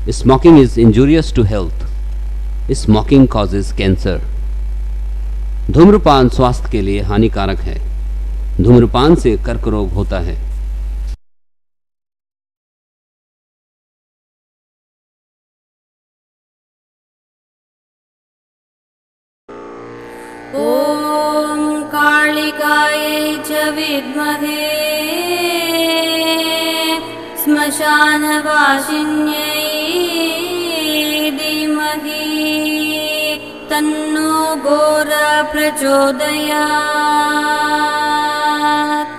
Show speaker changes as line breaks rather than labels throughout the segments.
Smoking is injurious to health. Smoking causes cancer. धूम्रपान स्वास्थ्य के लिए हानिकारक है धूम्रपान से कर्क रोग होता है
ॐ कालिकायै च विद्महे श्मशानवासिन्यै धीमहि तन्नो घोर प्रचोदयात्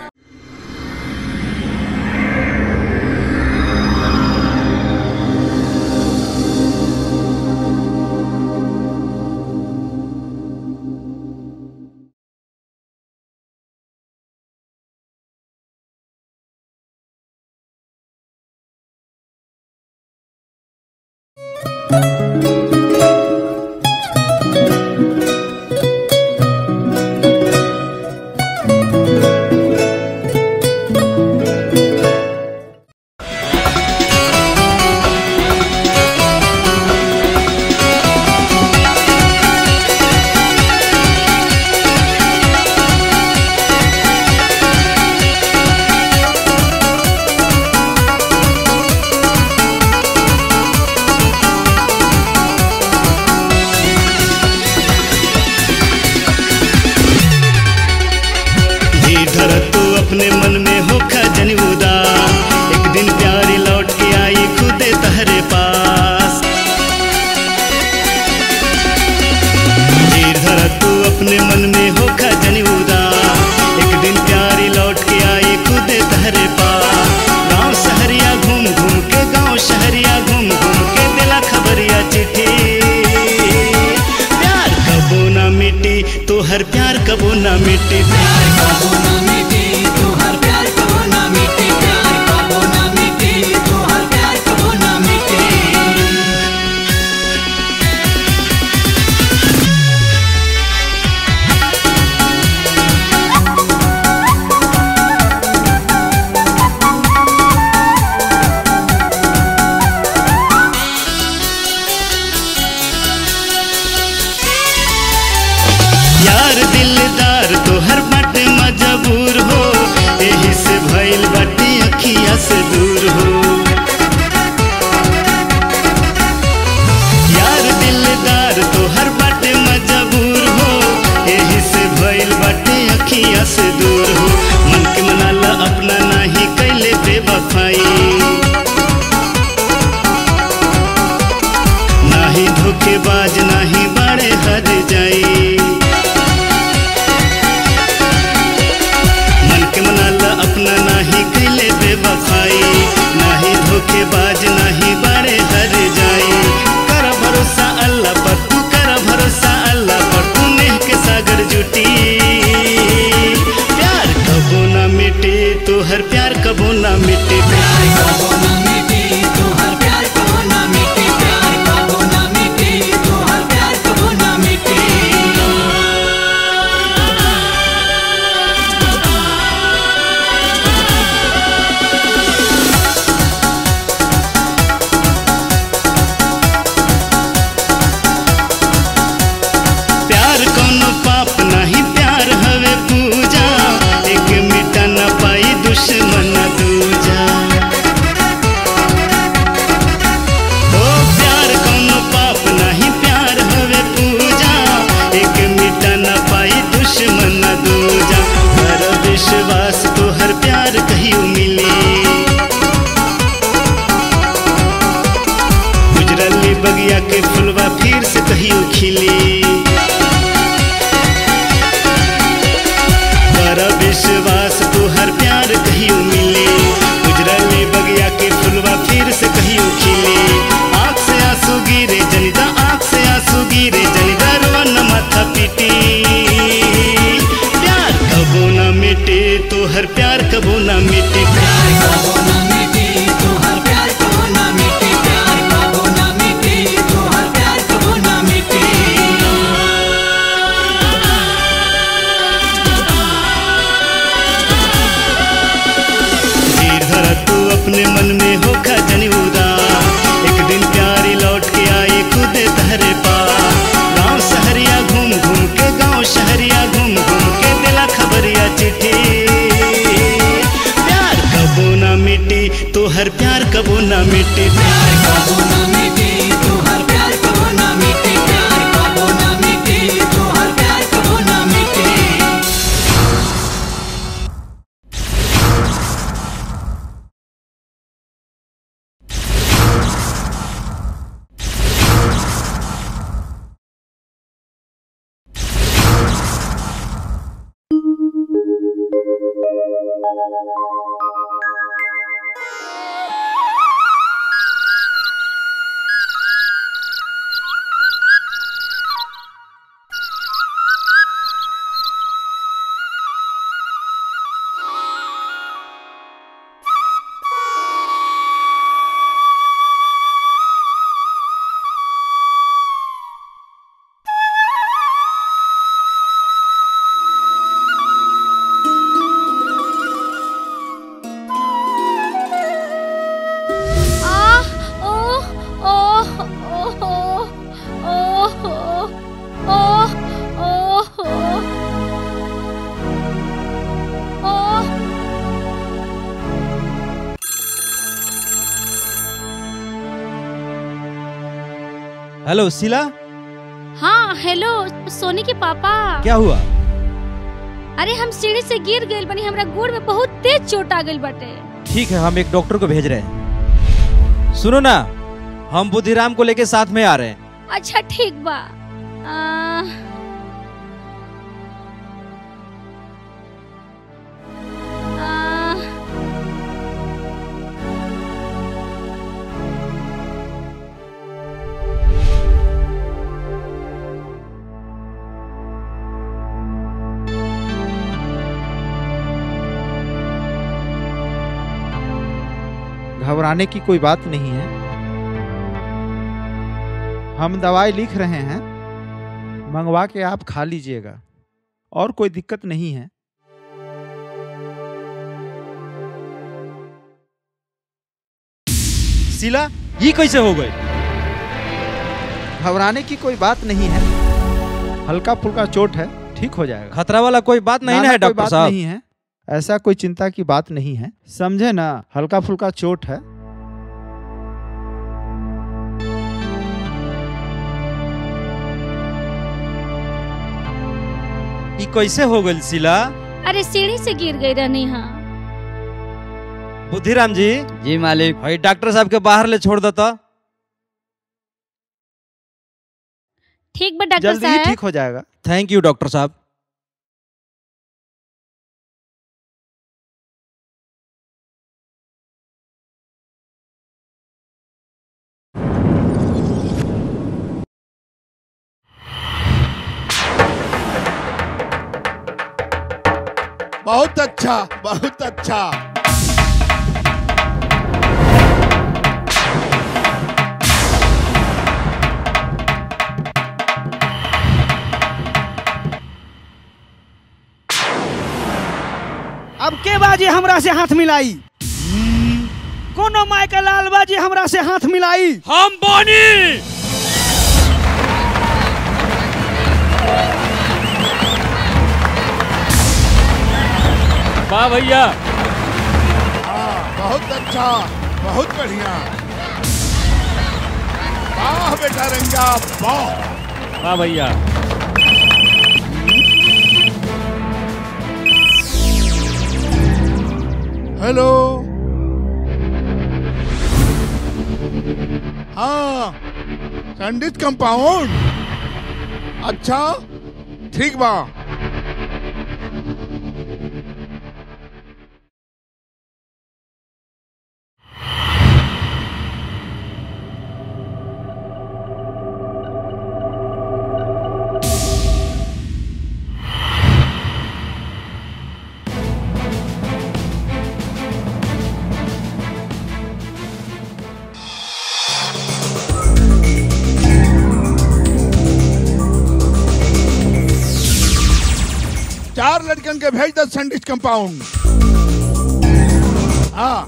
धीर धर तू अपने मन में हो खजन उदास एक दिन प्यारी लौट के आई खुदे तहरे पास धीर धर तू अपने मन में हो खजन उदास एक दिन प्यारी लौट के आई खुदे तहरे पास गांव शहरिया घूम घूम के गांव शहरिया घूम घूम के दिला खबरिया चिट्ठी प्यार कबो ना मिटी तो हर प्यार कबो ना मिटी प्यार यार दिलदार तो हर बट मजबूर हो यही से भइल बाटे अखिया से दूर हो यार दिलदार तो हर बट मजबूर हो यही से भइल बाटे अखिया से दूर हो मन के मनाला अपना नाही कैले बेवफाई नाही धोखेबाज नाही बाड़े हर जाई मन के मनाला अपना नाही कैले बेवफाई नाही धोखेबाज नाही बाड़े हर जाई कर भरोसा अल्लाह पर तू कर भरोसा अल्लाह पर तू नेह के सागर जुटी प्यार कबो ना मिटे तो हर प्यार कबो ना मिटे प्यार प्यार कोनो पाप नहीं प्यार हवे पूजा एक मिटा न पाई दुश्मन दूजा ओ प्यार कोनो पाप नहीं प्यार हवे पूजा एक मिटा न पाई दुश्मन दूजा कर विश्वास तो हर प्यार कहियो मिली गुजरली बगिया के फुलवा फिर से कहियो खिली बड़ा विश्वास तू हर प्यार कहियो मिले गुजरली बगिया के फुलवा फिर से कहियो खिले आँख से आंसू गिरे जनिदा आँख से आंसू गिरे जनिदा रोवन माथा पीटी प्यार कबो ना मिटे तो हर प्यार कबो ना मिटे प्यार धीर धरा तू अपने मन में हो खजनी उदास एक दिन प्यार
Ah! Oh! Oh! Oh! Oh! Oh! Oh! Oh!
Hello Sheela
हाँ हेलो सोनी के पापा
क्या हुआ
अरे हम सीढ़ी से गिर गइल बनी हमरा गोड़ में बहुत तेज चोट आ गइल बाटे
ठीक है हम एक डॉक्टर को भेज रहे हैं सुनो ना हम बुद्धिराम को लेके साथ में आ रहे हैं
अच्छा ठीक बा आ, आ,
घबराने की कोई बात नहीं है हम दवाई लिख रहे हैं मंगवा के आप खा लीजिएगा और कोई दिक्कत नहीं है
शीला ये कैसे हो गई
घबराने की कोई बात नहीं है हल्का फुल्का चोट है ठीक हो जाएगा
खतरा वाला कोई बात नहीं
ना,
ना
ना,
है
कोई
डॉक्टर
बात
साहब
नहीं है ऐसा कोई चिंता की बात नहीं है समझे ना हल्का फुल्का चोट है
ये कैसे हो गई शीला
अरे सीढ़ी से गिर गई रहनी हाँ
बुद्धिराम जी
जी मालिक
भाई डॉक्टर साहब के बाहर ले छोड़ देता
ठीक बा डॉक्टर
जल्दी ही
साहब
ठीक हो जाएगा
थैंक यू डॉक्टर साहब
बहुत अच्छा बहुत अच्छा
अब के बाजी हमरा से हाथ मिलाई कोनो माय के लाल बाजी हमरा से हाथ मिलाई
हम बानी वाह भैया
हाँ बहुत अच्छा बहुत बढ़िया वाह बेटा रंगा वाह
वाह भैया
हेलो हाँ संडित कंपाउंड अच्छा ठीक बा चार लड़कन के भेज दो संडित कंपाउंड हाँ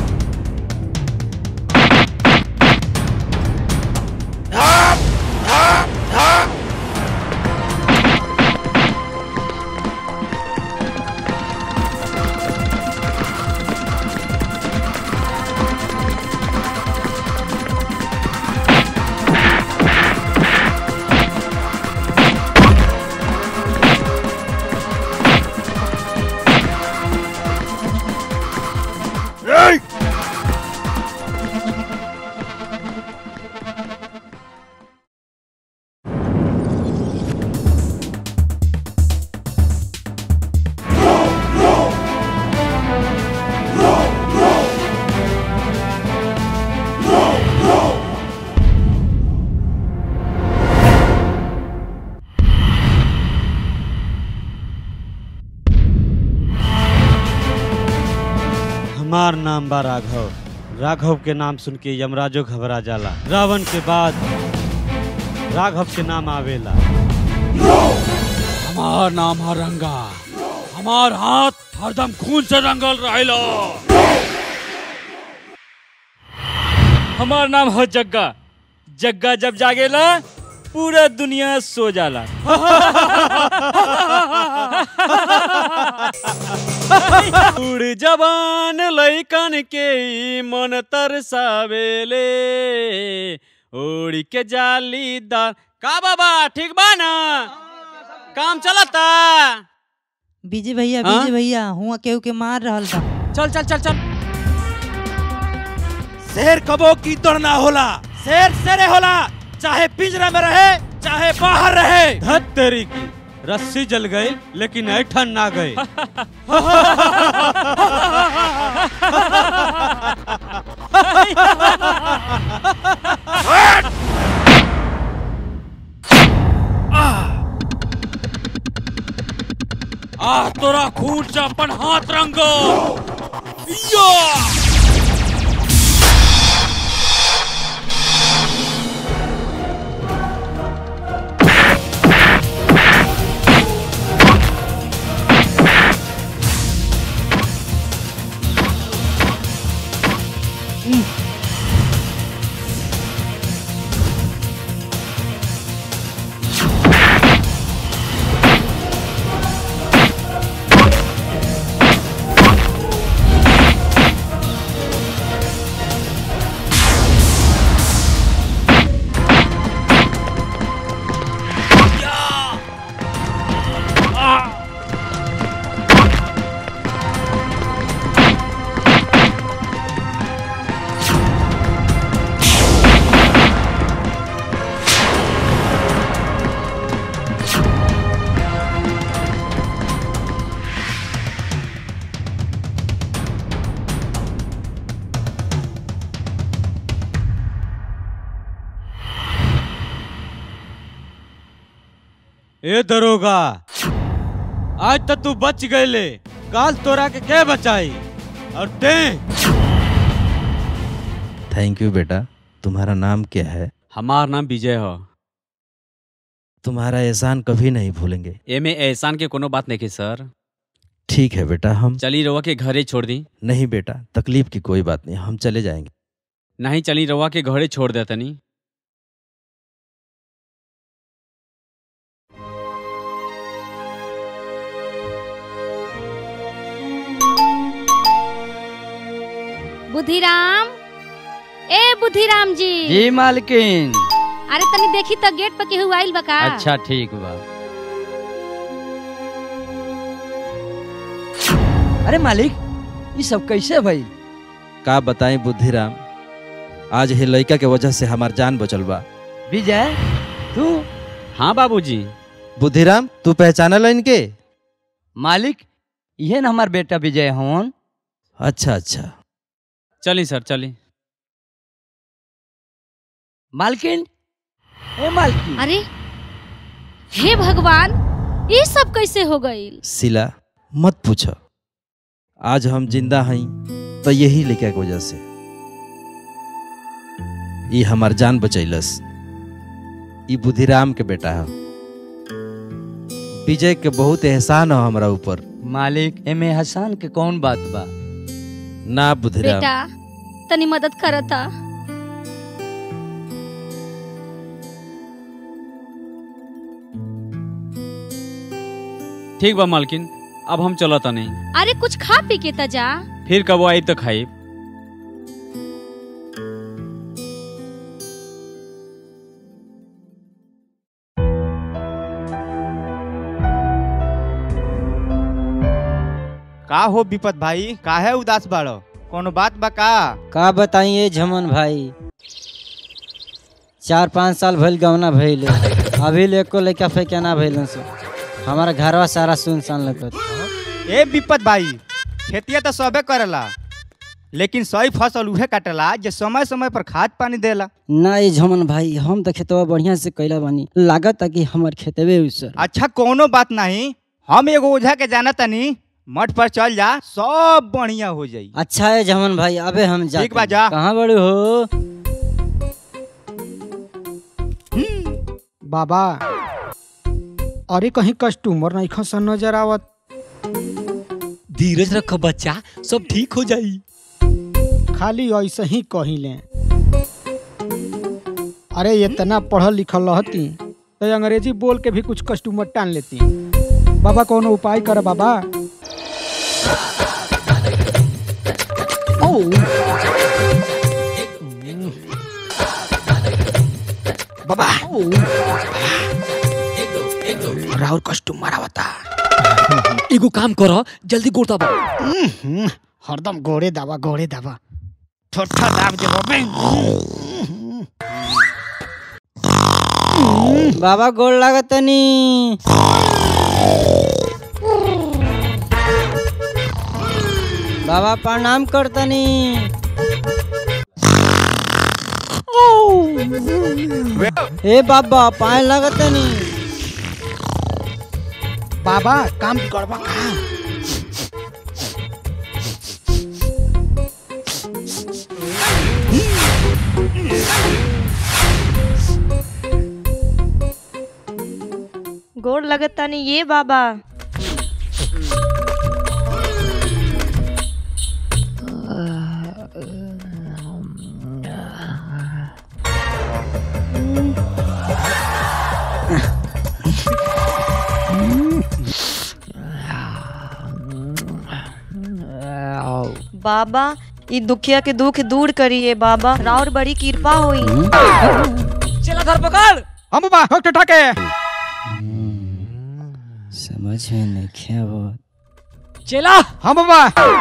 Ah!
नाम बा राघव राघव के नाम सुन के यमराजो घबरा जाला रावण के बाद राघव के नाम आवेला
हमार नाम है रंगा हमार हाथ हरदम खून से रंगल रहेला
हमार नाम है जग्गा जग्गा जब जागेला पूरा दुनिया सो जाला उड़ जवान लैकन के ई मन तरसावेले ओड़ी के जालीदार का बाबा ठीक बा ना काम चलता
बीजे भैया
हाँ?
बीजे भैया हुआ केहू के मार रहल बा
चल चल चल चल
शेर कबो की तोड़ ना होला शेर शेरे होला चाहे पिंजरा में रहे चाहे बाहर रहे
धत तेरी की रस्सी जल गई लेकिन ऐठन ना गई
आ तोरा खून से अपन हाथ रंगो या!
ए दरोगा आज तक तू बच गए काल तोरा के के बचाई और ते
थैंक यू बेटा तुम्हारा नाम क्या है
हमार नाम विजय हो
तुम्हारा एहसान कभी नहीं भूलेंगे
एमे एहसान के कोनो बात नहीं की सर
ठीक है बेटा हम
चली रवा के घरे छोड़ दी
नहीं बेटा तकलीफ की कोई बात नहीं हम चले जाएंगे
नहीं चली रवा के घरे छोड़ दे तनी
बुधिराम ए बुधिराम जी
जी मालकिन
अरे तनी देखी तो गेट पर केहू आइल बा का
अच्छा ठीक बा अरे मालिक ये सब कैसे भाई
का बताएं बुद्धिराम आज ही लड़का के वजह से हमार जान बचल बा
विजय तू
हाँ बाबूजी
बुद्धिराम तू पहचानल इनके
मालिक ये न हमार बेटा विजय हवन
अच्छा अच्छा
चली सर चली
मालकिन ए मालकिन
अरे हे भगवान ये सब कैसे हो गईल
सिला मत पूछ आज हम जिंदा हई तो यही लड़का के वजह से ये हमार जान बचैलस ई बुद्धिराम के बेटा है विजय के बहुत एहसान है हमारा ऊपर
मालिक एमे हसान के कौन बात बा
ना बुद्धिराम
बेटा तनी मदद करता
ठीक बा मालकिन अब हम चलो तनी
अरे कुछ खा पी के त जा
फिर कब आई तो खाई
का हो विपत भाई काहे उदास बाड़ो कोनो बात बा का
का बताइए झमन भाई चार पाँच साल भइल गौना भइल अभी ले एको लड़का फेंका ना भइल से हमारा घरवा सारा सुनसान लगत
ए विपत भाई खेतिया तो सबे करेला लेकिन सही फसल उहे काटेला जे समय समय पर खाद पानी देला
ना ये झमन भाई हम तो खेतवा बढ़िया से कैला बानी लागत कि हमार खेतवे उसर
अच्छा कोनो बात नहीं हम एगो ओझा के जाना तनी मठ पर चल जा सब बढ़िया हो जाई
अच्छा है जमन भाई अबे हम जाते
ठीक बा, जा।
कहाँ बड़े हो
बाबा अरे कहीं कस्टमर नहीं खसन नजर आवत
धीरज रखो बच्चा सब ठीक हो जाई
खाली ऐसे ही कही ले अरे इतना पढ़ल लिखल रहती तो अंग्रेजी बोल के भी कुछ कस्टमर टान लेती बाबा कोनो उपाय कर बाबा बाबा राहुल कस्टमर आवता
एगो काम करो जल्दी गोड़ दबा
हम्म, हरदम गोड़े दावा गोड़े दावा ठोठा दाब दे बाबे
बाबा गोड़ लागतनी बाबा प्रणाम करतनी ए बाबा पाए लागतनी
बाबा काम करबा का
गोड़ लगतानी ये बाबा बाबा ई दुखिया के दुख दूर करिए बाबा राउर बड़ी कृपा होई
चला घर पकड़
हम बाबा हक ठके
समझ में नहीं क्या बहुत
चला
हम बाबा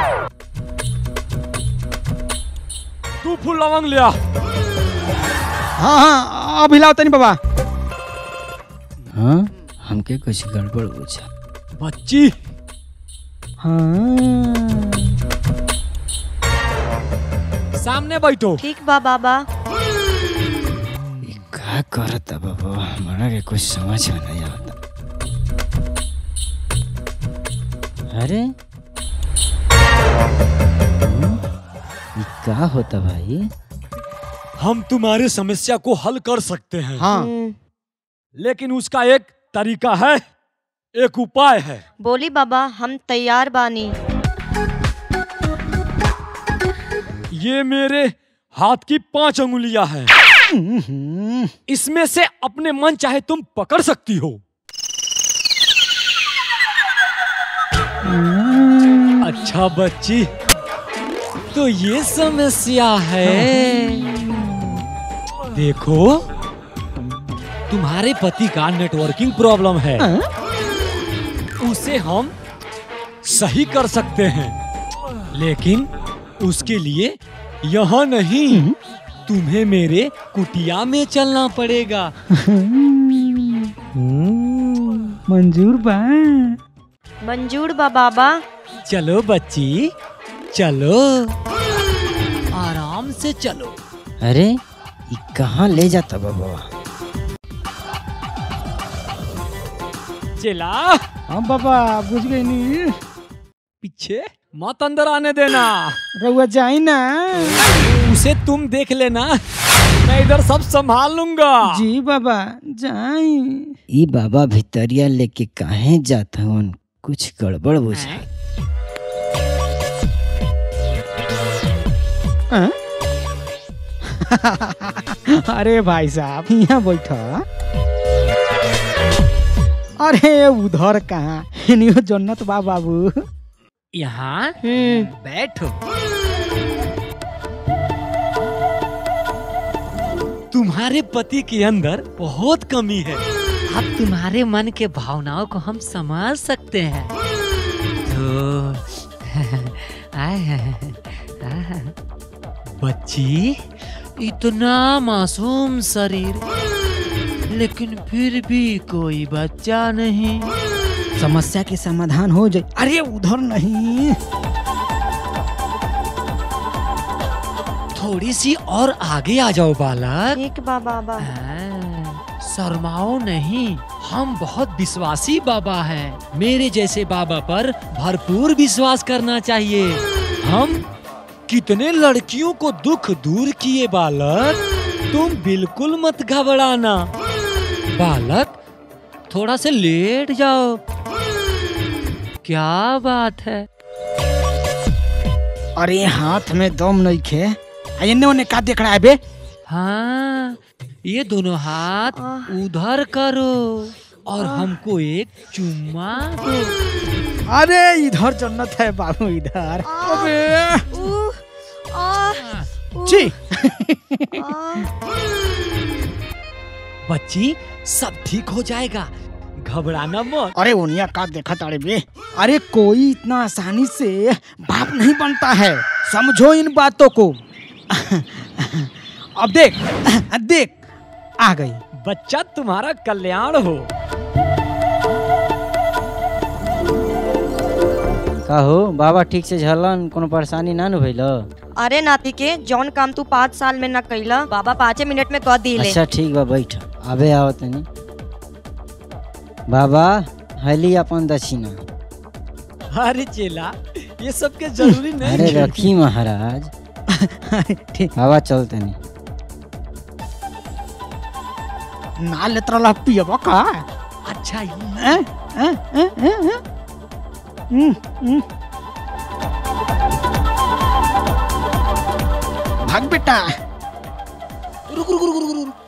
तू फूल लवंग लिया
हाँ हाँ अभी लाओ तनी बाबा
हाँ हमके कुछ गड़बड़ बुझा
बच्ची
हाँ
सामने बैठो
ठीक बा बाबा
क्या करता बाबा हमारा के कुछ समझ में नहीं आता अरे हम्म, ये क्या होता भाई
हम तुम्हारी समस्या को हल कर सकते हैं
हाँ
लेकिन उसका एक तरीका है एक उपाय है
बोली बाबा हम तैयार बानी
ये मेरे हाथ की पांच अंगुलियां हैं इसमें से अपने मन चाहे तुम पकड़ सकती हो अच्छा बच्ची तो ये समस्या है देखो तुम्हारे पति का नेटवर्किंग प्रॉब्लम है उसे हम सही कर सकते हैं लेकिन उसके लिए यहाँ नहीं तुम्हें मेरे कुटिया में चलना पड़ेगा
मंजूर बा
मंजूर बा बाबा
चलो बच्ची चलो आराम से चलो
अरे ये कहाँ ले जाता बाबा
चला
हाँ बाबा बुझ गई नी
पीछे मत अंदर आने देना
रउआ जाई ना
उसे तुम देख लेना मैं इधर सब संभाल लूंगा
जी बाबा जाई
ई बाबा भितरिया लेके काहे जाता हूँ कुछ गड़बड़ बुझा
हाँ? अरे भाई साहब यहाँ बैठा अरे उधर कहाँ इनियो जन्नत बा बाबू
यहाँ बैठो तुम्हारे पति के अंदर बहुत कमी है अब तुम्हारे मन के भावनाओं को हम समझ सकते हैं तो आए हैं, आए। बच्ची इतना मासूम शरीर लेकिन फिर भी कोई बच्चा नहीं
समस्या के समाधान हो जाए अरे उधर नहीं
थोड़ी सी और आगे आ जाओ बालक
ठीक बा बाबा
शर्माओ नहीं हम बहुत विश्वासी बाबा हैं मेरे जैसे बाबा पर भरपूर विश्वास करना चाहिए हम कितने लड़कियों को दुख दूर किए बालक तुम बिल्कुल मत घबराना बालक थोड़ा से लेट जाओ क्या बात है
अरे हाथ में दम नहीं खे आ एने ओने का देख रहा है बे
हाँ ये दोनों हाथ उधर करो और हमको एक चुम्मा दो
अरे इधर जन्नत है बाबू इधर अबे छी
बच्ची सब ठीक हो जाएगा घबराना मत
अरे ओनिया का देखा तारे बे अरे कोई इतना आसानी से बाप नहीं बनता है समझो इन बातों को अब देख देख आ गई
बच्चा तुम्हारा कल्याण हो
का हो बाबा ठीक से झलन कोनो परेशानी ना न भइल
अरे नाती के जौन काम तू पाँच साल में न कैला बाबा पाँचे मिनट में कह दिले
अच्छा ठीक बा बैठ अबे आओ तनी बाबा हली अपन दक्षिणा
अरे चेला ये सब के जरूरी नहीं
अरे
है।
रखी महाराज बाबा चल तनी
ना लेत रहा पियबा का
अच्छा
हैं? हैं? हैं? हैं? हैं? हम्म, हम्म। भाग बेटा
रुक रुक रुक रुक रुक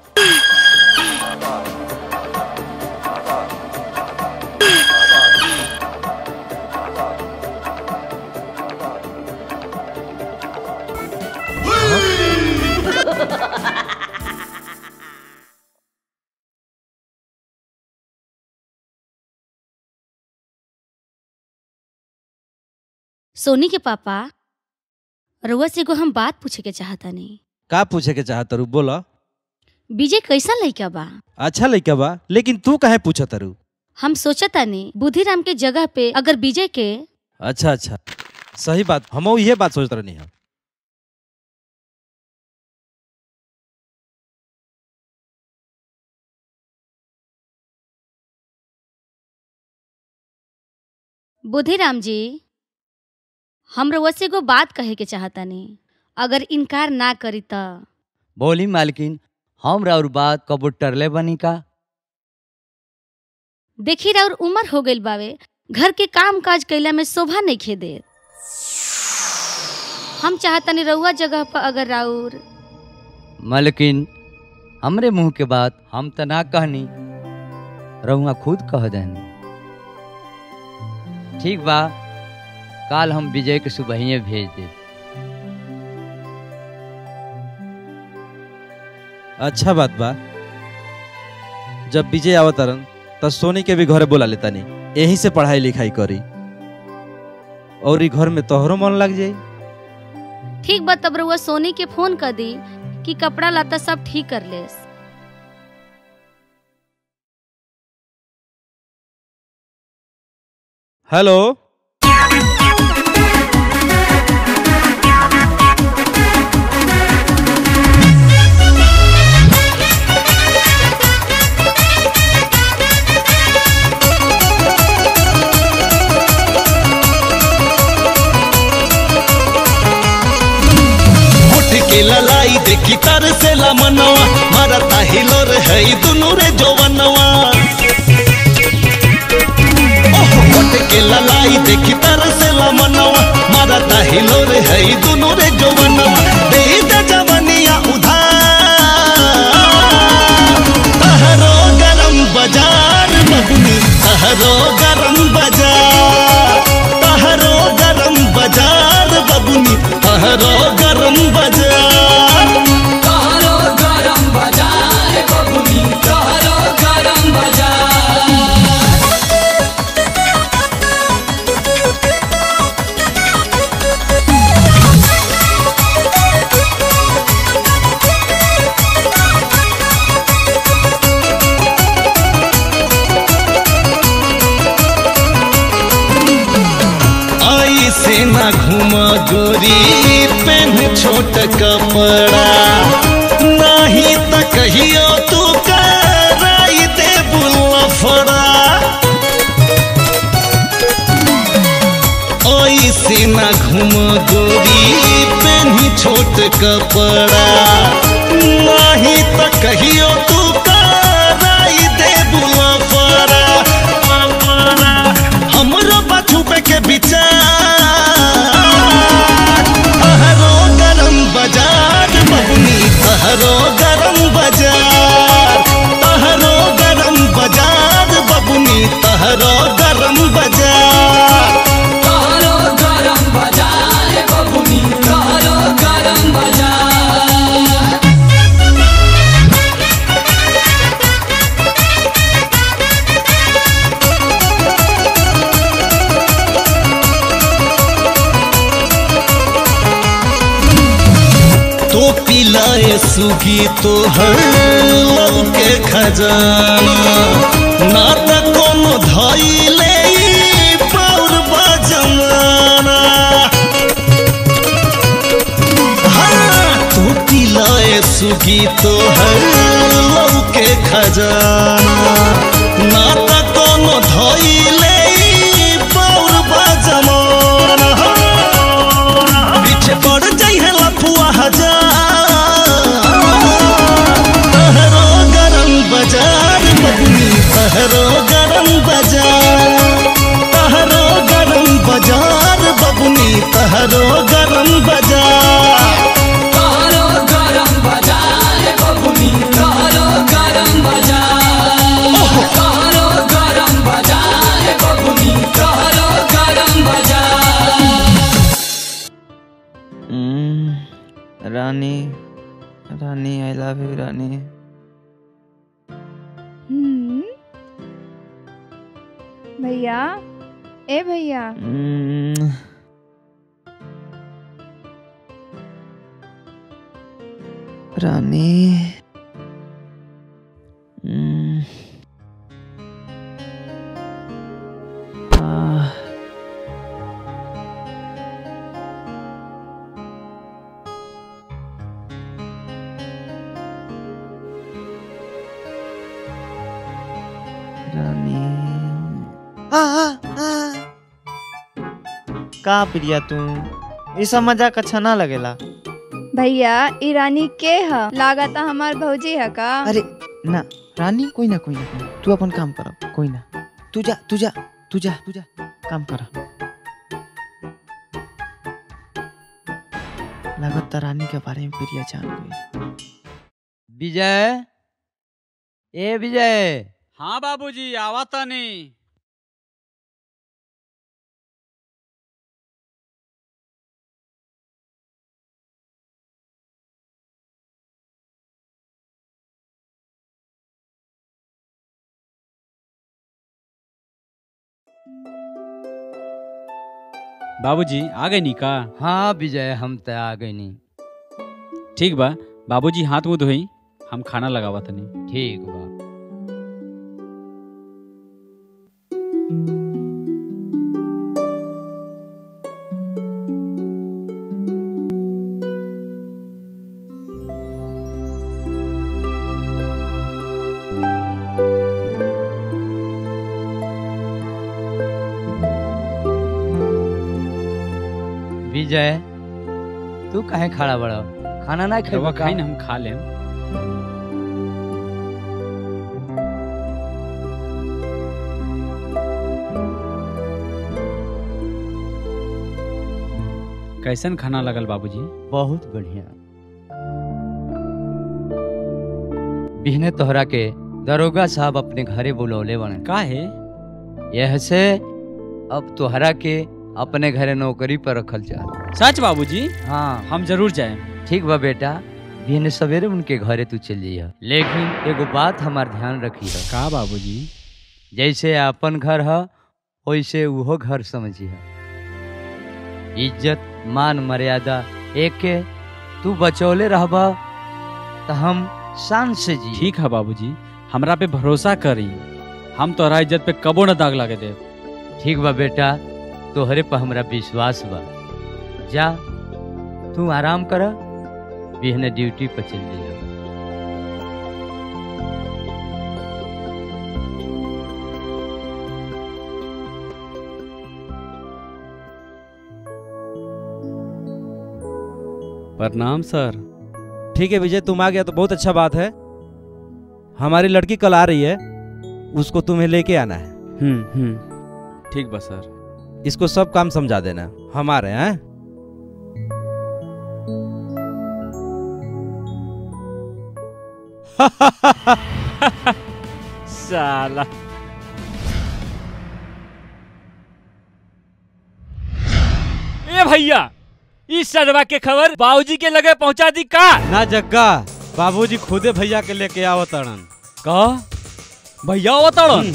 सोनी के पापा रउआ से एगो हम बात पूछे के चाहता नहीं
का पूछे के चाहत रू बोला
विजय कैसा लड़का बा
अच्छा लइका बा लेकिन तू काहे पूछत रू
हम सोचता नहीं बुद्धिराम के जगह पे अगर विजय के
अच्छा अच्छा सही बात हम ये बात सोचत रहनी है
बुद्धिराम जी हम रउआ से एगो बात कहे के चाहता नहीं अगर इनकार ना करी त
बोली मालकिन हम और बात कबो टरले बनी का
देखी राउर उम्र हो गइल बावे घर के काम काज कैला में शोभा नहीं खे दे हम चाहतनी रउआ जगह पर अगर राउर
मालकिन हमरे मुंह के बात हम त ना कहनी रहुआ खुद कह देनी ठीक बा काल हम विजय के सुबहिए भेज दे
अच्छा बात बा जब विजय आवत तरन त सोनी के भी घरे बोला लेता नहीं यही से पढ़ाई लिखाई करी और ई घर में तोहरो मन लग जाई
ठीक बा तब रउआ सोनी के फोन कर दी कि कपड़ा लता सब ठीक कर लेस
हेलो
होठ के ललाई देखी तर से लमनवा मारता हिलोर है दुनु रे जोवनवा ओह, होठ के ललाई देखी तर से लमनवा मारता हिलोर है दुनु रे जोवनवा दे दे जवनिया उधार तहरो गरम बाजार बबुनी तहरो गरम बाजार तहरो गरम बाजार बबुनी तहरो गरम बाजार
तहरो गरम बाजार बबुनी तहरो गरम बाजार
आई से ना घुमा गोरी पेन छोट कपड़ा नहीं त कहियो तू का
ऐसे ना घूम गोरी पेनी छोट कपड़ा नहीं तो कहियो तू कराई दे बुला पड़ा हमरो बचुपे के विचार तहरो गरम बाजार बबुनी तहरो गरम बाजार तहरो गरम बाजार बबुनी तहरो गरम बाजार
तोहरो गरम बाजार बबुनी तोहरो गरम बाजार
तो पिलाए सुगी तो हर लव के खजाना ना त कोनो धैले पौर बजमाना हाँ, तो पिलाए सुगी तो हर लव के खजाना ना त कोनो धैले पौर बजमाना पीछे पड़ जाइ है लफुआ हजार तहरो गरम बाजार बबुनी तहरो गरम बाजार तहरो गरम बाजार बबुनी तहरो गरम बाजार
तोहरो गरम बाजार बबुनी तोहरो गरम बाजार तोहरो गरम बाजार बबुनी तोहरो गरम बाजार
रानी रानी आई लव यू रानी
हम्म। भैया ए भैया
हम्म, रानी हम्म, आह, रानी आ, आ, आ। का प्रिया तू ये सब मजाक अच्छा ना लगेला
भैया ई रानी के ह लागता हमार भौजी है का
अरे ना रानी कोई ना कोई ना कोई ना। तू अपन काम कर कोई ना तू जा तू जा तू जा तू जा काम कर लगता रानी के बारे में प्रिया जान गई
विजय ए विजय
हाँ बाबूजी आवा तनी बाबूजी आ गए नी का
हाँ विजय हम तो आ गए नी
ठीक बा बाबूजी हाथ मुंह धोई हम खाना लगावा तनी
ठीक बा विजय तू काहे खड़ा बड़ा खाना ना
रवा
खाई
खाई ना हम खा लेम कैसन खाना लगल बाबूजी
बहुत बढ़िया बिहने तोहरा के दरोगा साहब अपने घरे बुलौले बने
का है
यह से अब तोहरा के अपने घरे नौकरी पर रखल जा
सच बाबूजी
हाँ
हम जरूर जाए
ठीक बा बेटा बिहने सवेरे उनके घरे तू चल जाइए लेकिन एगो बात हमार ध्यान रखी है
का बाबूजी
जैसे अपन घर है वैसे उहो घर समझी है इज्जत मान मर्यादा एक के तू बचौले रहबा तो हम शान से जी
ठीक है बाबूजी हमरा पे भरोसा करी हम तोहरा इज्जत पे कबो न दाग लागे दे
ठीक बा बेटा तोहरे पर हमरा विश्वास बा जा तू आराम कर बिहने ड्यूटी पर चल जाइए
प्रणाम सर
ठीक है विजय तुम आ गया तो बहुत अच्छा बात है हमारी लड़की कल आ रही है उसको तुम्हें लेके आना है
हम्म हम्म ठीक बा सर
इसको सब काम समझा देना हमारे हैं
साला ए भैया इस सदवा के खबर बाबूजी के लगे पहुंचा दी का
ना जग्गा बाबूजी खुदे भैया के लेके आवतड़न
का भैया आवतड़न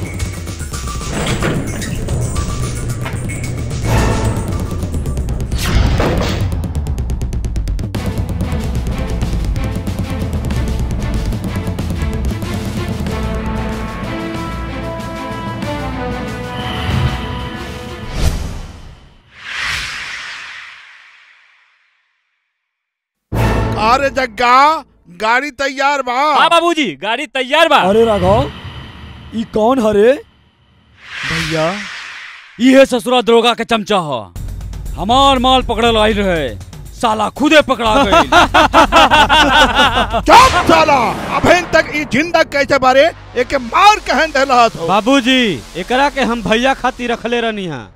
अरे जग्गा गाड़ी तैयार बा
हाँ बाबूजी गाड़ी तैयार बा
अरे राघव ई कौन हरे
भैया ये ससुरा दरोगा के चमचा हो हमार माल पकड़ल आई रहे साला खुदे पकड़ा गई
चुप साला अभी तक ई जिंदा कैसे बारे एक मार कहन देला हो
बाबूजी एकरा के हम भैया खातिर रखले रहनी हा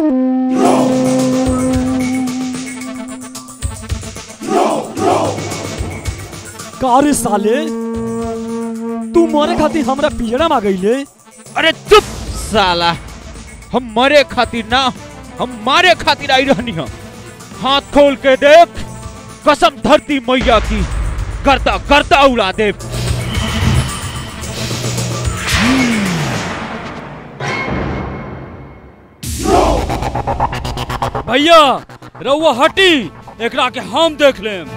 का रे साले तू मरे खातिर हमरा पिजड़ा में गईले
अरे चुप साला हम मरे खातिर ना हम मारे खातिर आई रहनी हम हाथ खोल के देख कसम धरती मैया की करता करता उड़ा दे
भैया रउआ हटी एकरा के हम देख लेम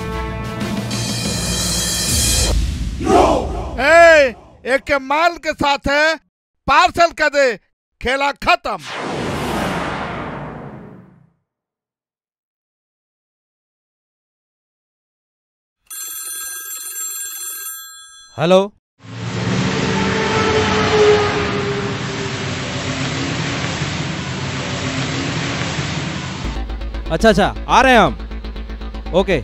ए, एक के माल के साथ है पार्सल कर दे खेला खत्म
हेलो अच्छा अच्छा आ रहे हैं हम ओके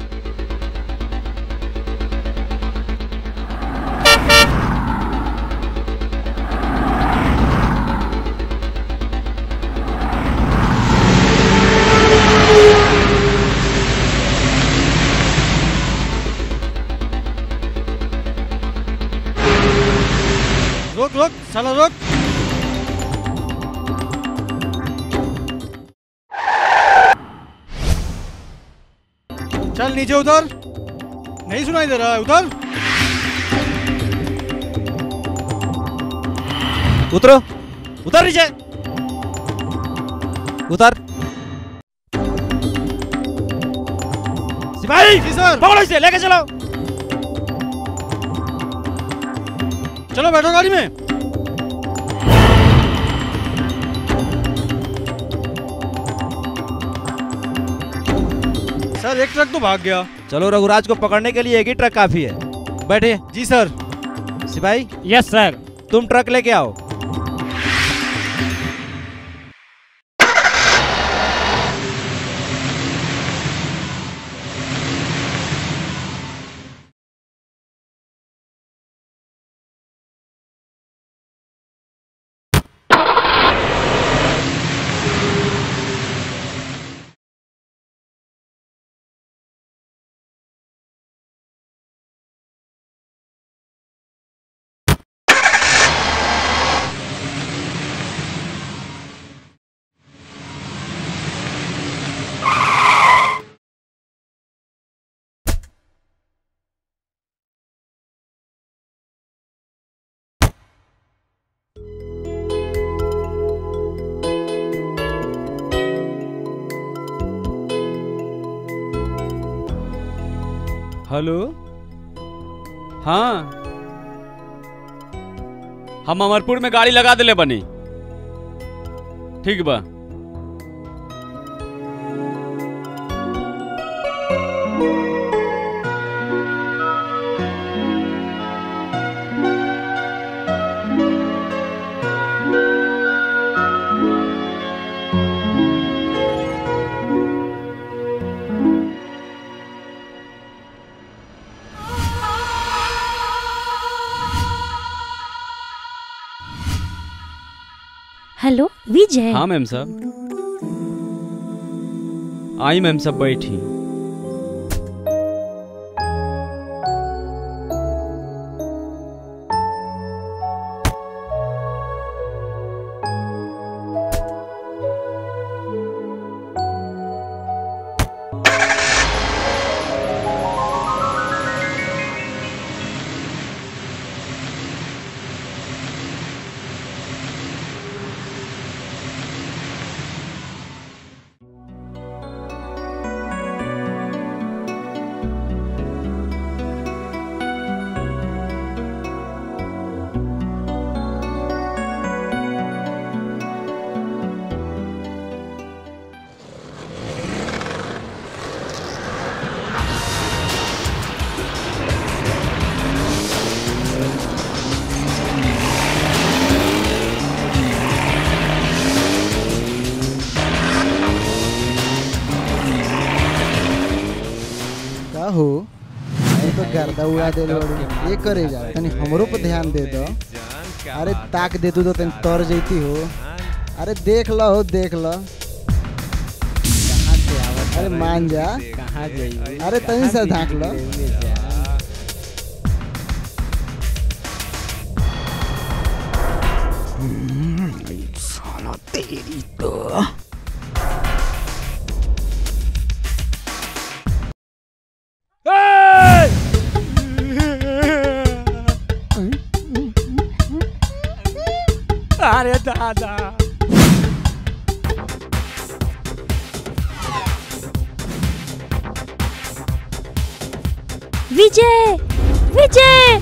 रोक रोक साला रोक चल नीचे उधर नहीं सुनाई दे रहा है उधर
उतरो उतर नीचे उतर
सिपाही जी सर
पकड़ो इसे लेके चलो
चलो बैठो गाड़ी में सर एक ट्रक तो भाग गया
चलो रघुराज को पकड़ने के लिए एक ही ट्रक काफी है बैठे
जी सर
सिपाही
यस सर
तुम ट्रक लेके आओ
हेलो हाँ हम अमरपुर में गाड़ी लगा दिले बनी ठीक बा
हेलो विजय
हाँ मैम साहब आई मैम साहब बैठी
का हो अरे तो गर्दा उड़ा दे बड़ू ये करे जा तनी हमरो पर ध्यान दे दो अरे ताक दे तू तो तनी तर जैती हो अरे देख लो हो देख लो अरे मान जा
कहाँ जाइए
अरे तनी सा झाँक लो
साला तेरी तो अरे दादा
विजय विजय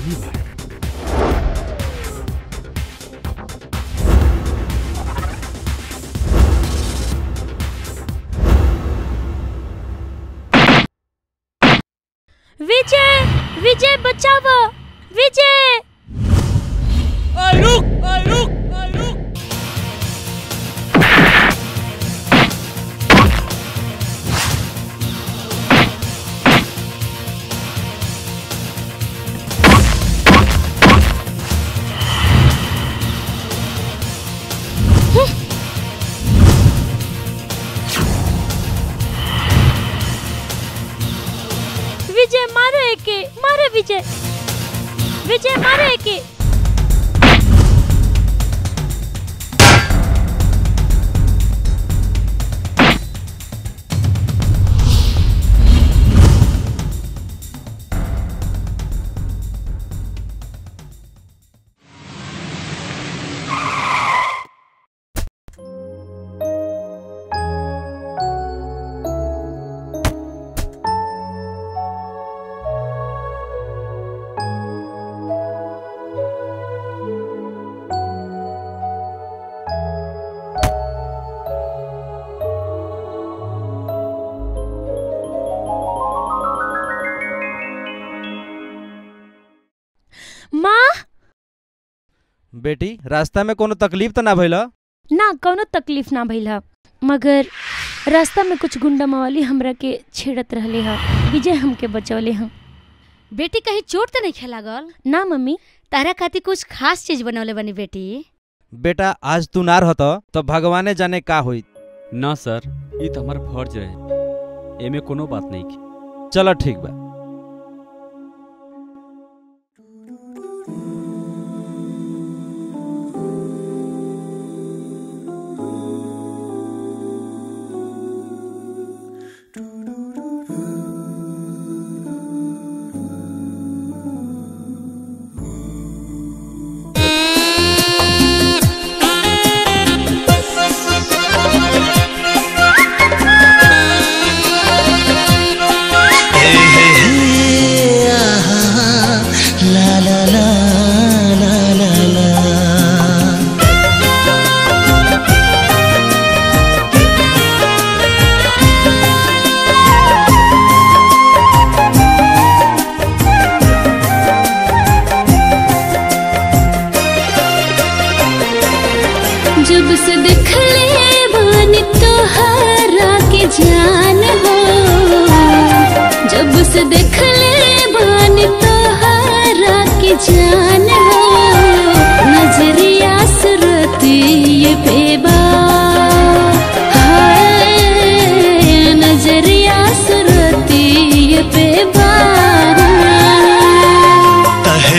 विजय विजय बचाओ विजय
रुक रुक रुक
विजय मारो एके मारो विजय विजय मारो एके माँ
बेटी रास्ता में कोनो तकलीफ तो ना भइल
ना कौनो तकलीफ ना भइल ह मगर रास्ता में कुछ गुंडा मवाली हमरा के छेड़त रहले ह विजय हमके बचौले ह
बेटी कहीं चोट तो नहीं खेला गल
ना मम्मी
तारा खातिर कुछ खास चीज बनौले बनी बेटी
बेटा आज तू ना रहत तो भगवाने जाने का होई
ना सर ये तो हमारा फर्ज रहे एमे कोनो बात नहीं की
चलो ठीक बा
La la la la la la
जब से देख ले बान तोहरा के जान हो जब से देख ले बान तोहरा के जान हो नजरिया सुरती ये बेब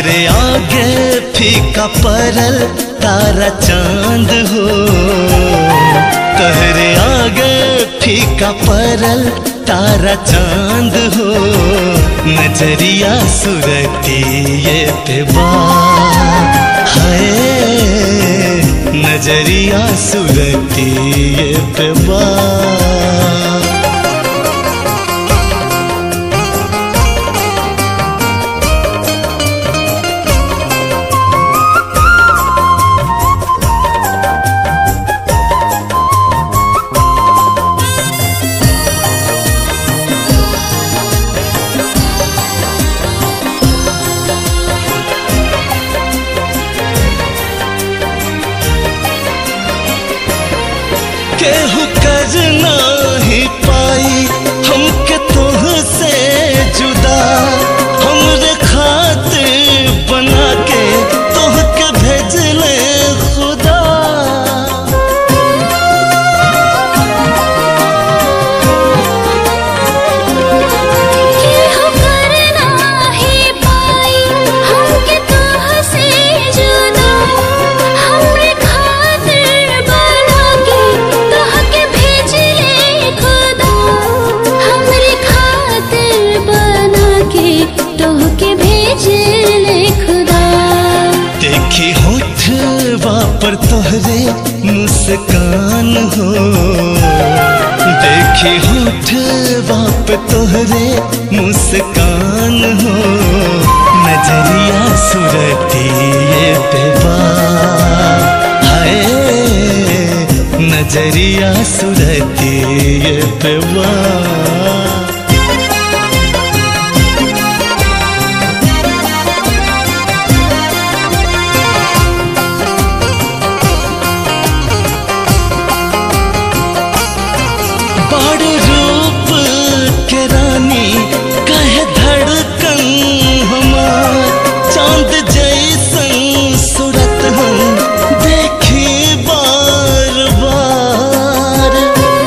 तहरे आगे फीका परल तारा चांद हो तहरे आगे फीका परल तारा चांद हो नजरिया सुरती ये पे है नजरिया सुरती ये पे केहू कर नाही पाई हमके तोह से जुदा हमरे खातिर बना के तोह के भेजले खुदा
केहू कर नाही पाई हमके तोह से जुदा हमरे खातिर बना के तोह के भेजले खुदा हमरे खातिर बना के तोह के भेजले खुदा
देखी होठवा पर तोहरे मुस्कान हो देखी होठवा पर तोहरे मुस्कान हो नजरिया सुरती ये बेबा हाय नजरिया सुरती ये बेबा बड़ रूप के रानी कहे धड़कन हमार चांद जैसन सूरत हम देखी बार बार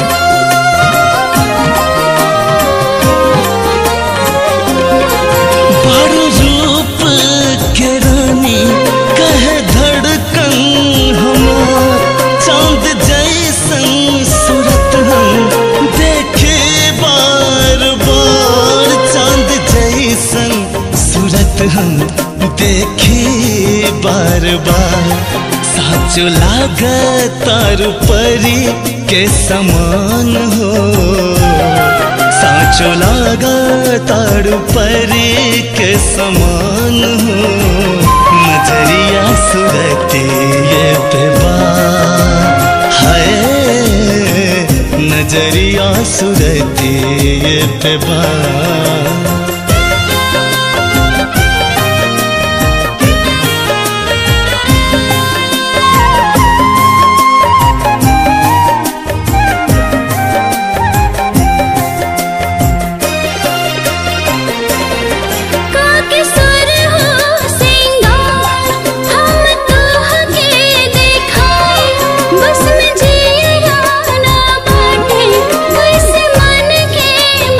बड़ रूप के रानी कहे धड़कन हमार चांद जैसन सूरत हम देखे बार बार चांद जैसन सूरत हम देखे बार बार साचो लागत तारू परी के समान हो साचो लागा तारू परी के समान हो नजरिया सुरती ये बेबा है नजरिया सुरती ये बेबा
काके सुर हो सिंगार हम तोह के देखाई बस में जिया ना बाटे कैसे मन के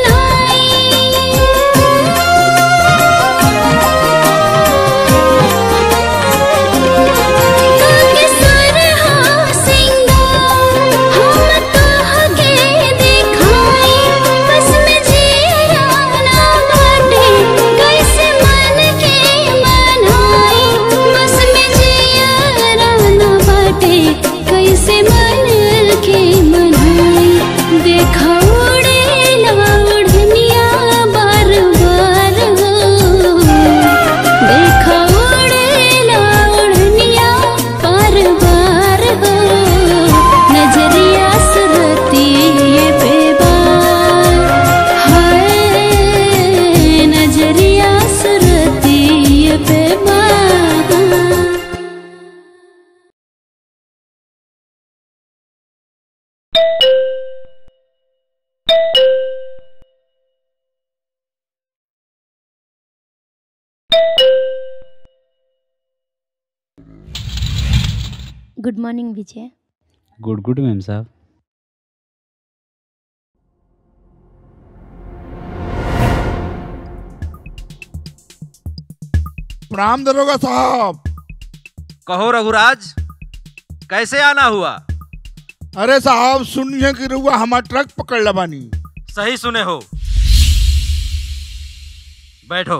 मनाई काके सुर हो सिंगार हम तोह के देखाई बस में जिया ना बाटे कैसे मन के मनाई बस में जिया ना बाटे कैसे मन के मनाई देखा उड़े ना उड़निया बार बार हो देखा उड़े ना उड़निया बार बार हो नजरिया सुरती ये बेबार हाय नजरिया सुरती ये बेबार
good morning Vijay
good good ma'am साहब
प्रणाम दरोगा साहब
कहो रघुराज कैसे आना हुआ
अरे साहब सुनिए कि रुआ हमार ट्रक पकड़ लबानी
सही सुने हो बैठो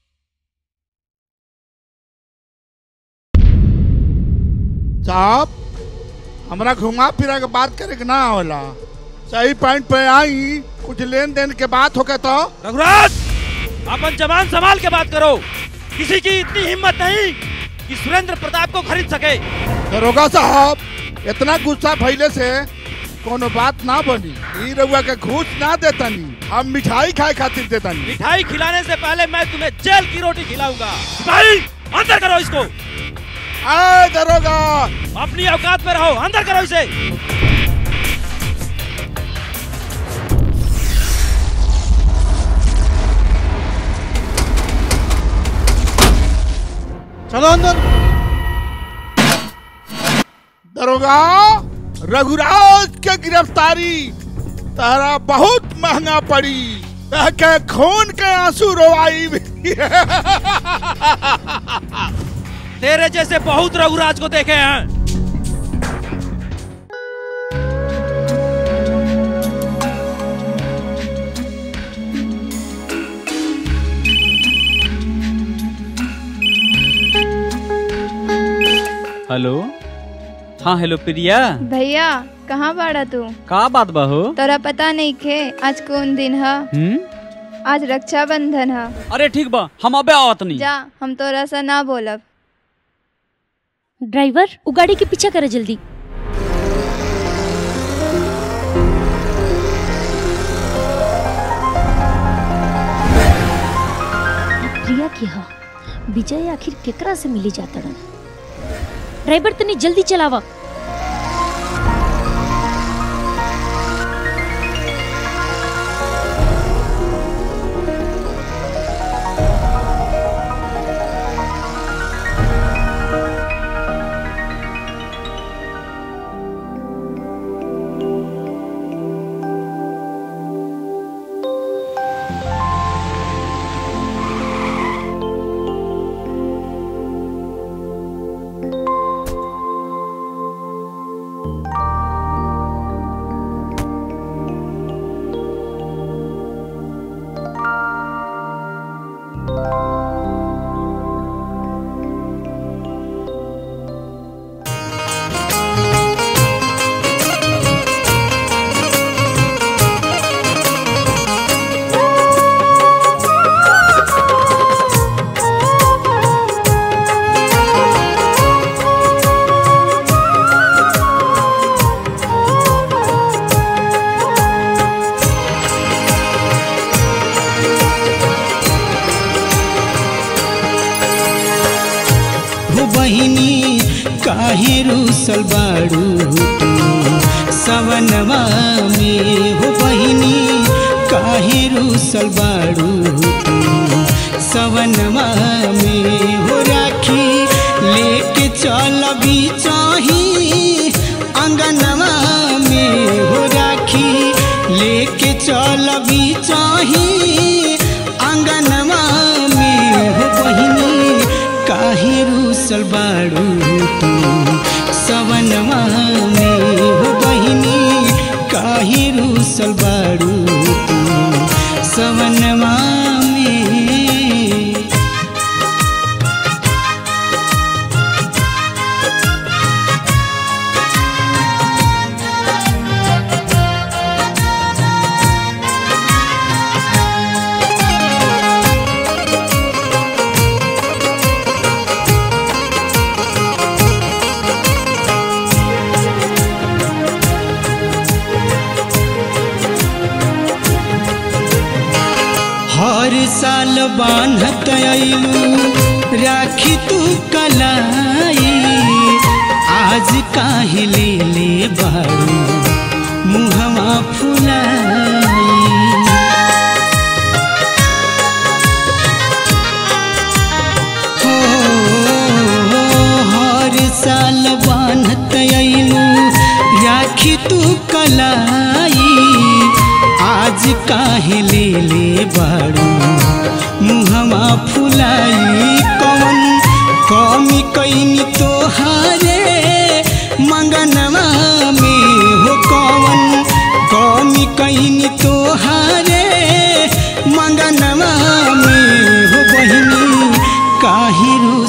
साहब हमरा घुमा फिरा के बात करे के ना होला सही पॉइंट पे आई कुछ लेन देन के बात होके तो
रघुराज अपन जवान संभाल के बात करो किसी की इतनी हिम्मत नहीं कि सुरेंद्र प्रताप को खरीद सके
दरोगा साहब इतना गुस्सा फैले से कोनो बात ना बनी ई रउआ के घूस ना देतनी हम मिठाई खाए खातिर देतनी
मिठाई खिलाने से पहले मैं तुम्हें जेल की रोटी खिलाऊंगा सिपाही अंदर करो इसको
आए दरोगा
अपनी औकात में रहो अंदर करो इसे
चलो अंदर
दरोगा रघुराज के गिरफ्तारी तारा बहुत महंगा पड़ी के खून के आंसू रोवाई
तेरे जैसे बहुत रघुराज को देखे हैं
हेलो हाँ हेलो प्रिया
भैया कहाँ बाड़ा तू
का बात बा हो
तोरा पता नहीं खे आज कौन दिन है
हम्म
आज रक्षाबंधन है
अरे ठीक बा हम अबे आवत नहीं
जा हम तोरा सा ना बोलब
ड्राइवर वो गाड़ी के पीछे करे जल्दी प्रिया की हा विजय आखिर केकरा से मिली जाता ड्राइवर तनी जल्दी चलावा
हो बहिनी काहे रूसल बाड़ू तू सवनवा में हो बहिनी काहे रूसल बाड़ू तू सवनवा में हो राखी लेके चल भी चाही अंगनवा में हो राखी लेके चल भी चाही अंगनवा में हो बहिनी काहे रूसल बाड़ू तू सवनवा में हो बहिनी काहे रूसल बाड़ू तू सवनवा में हर साल बान्हत अइलू राखी तू कलाई आज काहे ले ले बारू मुहवा फुलाई हो हर साल बान्हत अइलू राखी तू कलाई आज काहे ले ले बारू मुहवा फुलाई कौन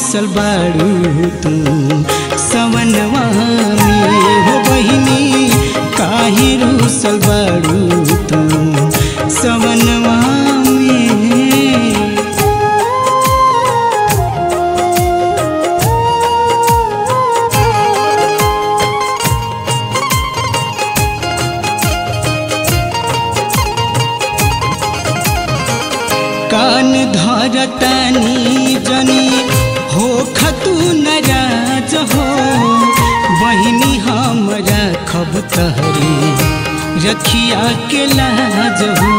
रूसल बाड़ू तू सवनवा में हो बहिनी काहे रूसल बाड़ू तू सवनवा में कान धरतानी जनी हो खतु नाराज हो बहिनी हमरा खब तहरी रखिया के लाज हो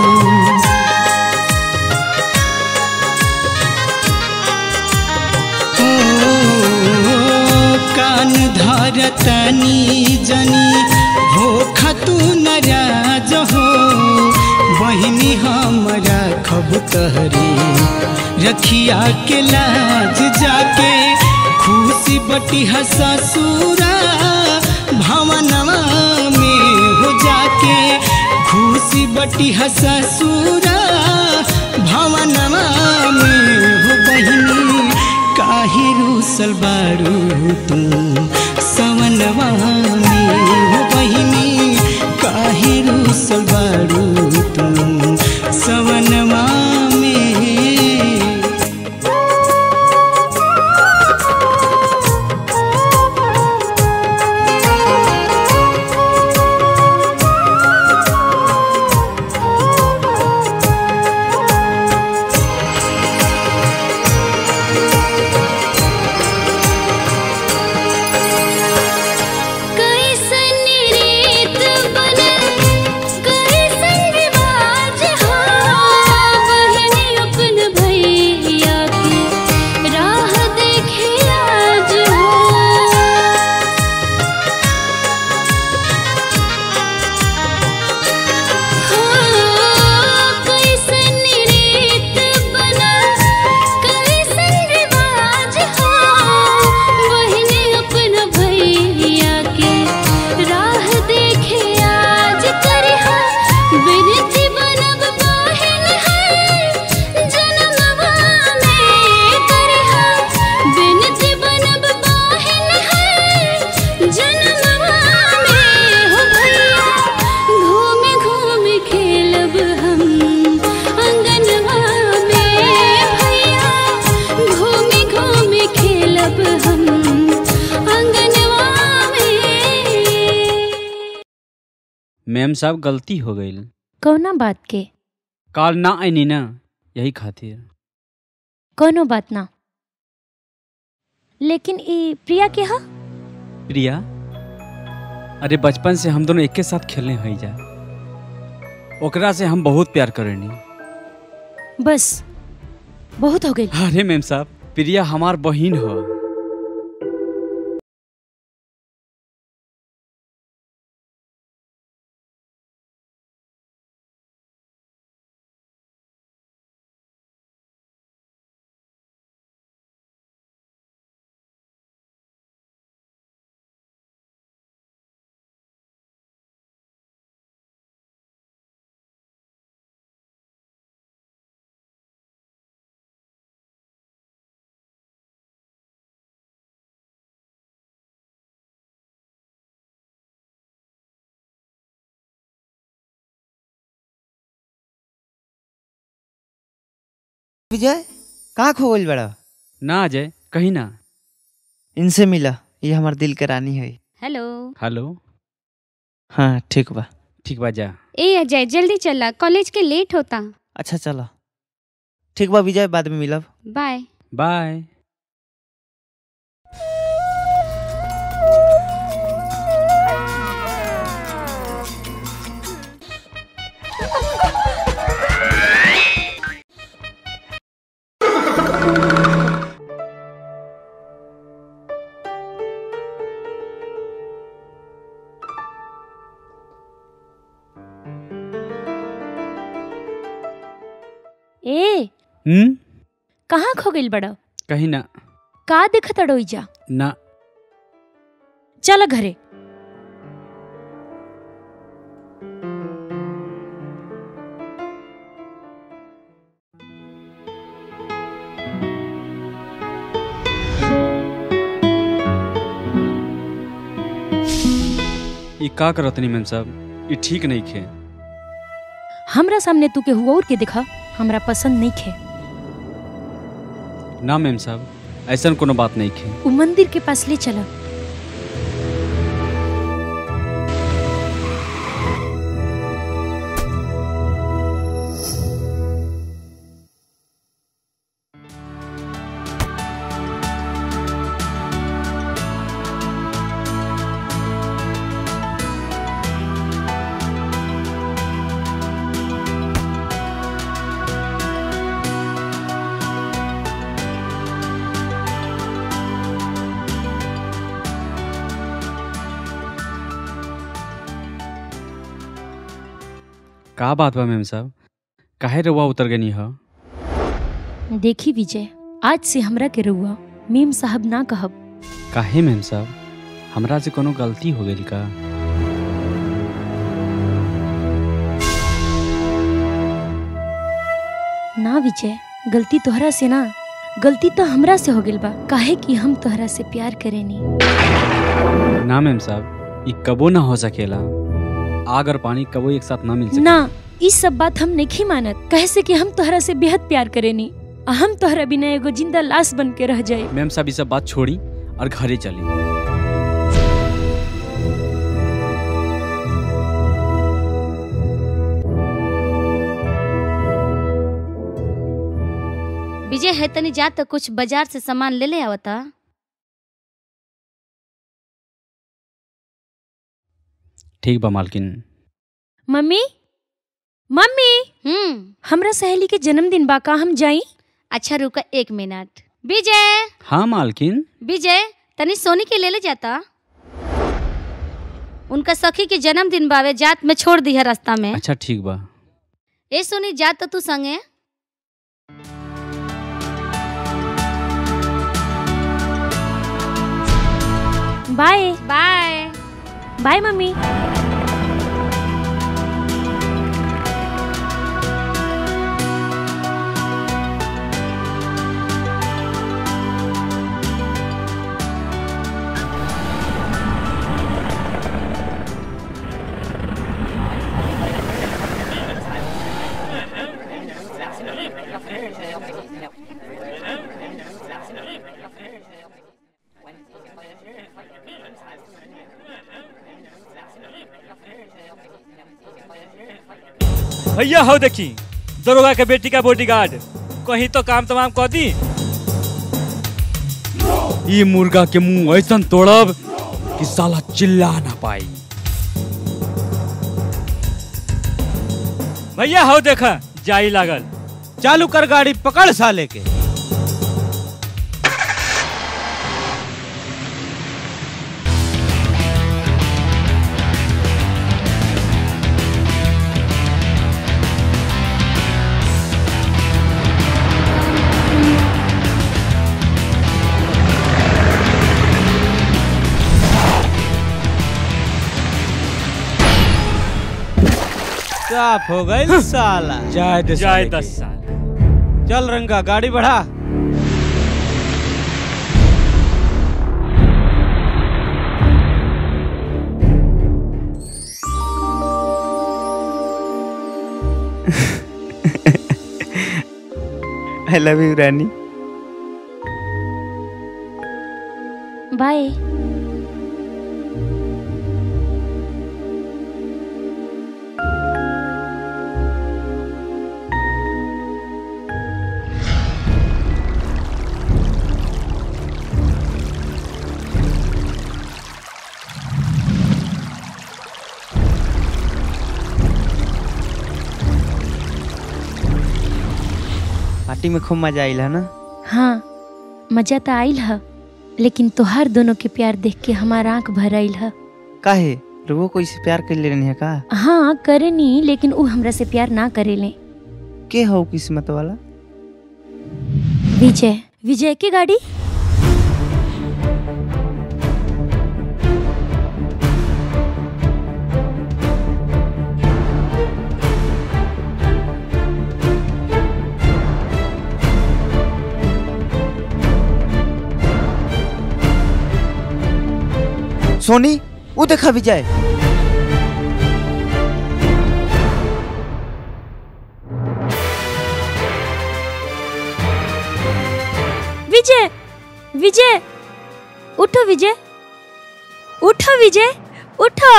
ओ, कान धरतानी जनी हो खतु नाराज हो बहिनी हमरा खब तहरी रखिया के लाज जाके खुशी बटी ससुरा भवनवा में हो जाके खुशी बटी ससुरा भवनवा में हो बहिनी काहे रूसल बारू तू सवनवा में हो बहिनी काहे रूसल बारू तू सवनवा में
कैसन रीत बनल कैसन रिवाज हो बहनी अपन भैया के राह देखे आज हो कैसन रीत बनल कैसन रिवाज हो बहनी अपन भैया के राह देखे आज करिहा बिनती बनब बहन है जनमवा में करिहा बिनती बनब बहन है जनमवा में हो भैया घूम घूम खेलब हम अंगनवा में भैया घूम घूम खेलब हम अंगनवा में
मैम साहब गलती हो गई
कौना बात के
काल ना आईनी ना यही खातिर
कोनो बात ना लेकिन ई प्रिया के हा
प्रिया अरे बचपन से हम दोनों एक के साथ खेलने हई जा ओकरा से हम बहुत प्यार करेनी
बस बहुत हो गई
अरे मैम साहब प्रिया हमार बहिन हो
विजय कहाँ खो गइल बड़ा
ना अजय कहीं ना
इनसे मिला ये हमार दिल के रानी है
हेलो
हेलो
हाँ ठीक बा
ठीक बा जा
ए अजय जल्दी चला कॉलेज के लेट होता
अच्छा चलो ठीक बा विजय बाद में मिलब
बाय
बाय
ए
हम्म
कहाँ खो गइल बड़ा
कहीं ना
का देखत अड़ोइजा
ना
चल घरे
ये का करतनी मैम साहब ये ठीक नहीं खे
हमरा सामने तू के हुआ और के देखा हमरा पसंद नहीं खे
ना मैम साहब ऐसा कोनो बात नहीं खे
उ मंदिर के पास ले चला
का बात बा मैम साहब काहे रउआ उतर गनी ह
देखी विजय आज से हमरा के रहुआ मीम साहब ना कहब
काहे मैम साहब हमरा से कोनो गलती हो गई का
ना विजय गलती तोहरा से ना गलती तो हमरा से हो गइल बा काहे कि हम तोहरा से प्यार करेनी
ना मैम साहब ये कबो ना हो सकेला आग और पानी कबो एक साथ ना मिल सके
ना ई सब बात हम नहीं मानत कहे से कि हम तोहरा से बेहद प्यार करेनी आ हम तोहरा बिना एगो जिंदा लाश बन के रह जाए
मैम साहब ये सब बात छोड़ी और घरे चली
विजय है तनी जा तो कुछ बाजार से सामान ले ले आवता
ठीक बा मालकिन
मम्मी मम्मी
हम्म
हमरा सहेली के जन्मदिन बा का हम जाई
अच्छा रुका एक मिनट विजय
हाँ मालकिन
विजय तनी सोनी के ले ले जाता उनका सखी के जन्मदिन बावे जात में छोड़ दी है रास्ता में
अच्छा ठीक बा
ए सोनी जात तो तू संगे
बाय
बाय
बाय मम्मी
भैया हो देखी दरोगा के बेटी का बॉडीगार्ड कहीं तो काम तमाम कर दी
ये मुर्गा के मुंह ऐसा तोड़ब कि साला चिल्ला ना पाई
भैया हो देखा जाई लागल
चालू कर गाड़ी पकड़ साले के साफ हो गई साला
जाए दे
जाए
साले
दस
के।
चल रंगा गाड़ी बढ़ा
आई लव यू रानी
बाय
पार्टी में खूब मजा आइल है ना
हाँ मजा तो आइल ह लेकिन तोहार दोनों के प्यार देख के हमार आंख भर आइल ह
काहे रुगो कोई से प्यार कर ले रहनी है का
हाँ करेनी लेकिन उ हमरा से प्यार ना करेले
के हो किस्मत वाला
विजय विजय की गाड़ी
सोनी वो देखा विजय
विजय विजय उठो विजय उठो विजय उठो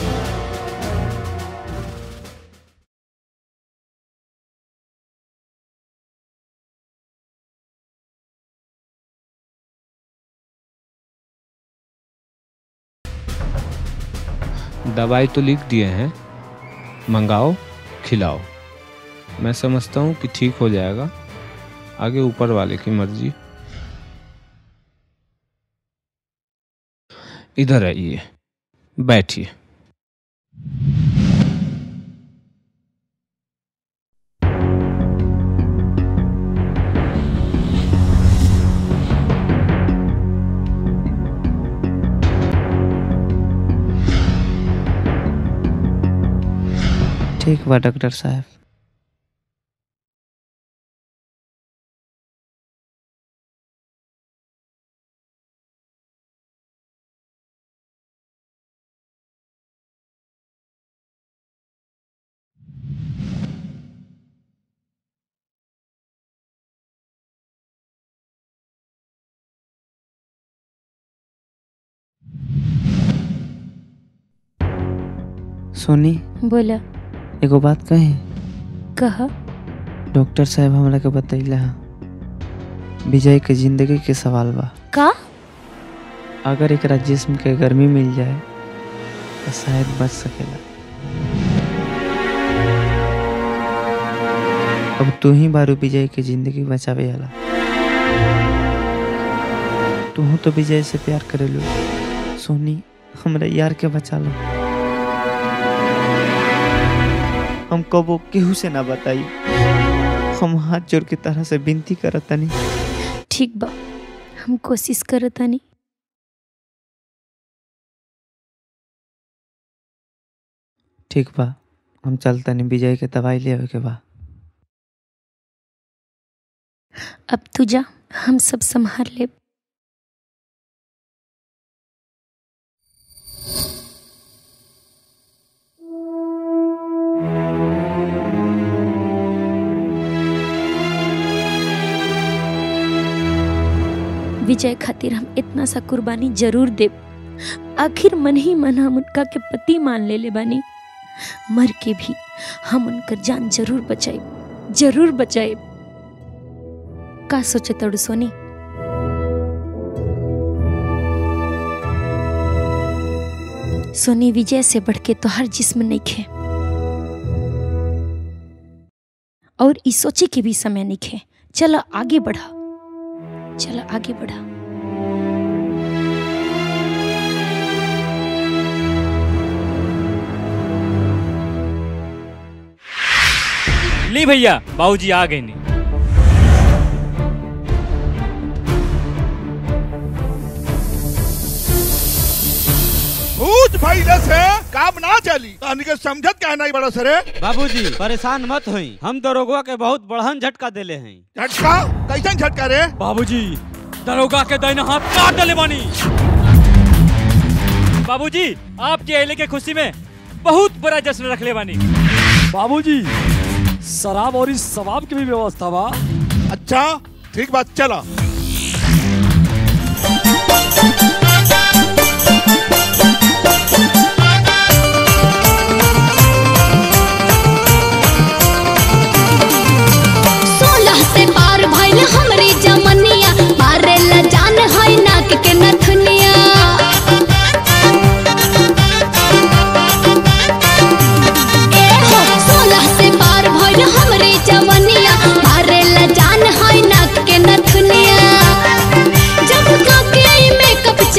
दवाई तो लिख दिए हैं मंगाओ खिलाओ मैं समझता हूँ कि ठीक हो जाएगा आगे ऊपर वाले की मर्जी इधर आइए बैठिए
ठीक बा डॉक्टर साहब सोनी
बोला
एगो बात कही
कहा
डॉक्टर साहब हमरा के बतैला है विजय के जिंदगी के सवाल बा
का
अगर एकरा जिस्म के गर्मी मिल जाए तो शायद बच सकेला अब तू ही बारू विजय के जिंदगी बचावे वाला तू तो विजय से प्यार करेलू सोनी हमरा यार के बचा लो हम कबो केहू से ना बताई हम हाथ जोड़ के तरह से विनती करत तनी
ठीक बा हम कोशिश करतानी
ठीक बा हम चलतनी विजय के दवाई ले आवे के बा
अब तू जा हम सब संभाल ले विजय खातिर हम इतना सा कुर्बानी जरूर देब आखिर मन ही मन हम उनका के पति मान ले ले बानी मर के भी हम उनकर जान जरूर बचाए जरूर बचाए का सोचे तड़ू सोनी सोनी विजय से बढ़ के तो हर जिस्म नहीं खे और इस सोचे के भी समय नहीं खे चलो आगे बढ़ा चलो आगे बढ़ा
ली भैया बाबूजी आ गए नहीं
भूत भइले से काम ना चली तहनी के समझत कहना ही बड़ा सरे
बाबूजी परेशान मत होई हम दरोगा के बहुत बड़हन झटका देले हैं
झटका कैसन झटका रे
बाबूजी दरोगा के दाहिना हाथ काट डाले बानी बाबूजी आपके अहले के खुशी में बहुत बड़ा जश्न रख ले बानी
बाबूजी शराब और इस शराब की भी व्यवस्था बा
अच्छा ठीक बात चला
सोलह से पार भइल हमरी जमनिया मारे ला जान है नाक के नथुनिया ए हो सोलह से पार भइल हमरी जमनिया मारे ला जान है नाक के नथुनिया जब का के मेकअप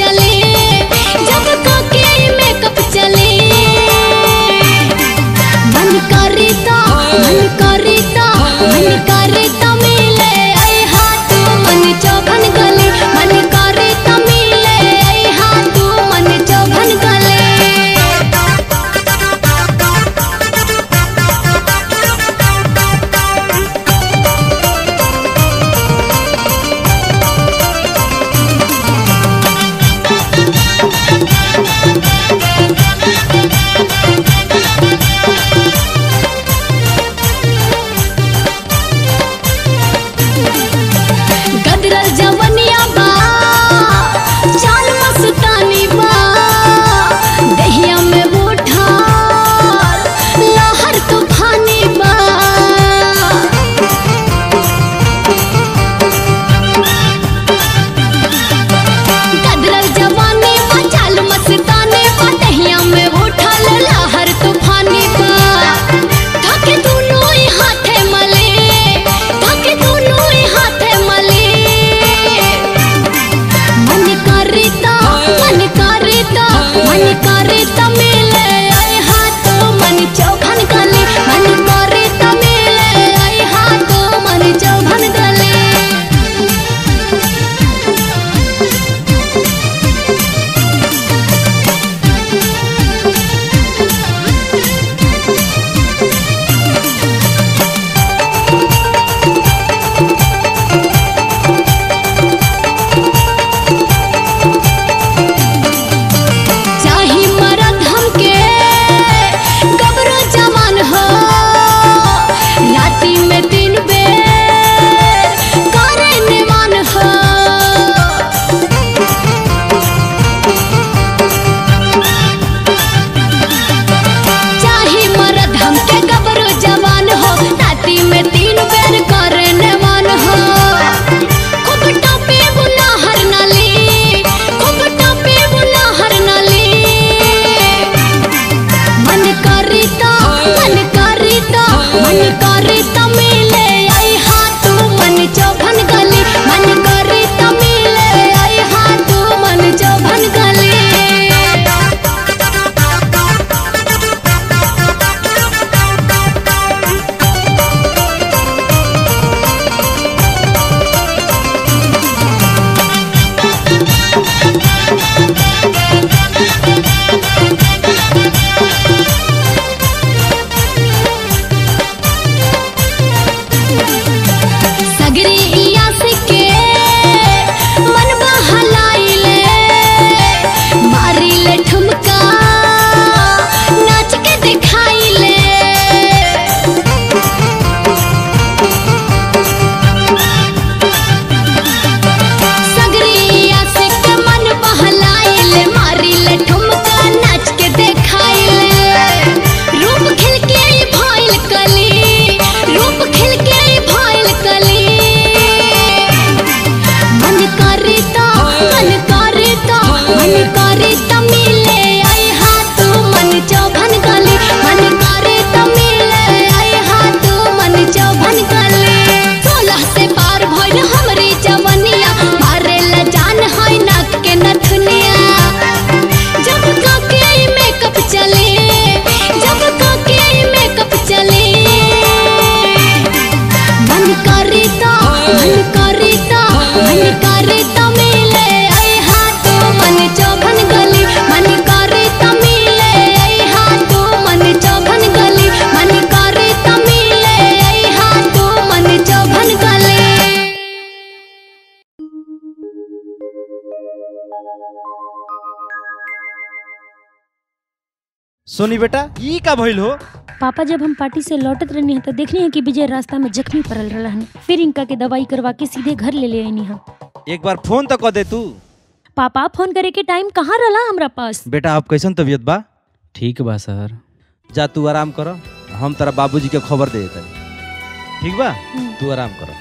सोनी बेटा ई का भइल हो
पापा जब हम पार्टी से लौटत रहनी है तो देखनी है कि विजय रास्ता में जख्मी पड़ल रहन फिर इनका के दवाई करवा के सीधे घर ले ले आईनी हम
एक बार फोन तो कर दे तू
पापा फोन करे के टाइम कहाँ रहला हमरा पास
बेटा आप कैसन तबीयत बा
ठीक बा सर
जा तू आराम कर हम तेरा बाबूजी के खबर दे देते ठीक बा तू आराम कर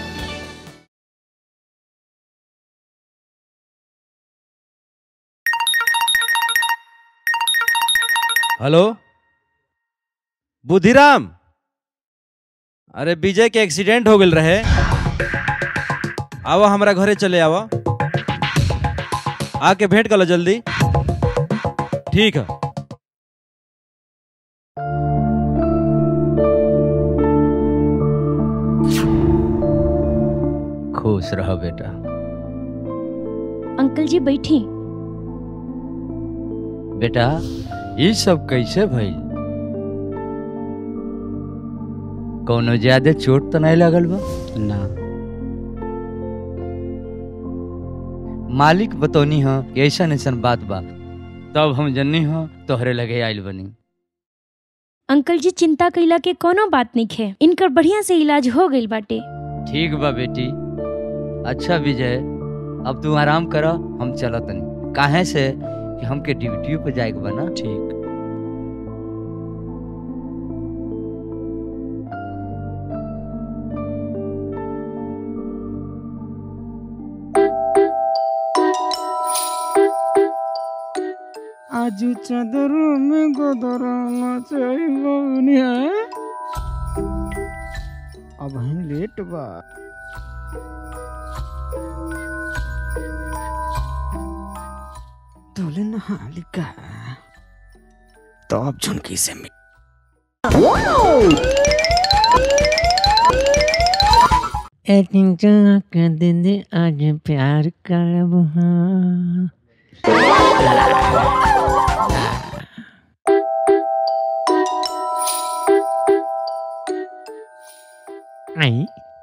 हेलो बुद्धिराम अरे विजय के एक्सीडेंट हो गल रहे आओ हमारा घरे चले आओ आके भेंट कर लो जल्दी ठीक है
खुश रहो बेटा
अंकल जी बैठी
बेटा ये सब कैसे भइल कौनो ज्यादा चोट तो नहीं लगल बा
ना
मालिक बतौनी ह कि ऐसन ऐसन बात बा तब हम जन्नी ह तोहरे लगे आइल बनी
अंकल जी चिंता कैला के कोनो बात नहीं है इनकर बढ़िया से इलाज हो गइल बाटे
ठीक बा बेटी अच्छा विजय अब तू आराम कर हम चलत तनी काहे से कि हमके ड्यूटी पे जाए के बा ना
ठीक
आज चादर में गोदराना चाहिए अब हम लेट बा तोले नहा लिखा तो अब झुनकी से मिल एक कर दे दे आज प्यार करब हाँ आई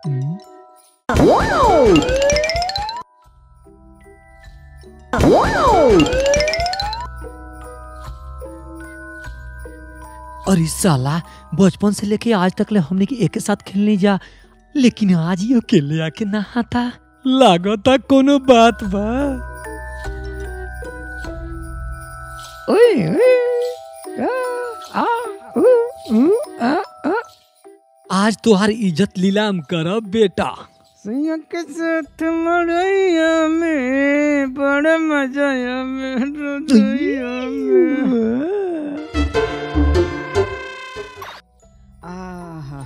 अरे साला बचपन से लेके आज तक ले हमने की एक साथ खेलने जा लेकिन आज ही अकेले आके नहाता लागता कोनो बात बा ओए ओए आ, आ, उ, उ, आ, आ। आज तुहार इज्जत लीलाम करब बेटा
सैया के साथ मड़ैया में बड़ा मजा आया मेरे दैया में आहा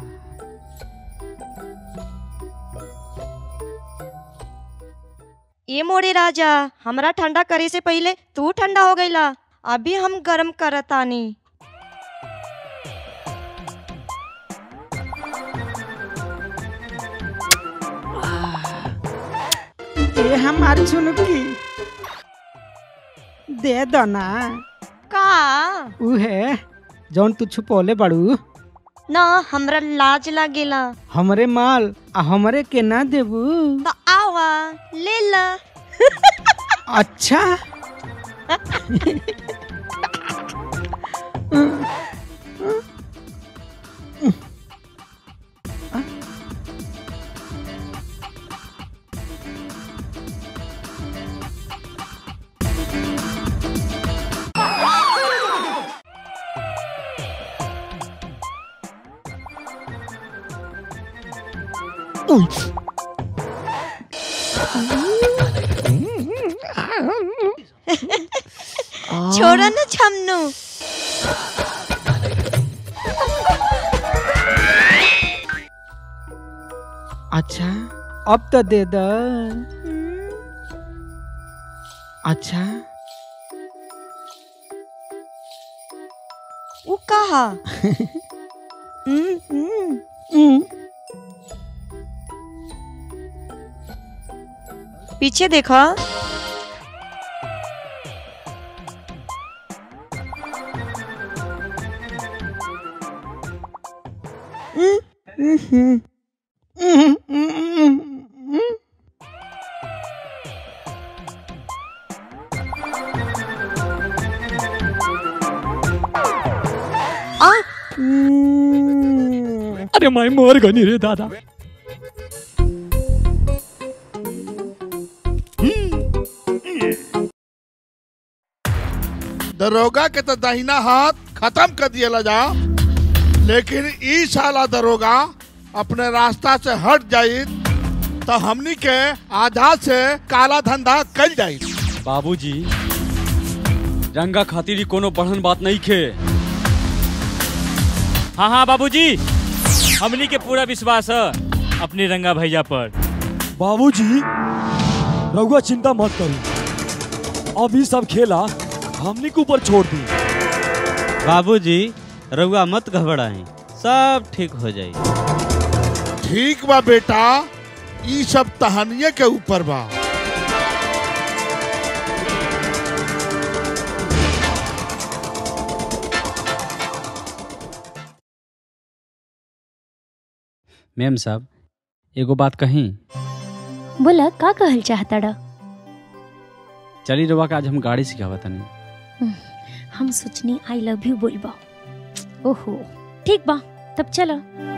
ये मोरे राजा हमरा ठंडा करे से पहले तू ठंडा हो गईला अभी हम गरम करतानी
ये हमार झुनकी दे दो ना
का
उहे जौन तू छुपौले बड़ू
ना हमरा लाज लागेला
हमरे माल आ हमरे के ना देबू
तो आवा ले ला
अच्छा
छोड़ो ना छमनू
अच्छा अब तो दे दो अच्छा
वो कहा हम्म, हम्म। पीछे देखा
अरे मैं मोर गनी रे दादा
दरोगा के तो दाहिना हाथ खत्म कर दिया जा लेकिन ई साला दरोगा अपने रास्ता से हट जाई तो हमनी के आधा से काला धंधा कल जाई
बाबूजी रंगा खातिर ही कोनो बढ़न बात नहीं खे
हाँ हाँ बाबूजी हमनी के पूरा विश्वास है अपने रंगा भैया पर
बाबूजी रघुआ चिंता मत करी अब ये सब खेला हमने के ऊपर छोड़ दी
बाबूजी रउआ मत घबराएं सब ठीक हो जाई
ठीक बा बेटा ई सब तहनिये के ऊपर बा
मैम साहब एगो बात कहीं
बोला का कहल चाहता डा
चली रवा के आज हम गाड़ी सिखावा तनी
हम सोचनी आई लव यू बोलबा ओहो ठीक बा तब चलो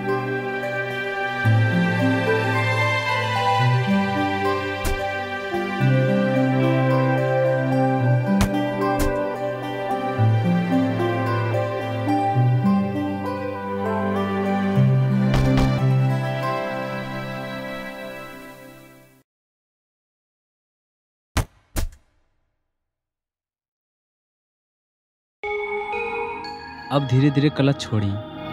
अब धीरे धीरे क्लच छोड़ी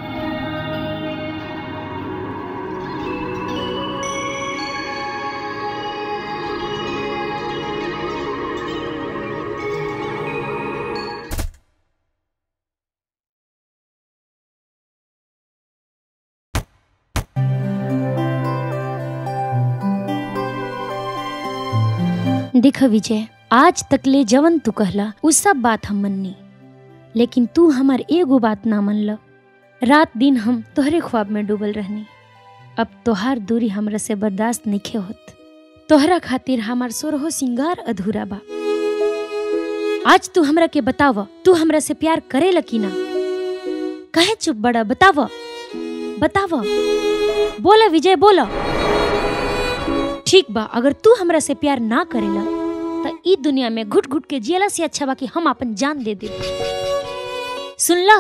देख विजय आज तकले जवन तू कहला उ सब बात हम मन्नी लेकिन तू हमार एगो बात ना मनल रात दिन हम तोहरे ख्वाब में डूबल रहनी अब तोहार दूरी हमरा से बर्दाश्त नहीं होत तोहरा खातिर हमार सोरहो सिंगार अधूरा बा आज तू हमरा के बताव तू हमरा से प्यार करे की ना कहे चुप बड़ा बताव बताव बोला विजय बोला ठीक बा अगर तू हमरा से प्यार ना करेला त ई दुनिया में घुट घुट के जियला से अच्छा बा कि हम अपन जान दे दे सुनला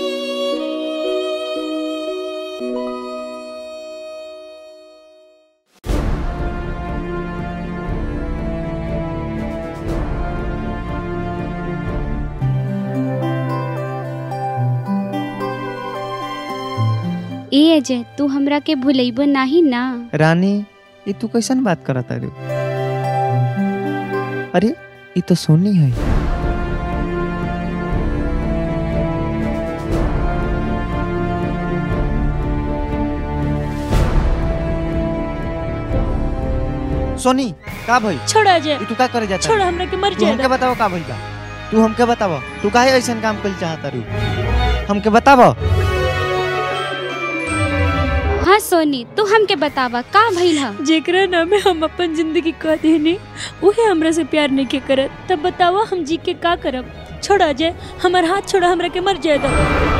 ए अजय तू हमरा के भूलेबो नाही ना
रानी ये तू कैसन बात करत अरे अरे ये तो सोनी है सोनी का भाई
छोड़ अजय
तू का करे जाता
छोड़ हमरा के मर
तू हमके
जाए
बताओ का भइल बा तू हमके बताव तू काहे ऐसन काम कइल चाहता रू हमके बताव
हाँ सोनी तू हमके बतावा का भइल ह
जेकरा नामे हम अपन जिंदगी कह देनी उहे हमरा से प्यार नहीं के करत तब बतावा हम जी के का करब छोड़ अजय हमार हाथ छोड़ा हमरा के मर जाए दो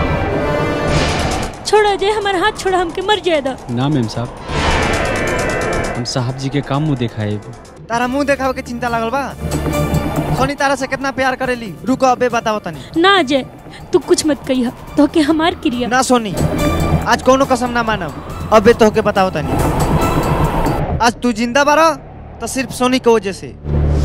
छोड़ अजय हमार हाथ छोड़ा हमके मर जाए दो
ना मैम साहब हम साहब जी के काम मुँह देखाए
तारा मुंह देखावे के चिंता लागल बा सोनी तारा से कितना प्यार करेली रुको अबे बताओ तनी
ना अजय तू कुछ मत कहिया तो के हमार क्रिया
ना सोनी आज कोनो कसम ना मानब अबे तोहके बताओ तनी आज तू जिंदा बारा तो सिर्फ सोनी के वजह से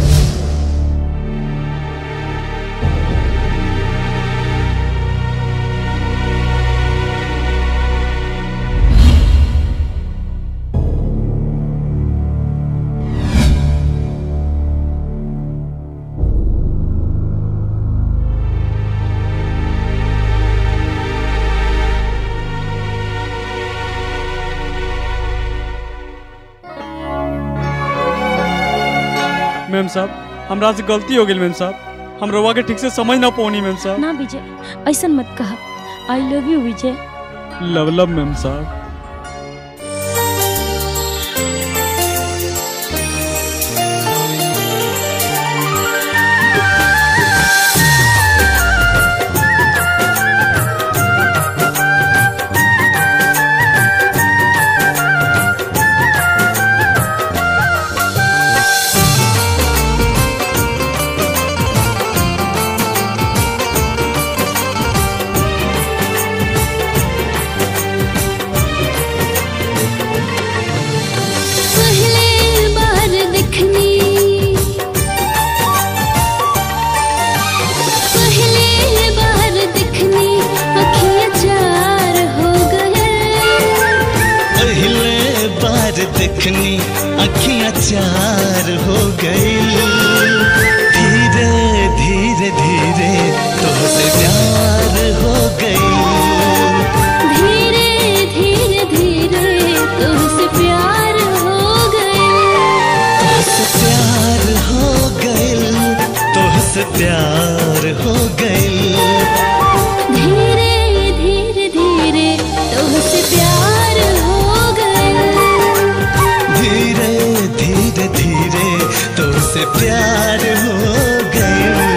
मैम साहब हमरा से गलती हो गई मैम साहब हम रवा के ठीक से समझ ना पौनी मैम साहब
ना विजय ऐसा मत कहा I love you Vijay
love love ma'am साहब
अचार हो गई धीरे धीरे धीरे तुझसे प्यार हो गई
धीरे धीरे धीरे तुझसे प्यार हो गए
तुझसे प्यार हो गई तुझसे प्यार हो गई
धीरे धीरे धीरे तुझसे प्यार हो गए
धीरे धीरे धीरे तुझसे प्यार हो गई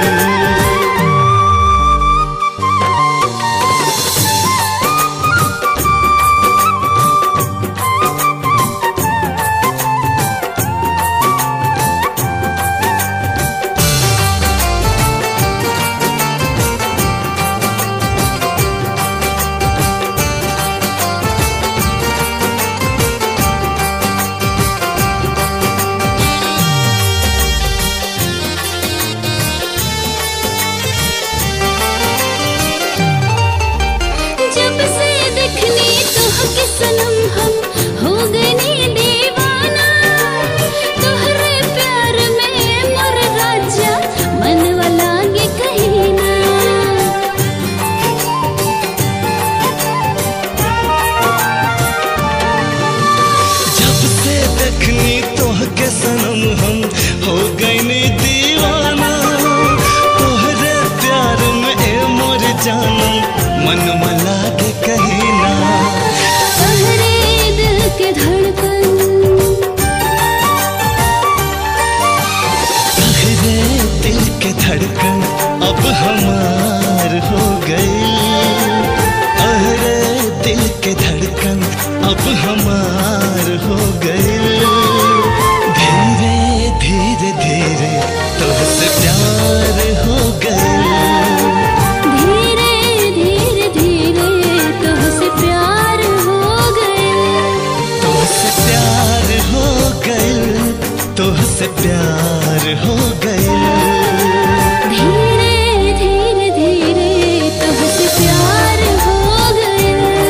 जब से देखनी तोहके सनम हम हो गए दीवाना तोहरे प्यार में मोर राजा मनवा लागे कहीं ना
जब से देखनी तोहके सनम हम हो गए दीवाना तोहरे प्यार में ए मोर जानम मन मला के कहीं ना
तोहरे दिल के धड़कन
तोहरे दिल के धड़कन अब हमार हो गई तोहरे दिल के धड़कन अब हमार हो गई धीरे धीरे धीरे तुझसे प्यार हो गई
धीरे धीरे धीरे तुझसे प्यार हो गए
तुझसे प्यार हो गई तुझसे प्यार हो गई
धीरे धीरे धीरे तुझसे प्यार हो गए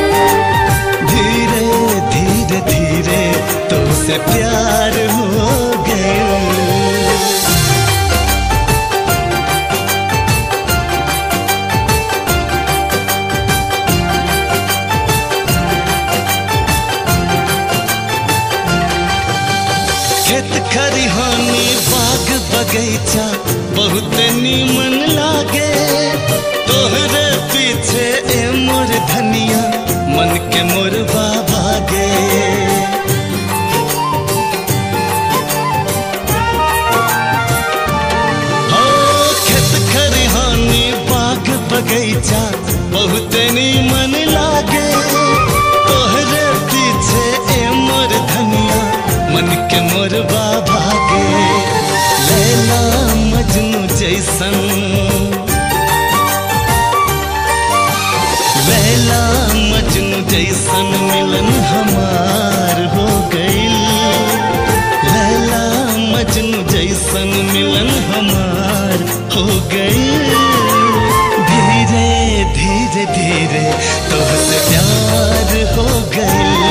धीरे धीरे धीरे तुझसे प्यार हो गई खेत खरिहानी बाग बगैचा बहुत नीमन लागे तोहरे पीछे ए मोर धनिया मन के मोर भागे हो खेत खरिहानी बाग बगैचा बहुत नीमन लागे तोहरे पीछे ए मोर धनिया मन के मोर भागे लैला मजनू जैसन लैला मजनू जैसन मिलन हमार हो गई लैला मजनू जैसन मिलन हमार हो गई धीरे धीरे धीरे तुझसे प्यार हो गई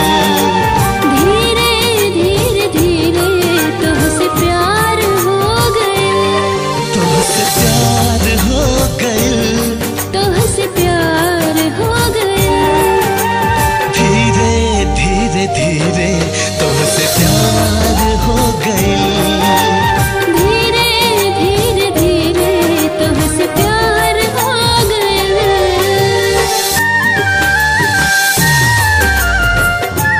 धीरे धीरे धीरे तुझसे प्यार हो गए
तुझसे प्यार हो गई
तुझसे प्यार हो गए
धीरे धीरे धीरे तुझसे प्यार हो गई
धीरे धीरे धीरे तुझसे प्यार हो गए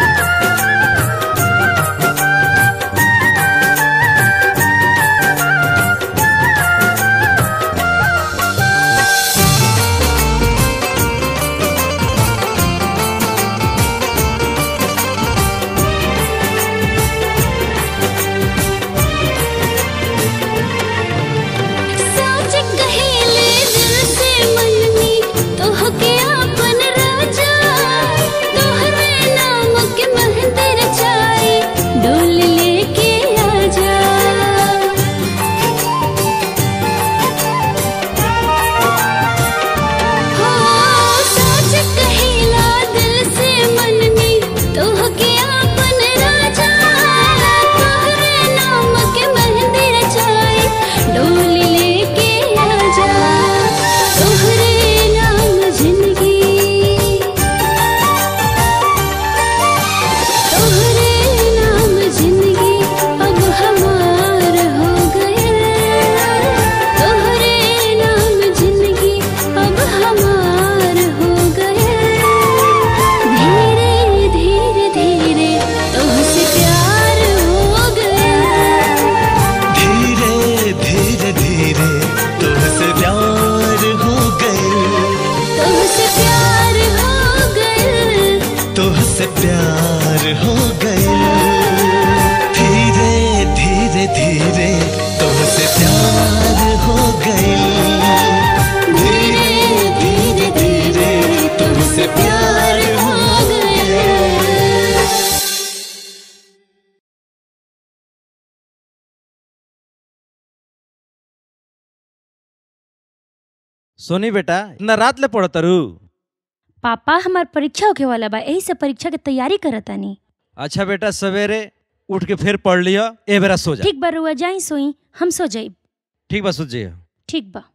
सोनी बेटा इतना रात ले पढ़त रू
पापा हमार परीक्षा होके वाला बा यही से परीक्षा के तैयारी करतानी
अच्छा बेटा सवेरे उठ के फिर पढ़ लियो ए बेरा सो जा
ठीक बा रुआ जाई सोई हम सो जाई
ठीक बा सुत जाइए
ठीक बा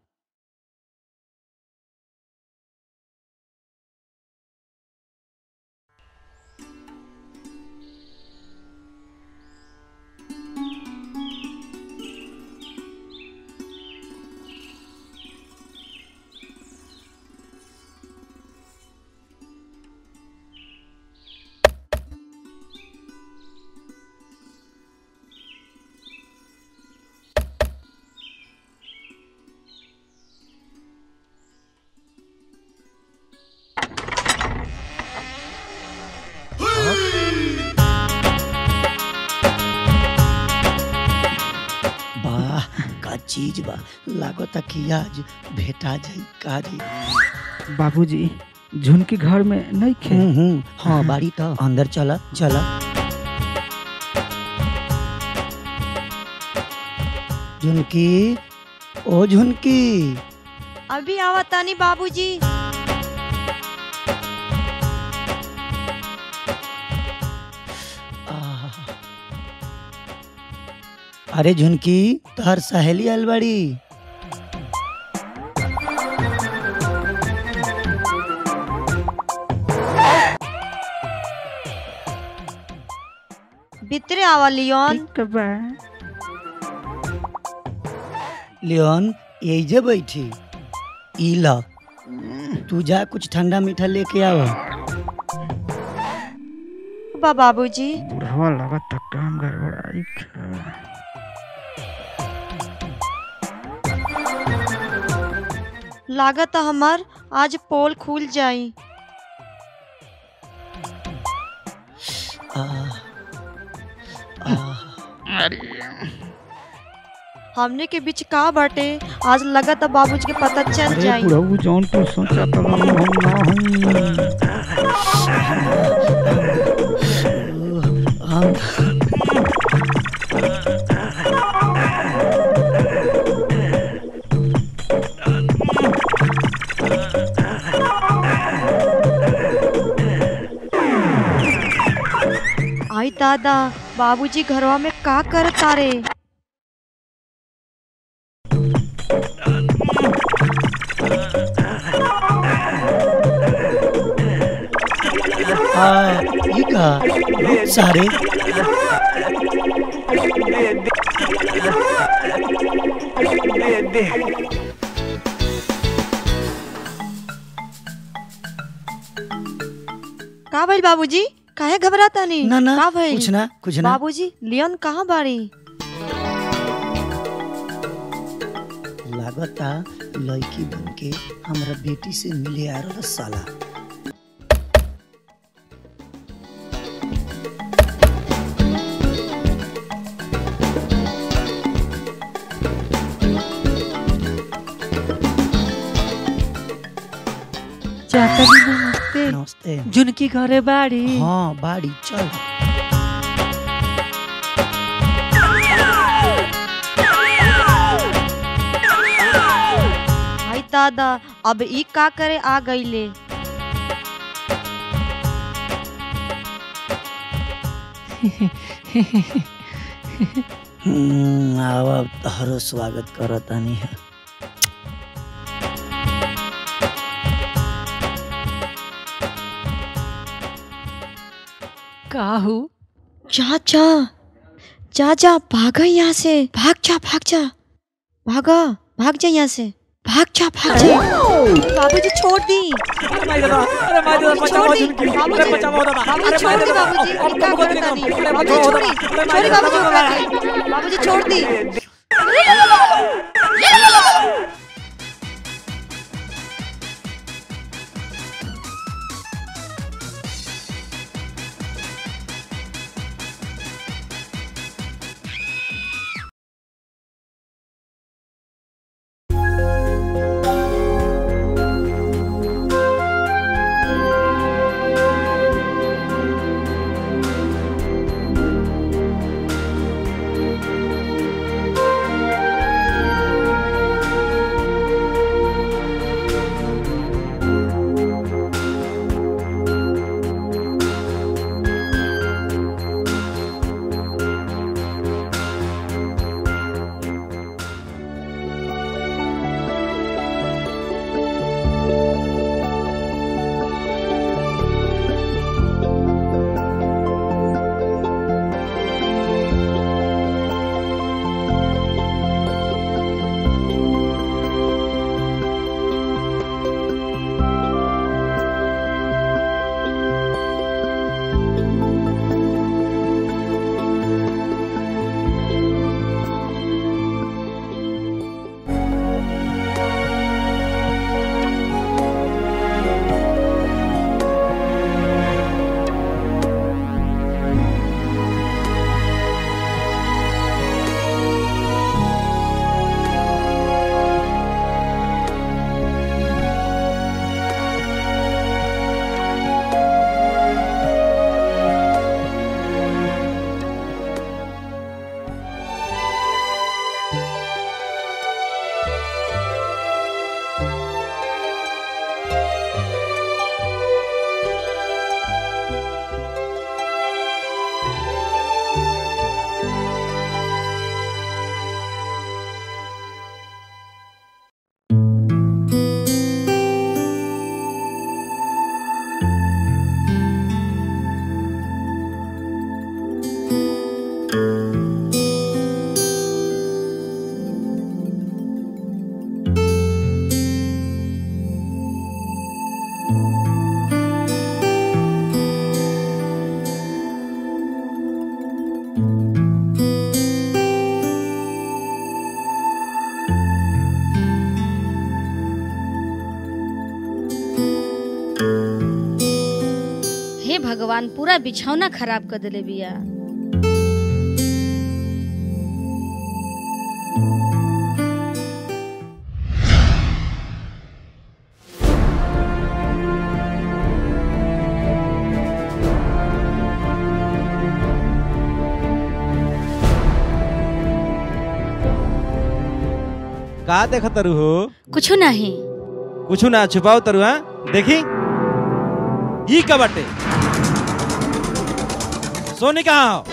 वाह का चीज बा लागत कि आज भेटा जाई कारी
बाबूजी झुनकी घर में नहीं खे
हम्म हाँ बाड़ी तो अंदर चला चला झुनकी ओ झुनकी
अभी आवतानी बाबूजी
अरे झुनकी तोहर सहेली आइल बाड़ी
भीतरे आवा लियोन
लियोन एजे बैठी ई ला तू जा कुछ ठंडा मीठा लेके आवा
बा बाबूजी
बुढ़वा लागत तक काम गड़बड़ाई
लागत हमार आज पोल खुल जाई हमने के बीच का बाटे आज लगत बाबूजी के पता चल
अरे
जाई
बुढ़ऊ जौन तो सोचा था हम ना
आई दादा बाबूजी घरवा में का कर तारे
हाँ ये का बहुत सारे
का भइल बाबूजी काहे घबराता नहीं
ना ना
का भइल
कुछ ना कुछ ना
बाबूजी लियोन कहाँ बाड़ी
लागता लड़की बन के हमरा बेटी से मिले आ रहा साला
चाचा जी नमस्ते
नमस्ते
झुनकी घरे बाड़ी
हाँ बाड़ी चल
आई दादा अब ई का करे आ गईले
हम्म, आव अब तहरो स्वागत करतानी है
काहू
जा जा जा जा भागा यहाँ से भाग जा भाग जा भागा भाग जा यहाँ से भाग जा भाग जा बाबूजी छोड़ दी बाबूजी छोड़ दी बाबूजी बाबूजी छोड़ दी बाबूजी ई का करता नहीं बाबूजी छोड़ी छोड़ी बाबूजी उठा के बाबूजी छोड़ दी
भगवान पूरा बिछौना खराब कर देले बिया
का देखा तरु हो
कुछ नहीं
कुछ ना छुपाओ तरु हाँ देखी ई का बाटे सोनी कहाँ हो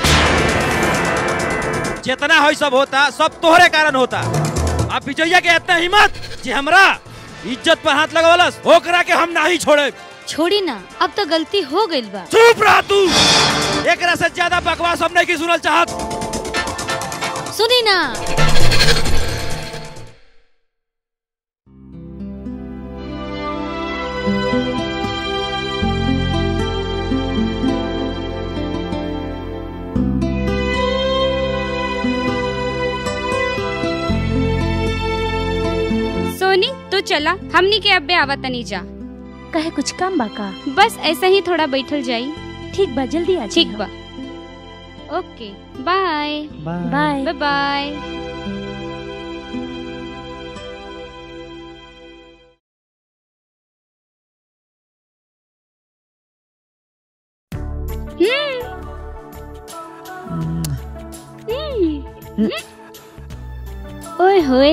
जितना हो सब होता सब तोहरे कारण होता अब विजया के इतना हिम्मत कि हमरा इज्जत पर हाथ लगावलस ओकरा के हम नहीं छोड़े
छोड़ी ना अब तो गलती हो गई बा
चुप रह तू एकरा से ज्यादा बकवास हम नहीं की सुनल चाहत
सुनी ना
सोनी तू चला हमनी के अब्बे आवा तनी जा
कहे कुछ काम बा का
बस ऐसे ही थोड़ा बैठल जाई
ठीक बा जल्दी आ
ठीक बा okay bye
bye
bye bye ओए होए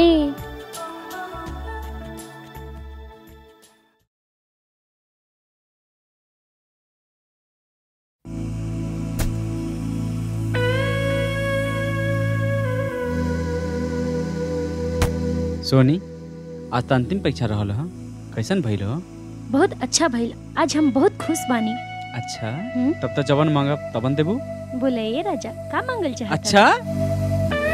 सोनी आज तो अंतिम परीक्षा रहल ह कैसन भइल हो
बहुत अच्छा भइल आज हम बहुत खुश बानी
अच्छा तब तो जवन मांगब तबन देबू
बोले ये राजा का मांगल चाहता
अच्छा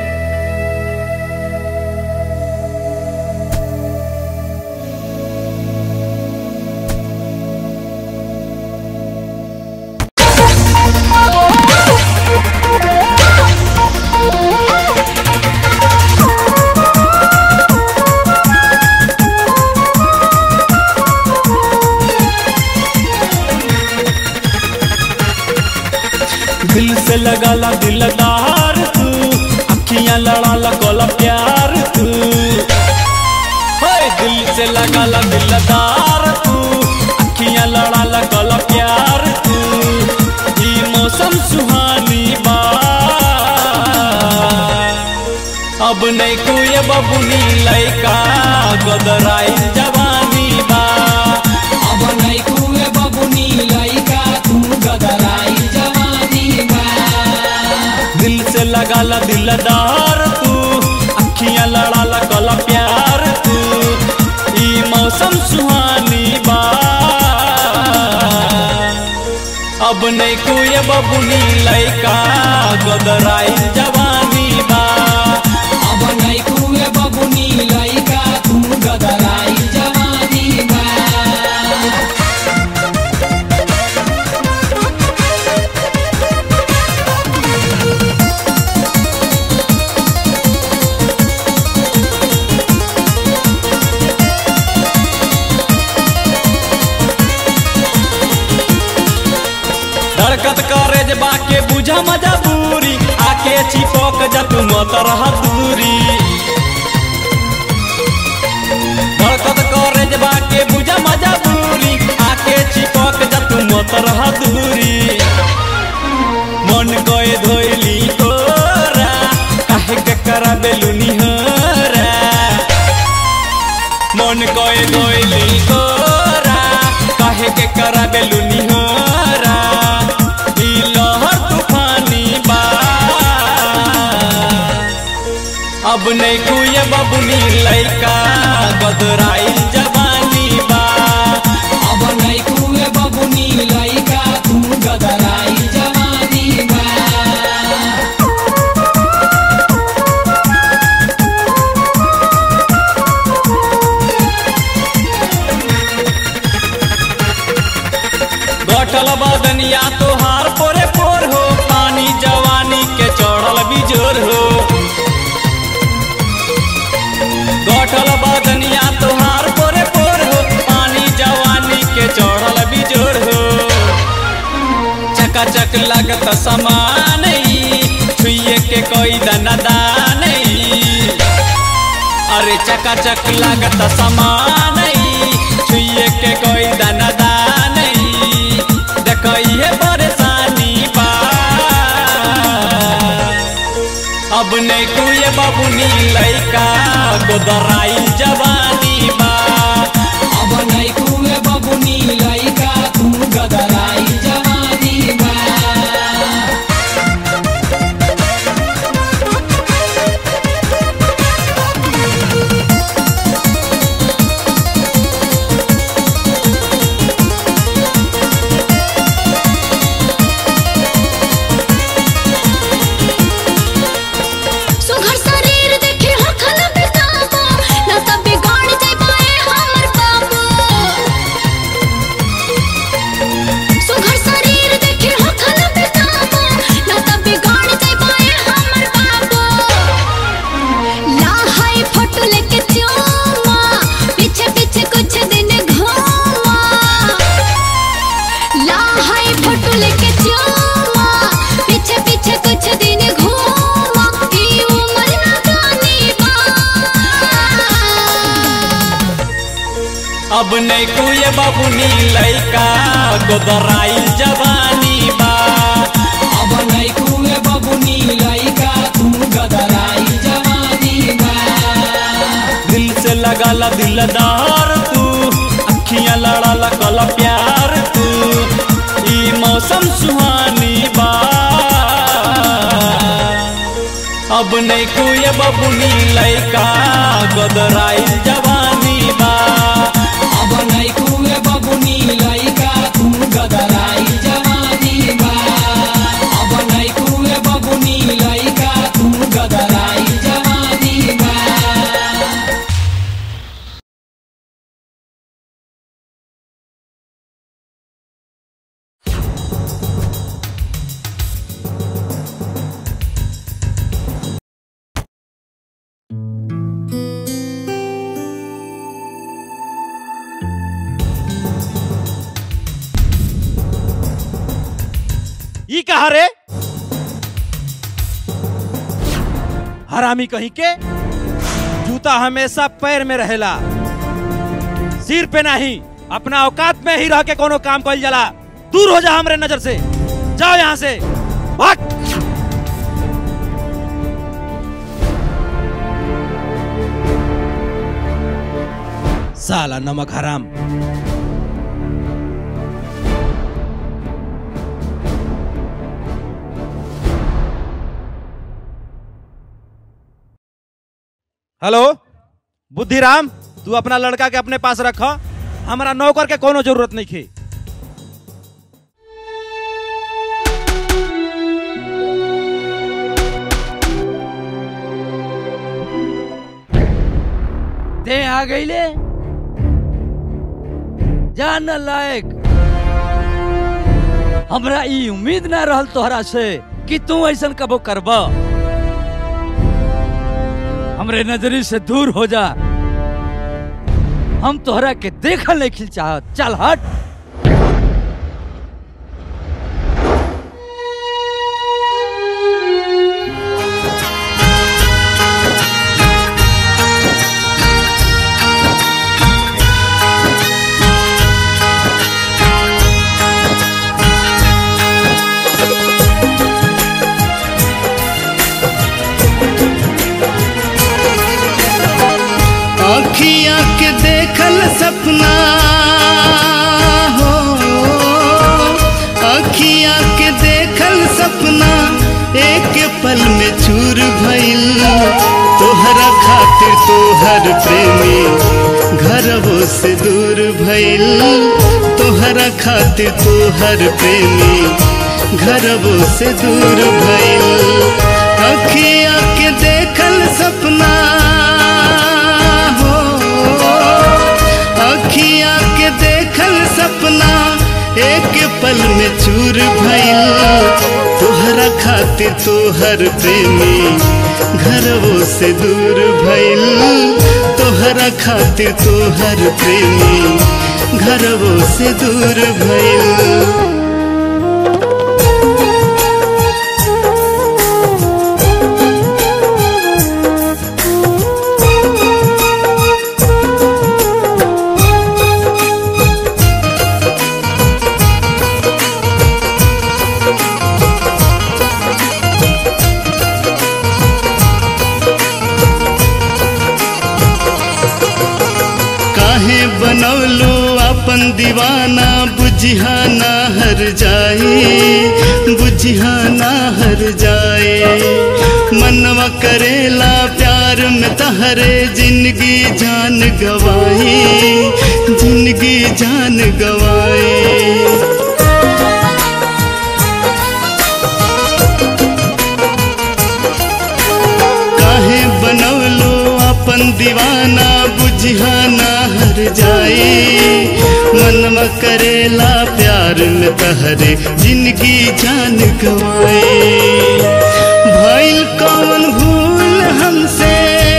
दिल से लगा ला दिलदार तू अखियां लड़ा ला कोला प्यार तू होए दिल से लगा ला दिलदार तू अखियां लड़ा ला कोला प्यार तू ई मौसम सुहानी बा अब नहीं कोई बबुनी लइका गदराई जवानी बा अब नहीं कोई बबुनी लइका तू गदराई जवानी बा दिल से लगा ला दिलदार तू अखियां लड़ा ला कला प्यार तू ई मौसम सुहानी बा अब नहीं कोई बबुनी लइका गदराई जवानी बा अब नहीं कोई बबुनी लइका तू गदराई जवानी बा धड़कत करे जबा के बुझा मजबूरी आके चिपक जा तू मत रह दूरी धड़कत करे जबा के बुझा मजबूरी आके चिपक जा तू मत रह दूरी मन गए धोइली तोरा काहे के करा बेलुनी होरा मन गए धोइली तोरा काहे के करा बेलुनी होरा ई लहर तूफानी बा अब नहीं कुए बबुनी लइका बदराई जवानी बा अब नहीं कुए बबुनी लइका तू गदराई जवानी बा गठल बदनिया तोहार पोरे पोर हो पानी जवानी के चढ़ल बिजोर हो गठल बदनिया तोहार पोरे पोर हो पानी जवानी के चढ़ल बिजोर हो
चक लागत समान छुए के कोई दना दान अरे चका चक लागत समान छुए के कोई दना दान देखो ये परेशानी बा अब नहीं कुए बबुनी लैका गोदराई जवानी बा अब नहीं कुए बबुनी लैका तू गदराई जवानी बा
सुघर शरीर देखे हो खल बेकाबू ना सब बिगाड़ जाए हमर बाबू सुघर शरीर देखे हो खल बेकाबू ना सब बिगाड़ जाए हमर बाबू ला हाय फोटो लेके चूमा पीछे पीछे कुछ दिन घूमा ला हाय फोटो लेके चूमा पीछे पीछे कुछ दिन घूमा ई उम्र ना जानी बा
अब नहीं कुए बबुनी लैका गोदराई जवानी बा अब नहीं कुए बबुनी लैका तू गदराई जवानी बा दिल से लगाला दिलदार तू अखियां लड़ाला कला प्यार तू ई मौसम सुहानी बा अब नहीं कुए बबुनी लैका गोदराई जवानी बा अब नहीं कुए बबुनी लैका तू गदराई जवानी बा अब नहीं कुए बबुनी लैका तू गदराई जवानी बा
ई कहा रे हरामी कहीं के जूता हमेशा पैर में रहेला सिर पे नहीं अपना औकात में ही रह के कोनो काम कइल जाला दूर हो जा हमरे नजर से जाओ यहाँ से भाग साला नमक हराम हेलो बुद्धिराम तू अपना लड़का के अपने पास रख हमारा नौकर के कोनो जरूरत नहीं थी
ते आ गईले जान लायक हमरा ई उम्मीद ना रहल तोहरा से कि तू ऐसन कबो करब हमरे नजरी से दूर हो जा हम तोहरा के देखल नहीं खिल चाहत चल हट
अखिया के देखल सपना हो अखिया के देखल सपना एक पल में चूर भइल तोहरा खातिर तोहर प्रेमी घरवो से दूर भइल तोहरा खातिर तोहर प्रेमी घरवो से दूर भइल अखिया के देखल सपना हो अखिया के देखल सपना एक पल में चूर भइल तोहरा खातिर तोहर प्रेमी घरवो से दूर भइल तोहरा खातिर तोहर प्रेमी घरवो से दूर भइल बनौलो अपन दीवाना बुझिया ना हर जाए बुझिया ना हर जाए मनवा करेला प्यार में तहरे जिंदगी जान गवाए जिंदगी जान गवाए काहे बनौलो अपन दीवाना बुझिया ना हर जाए मनवा करेला प्यार में तहरे जिंदगी जान गवाए भइल कौन भूल हमसे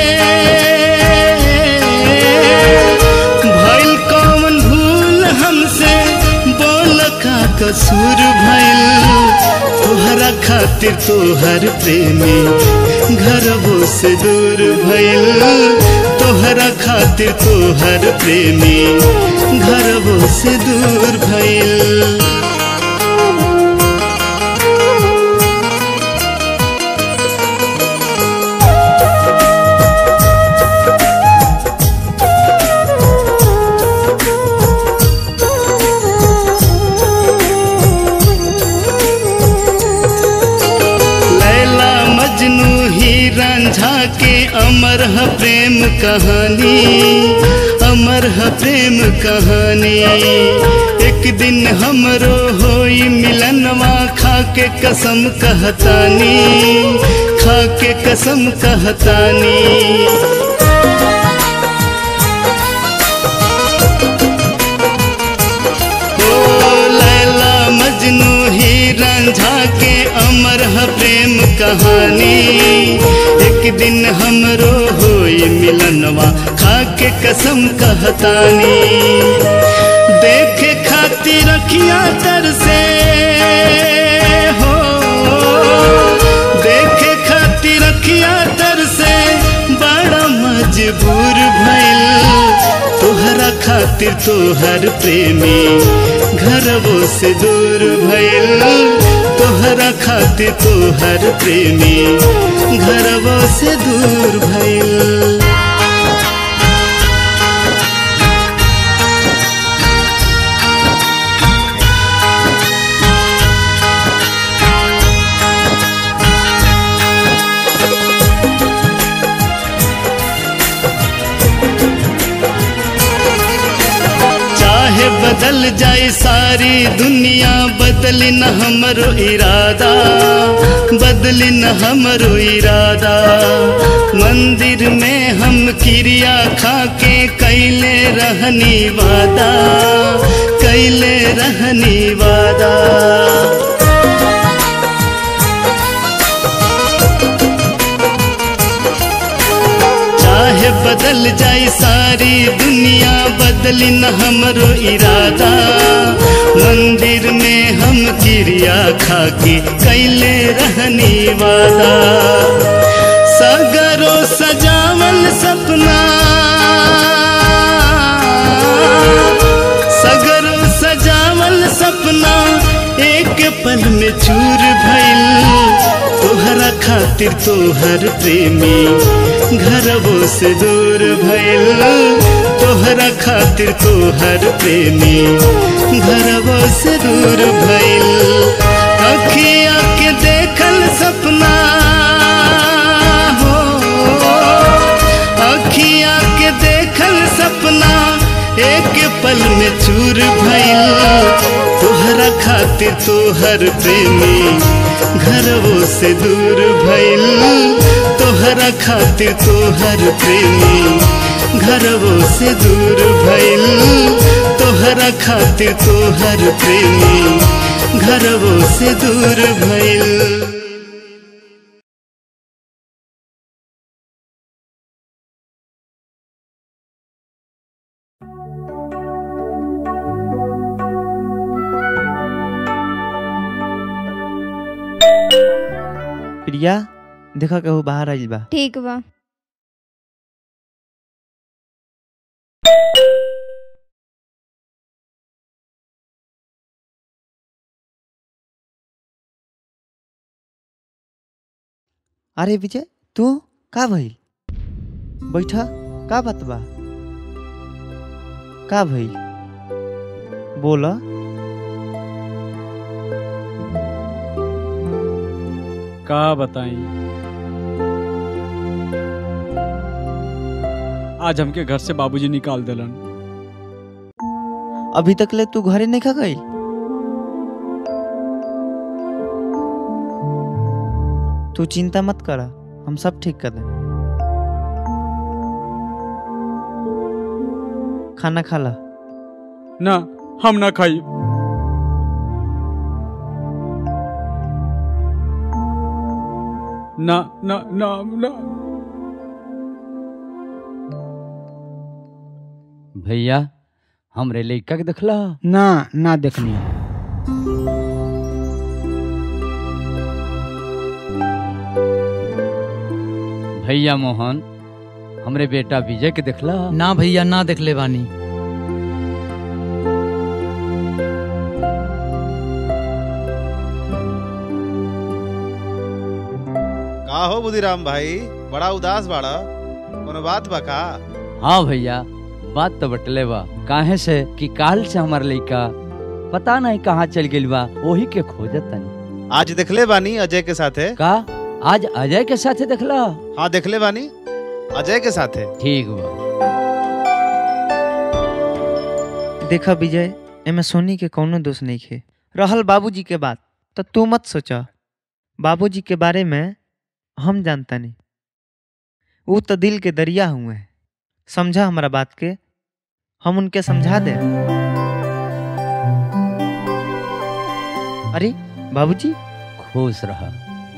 भइल कौन भूल हमसे बोल का कसूर भइल तोहरा खातिर तोहर प्रेमी घरवो से दूर भइल तोहरा खातिर तोहर प्रेमी घरवो से दूर भइल लैला मजनू ही रांझा के अमर है प्रेम कहानी अमर है प्रेम कहानी एक दिन हमरो होई मिलनवा खा के कसम कहतानी खा के कसम कहतानी ओ लैला मजनू ही रांझा के अमर है प्रेम कहानी एक दिन हमरो होई मिलनवा खा के कसम कहतानी देखे खातिर रखिया तर से हो देखे खातिर रखिया तर से बड़ा मजबूर भइल तोहरा खातिर तोहर प्रेमी घरवो से दूर भइल तोहरा खातिर तोहर प्रेमी घरवो से दूर भइल चाहे बदल जाए सारी दुनिया बदली न हमरो इरादा बदली न हमरो इरादा मंदिर में हम क्रिया खा के कैले रहनी वादा कैले रहनी वादा चाहे बदल जाए सारी दुनिया बदली न हमरो इरादा मंदिर में हम क्रिया खा के कैले रहनी वादा सगरो सजावल सपना सगरो सजावल सपना एक पल में चूर भइल तोहरा खातिर तोहर प्रेमी घरवो से दूर भइल तोहरा खातिर तोहर प्रेमी घरवो से दूर भइल अखिया के देखल सपना हो अखिया के देखल सपना एक पल में चूर भइल तोहरा खातिर तोहर प्रेमी घरवो से दूर भइल तोहरा खातिर तोहर प्रेमी घरवो से दूर भइल तोहरा खातिर तोहर प्रेमी घरवो से दूर भइल
प्रिया देखा कहू बाहर आइल बा
ठीक बा
अरे विजय तू का भइल बैठा का बात बा का भाई बोला
का बताई आज हमके घर से बाबूजी निकाल दिलन
अभी तक ले तू घरे नहीं खा गई तू चिंता मत करा हम सब ठीक कर दे खाना खा ला
ना हम ना खाई ना ना ना ना
भैया हमरे लइका के देखला
ना ना देखनी
भैया मोहन हमरे बेटा विजय के देखला
ना भैया ना देख ले बानी
का हो बुधिराम भाई बड़ा उदास बाड़ा कोनो बात बा का
हाँ भैया बात तो बटले बा काहे से कि काल से हमार लइका पता नहीं कहाँ चल गेल बा वही के खोजत तनी
आज देखले बानी अजय के साथे
का आज अजय के साथे देखला
हाँ देखले बानी अजय के साथे
ठीक बा
देखा विजय एमे सोनी के कौनो दोष नहीं खे रहल बाबूजी के बात तो तू मत सोचा बाबूजी के बारे में हम जानता नहीं वो तो दिल के दरिया हुए हैं समझा हमारा बात के हम उनके समझा दे अरे बाबूजी
खुश रहा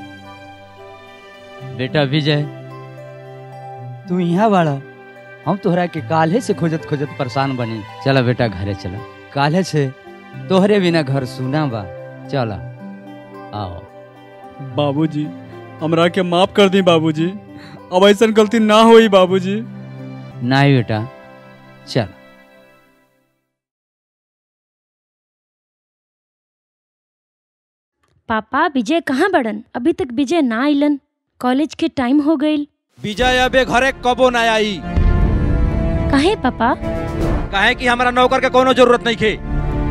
बेटा विजय तू यहाँ बाड़ा हम तोहरा के काल्हे से खोजत खोजत परेशान बनी चला बेटा घरे चला काल्हे से तोहरे बिना घर सुना बा चला आओ
बाबूजी हमरा के माफ कर दी बाबूजी अब ऐसा गलती ना होई बाबूजी
नहीं बेटा चल
पापा विजय कहाँ बड़न अभी तक विजय ना आइलन कॉलेज के टाइम हो गईल
विजय अबे घरे कबो ना आई
काहे पापा
काहे कि हमारा नौकर के कोनो जरूरत नहीं खे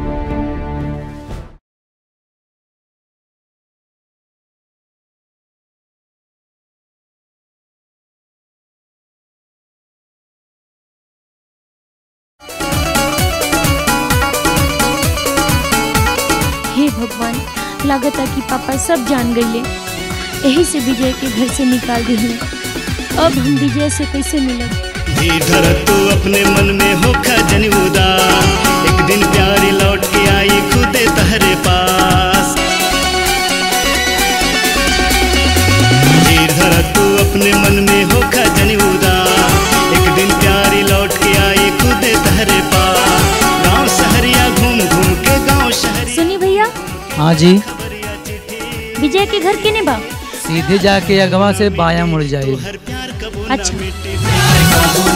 हे भगवान लागता कि पापा सब जान गईले यही से विजय के घर से निकाल दिले अब हम विजय से कैसे मिलब
धीर तू अपने मन में हो खजन उदास एक दिन प्यारी लौट के आई खुदे तहरे पास धीर धर तू अपने मन में हो खजन उदास एक दिन प्यारी लौट के आई खुदे तहरे पास गांव शहरिया घूम घूम के गांव शहर
सुनी भैया
हाँ जी
विजय के घर केने बा
सीधे जाके अगवा से बाया मुड़ जाए
अच्छा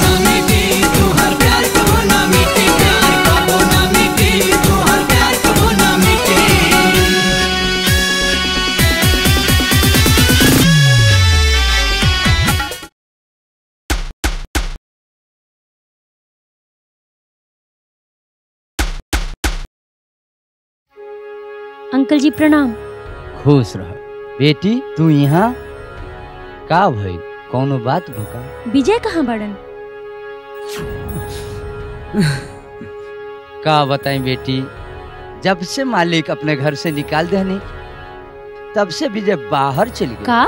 अंकल जी प्रणाम
खुश रह बेटी तू यहाँ का भइल कौनो बात भूका
विजय कहाँ बड़न
का बताई बेटी जब से मालिक अपने घर से निकाल देनी तब से विजय बाहर चल गई
का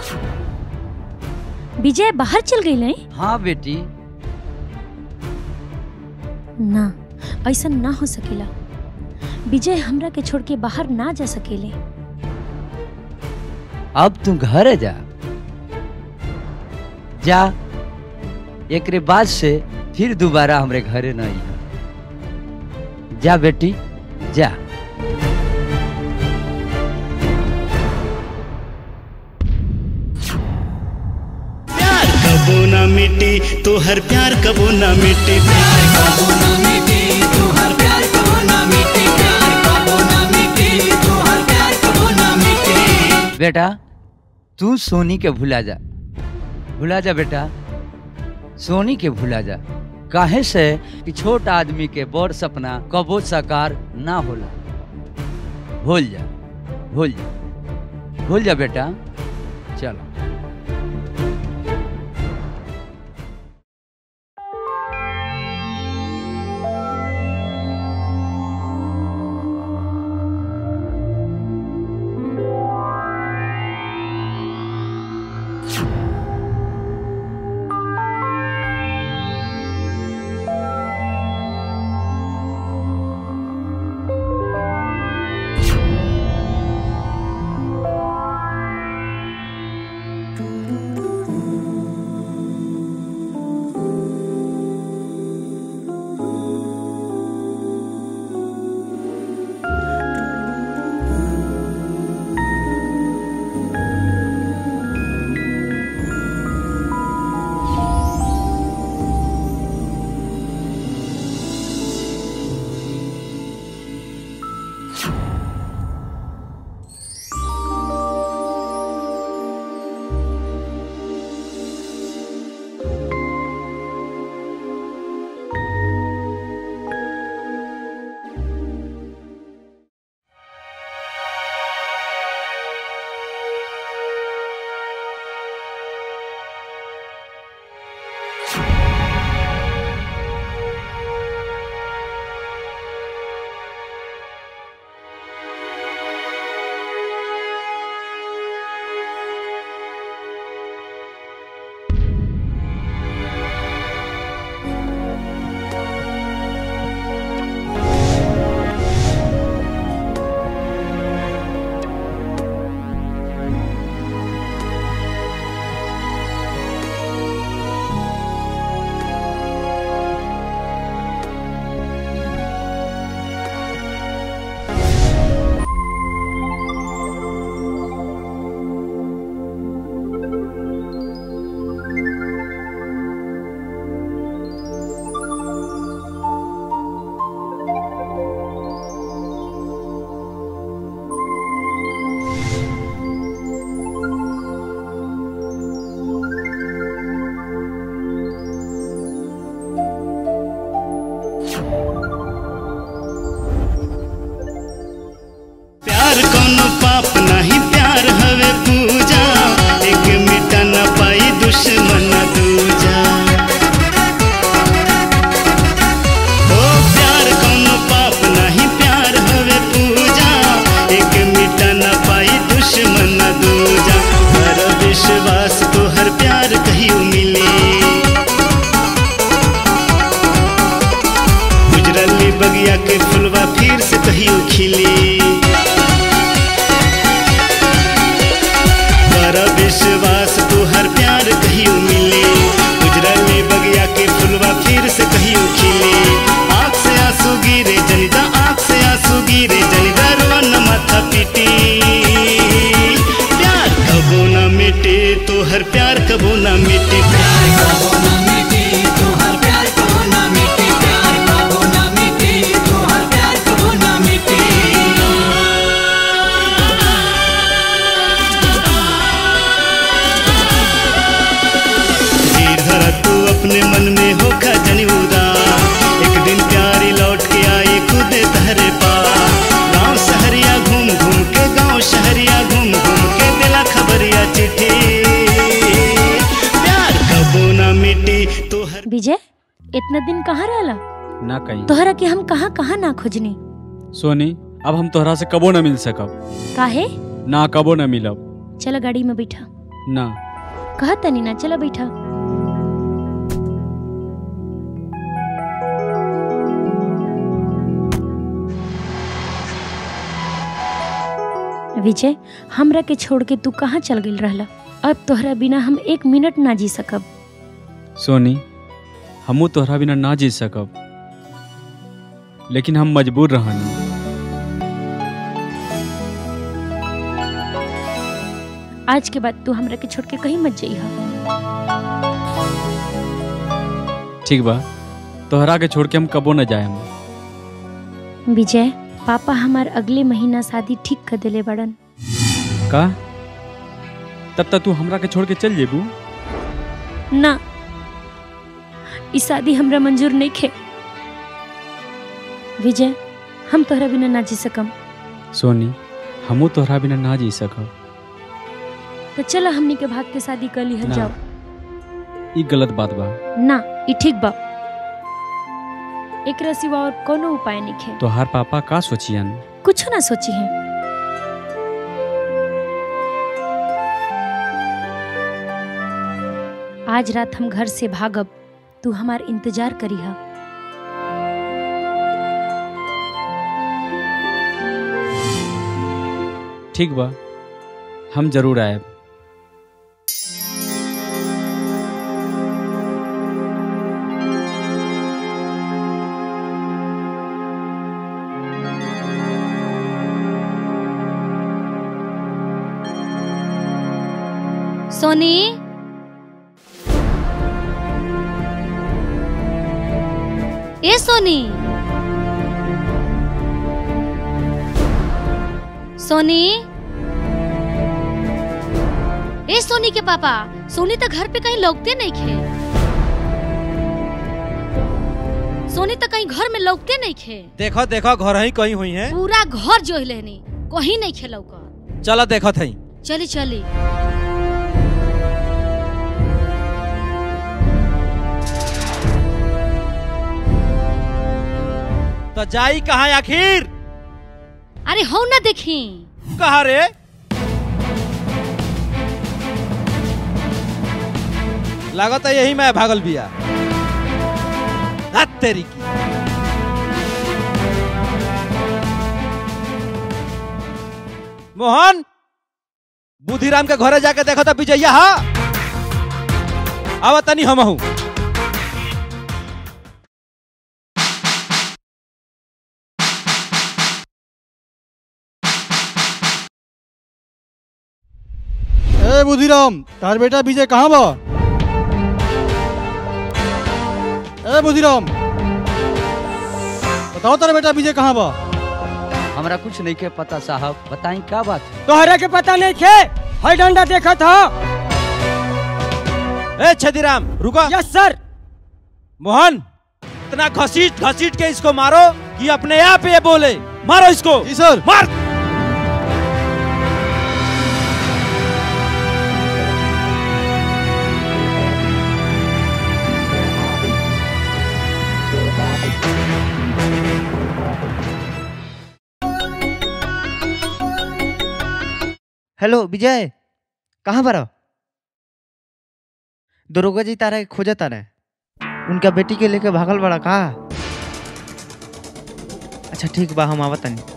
विजय बाहर चल गई नहीं
हाँ बेटी
ना ऐसा ना हो सकेला विजय हमरा के छोड़ के बाहर ना जा सकेले
अब तू घर जा जा एक बाद से फिर दोबारा हमरे घरे न आई जा बेटी जा
प्यार कबो ना मिटी तो हर प्यार कबो ना मिटी प्यार कबो ना मिटी तो हर प्यार कबो ना मिटी प्यार कबो ना मिटी तो हर प्यार कबो ना मिटी
बेटा तू सोनी के भुला जा भुला जा बेटा सोनी के भुला जा काहे से कि छोट आदमी के बड़ सपना कबो साकार ना होला भूल जा भूल जा भूल जा बेटा चलो
प्यार कोनो पाप नहीं प्यार हवे पूजा एक मिटा न पाई दुश्मन दूजा ओ प्यार कोनो पाप नहीं प्यार हवे पूजा एक मिटा न पाई दुश्मन दूजा हर विश्वास तो हर प्यार कहियो मिले गुजरली बगिया के फुलवा फिर से कहियो खिली बड़ा विश्वास तू हर प्यार कहियो मिले गुजरली बगिया के फुलवा फिर से कहियो खिले आँख से आंसू गिरे जनिदा आँख से आंसू गिरे जनिदा रोवन माथा पिटी प्यार कबो ना मिटे तो हर प्यार कबो ना मिटे प्यार कबो ना मिटे तो हर प्यार कबो ना मिटे प्यार कबो ना मिटे तो हर प्यार कबो ना मिटे धीर धरा तू अपने मन में हो जनी उदास एक दिन प्यारी लौट के आई खुद तहरे पास गांव शहरिया घूम घूम के गांव शहरिया घूम घूम के दिला खबरिया चिट्ठी प्यार कबो ना मिटी तो हर
विजय इतना दिन कहाँ रहला
ना कहीं
तोहरा के हम कहाँ कहाँ ना खोजनी
सोनी अब हम तोहरा से कबो न मिल सकब
काहे
ना कबो न मिलब
चलो गाड़ी में बैठा
ना
कहा तनी ना चलो बैठा विजय हमरा के छोड़ के तू कहाँ चल गई रहला अब तोहरा बिना हम एक मिनट ना जी सकब
सोनी हमू तोहरा बिना ना जी सकब लेकिन हम मजबूर रहनी
आज के बाद तू हमरा के छोड़ के कहीं मत जाइहा
ठीक बा तोहरा के छोड़ के हम कबो न जाए
विजय पापा हमार अगले महीना शादी ठीक कर देले बड़न
का तब तक तू हमरा के छोड़ के चल जेबू
ना ई शादी हमरा मंजूर नहीं खे विजय हम तोहरा बिना ना जी सकम
सोनी हमू तोहरा बिना ना जी सकब
तो चलो हमनी के भाग के शादी कर ली
ना।
जाओ
ई गलत बात बा
ना ई ठीक बा एकरा सिवा और कोनो उपाय नहीं खे
तोहार पापा का सोचियन
कुछ ना सोची है आज रात हम घर से भागब तू हमार इंतजार करी हा
ठीक बा हम जरूर आएब
सोनी ए सोनी सोनी ए सोनी के पापा सोनी तो घर पे कहीं लौकते नहीं खे सोनी तो कहीं घर में लौकते नहीं खे
देखो देखो घर ही कहीं हुई है
पूरा घर जो लेनी कहीं नहीं खे लौका
चलो देखो थई
चली चली
तो जाई कहाँ आखिर
अरे हो ना देखी
कहा रे लागत है यही मैं भागल बिया रात तेरी की मोहन बुधिराम के घरे जाके देखो तो विजया हा आवा तनी हम हूँ
ए बुधिराम तार बेटा विजय कहाँ बा ए बुधिराम बताओ तारा बेटा विजय कहाँ बा
हमरा कुछ नहीं के पता साहब बताई क्या बात है
तोहरा के पता नहीं खे हर डंडा देखा था
ए छदीराम रुको
यस सर
मोहन इतना घसीट घसीट के इसको मारो कि अपने आप ये बोले मारो इसको
जी सर
मार
हेलो विजय कहाँ पर हो? दरोगा जी तारा के खोजा तारा उनका बेटी के लेके भागल बड़ा का अच्छा ठीक बा हम आवत तनी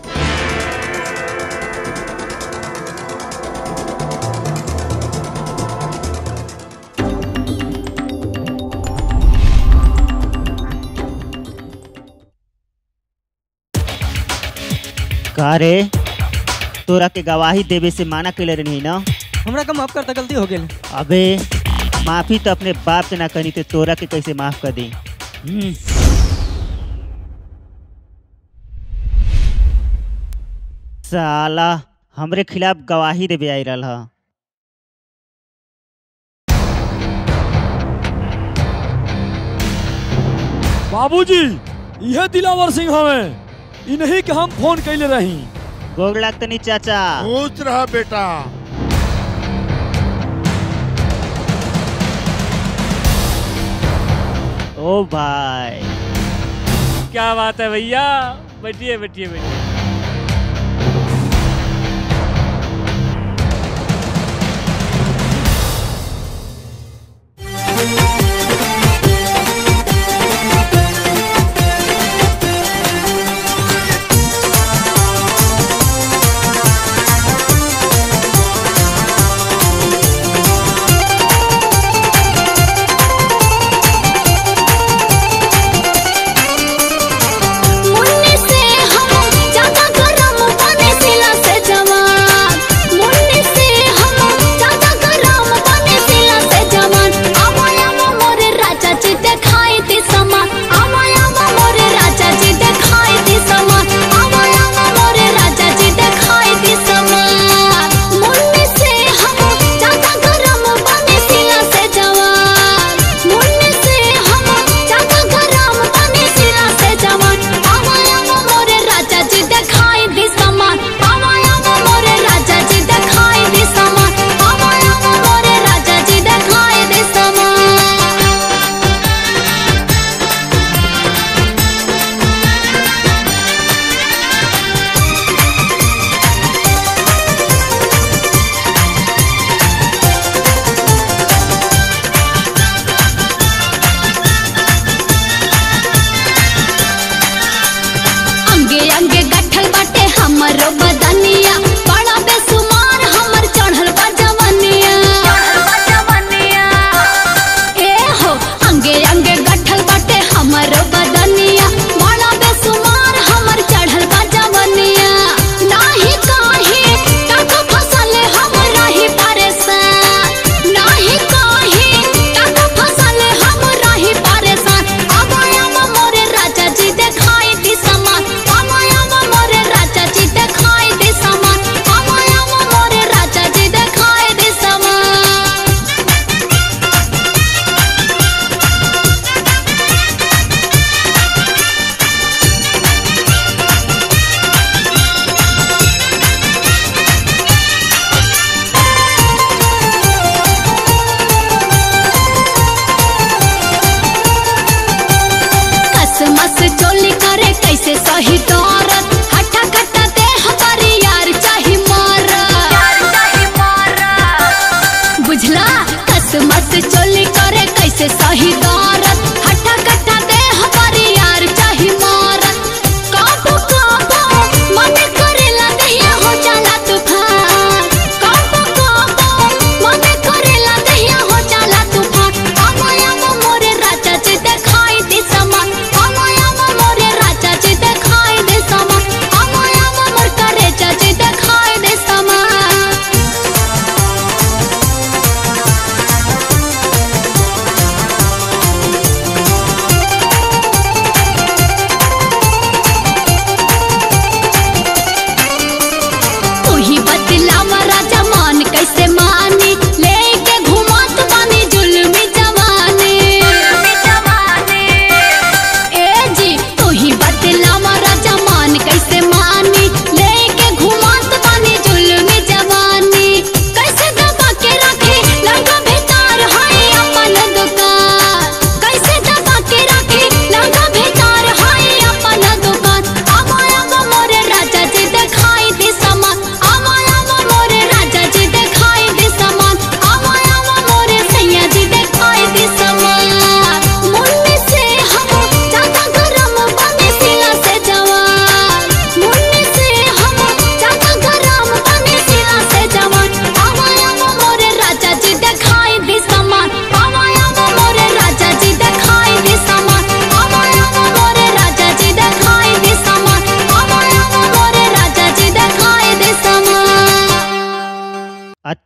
का रे तोरा के गवाही देवे से माना कैले रही ना
हमरा का माफ करता गलती हो गेल
अबे माफी तो अपने बाप से ना करनी तो तोरा के कैसे माफ कर दी साला हमरे खिलाफ गवाही देवे आई रहा हा
बाबूजी यह दिलावर सिंह हमें इन्हीं के हम फोन कैले रही
गोग लागतनी चाचा
खुश रह बेटा
ओ भाई
क्या बात है भैया बैठिए बैठिए बैठिए
मुन्ने से हम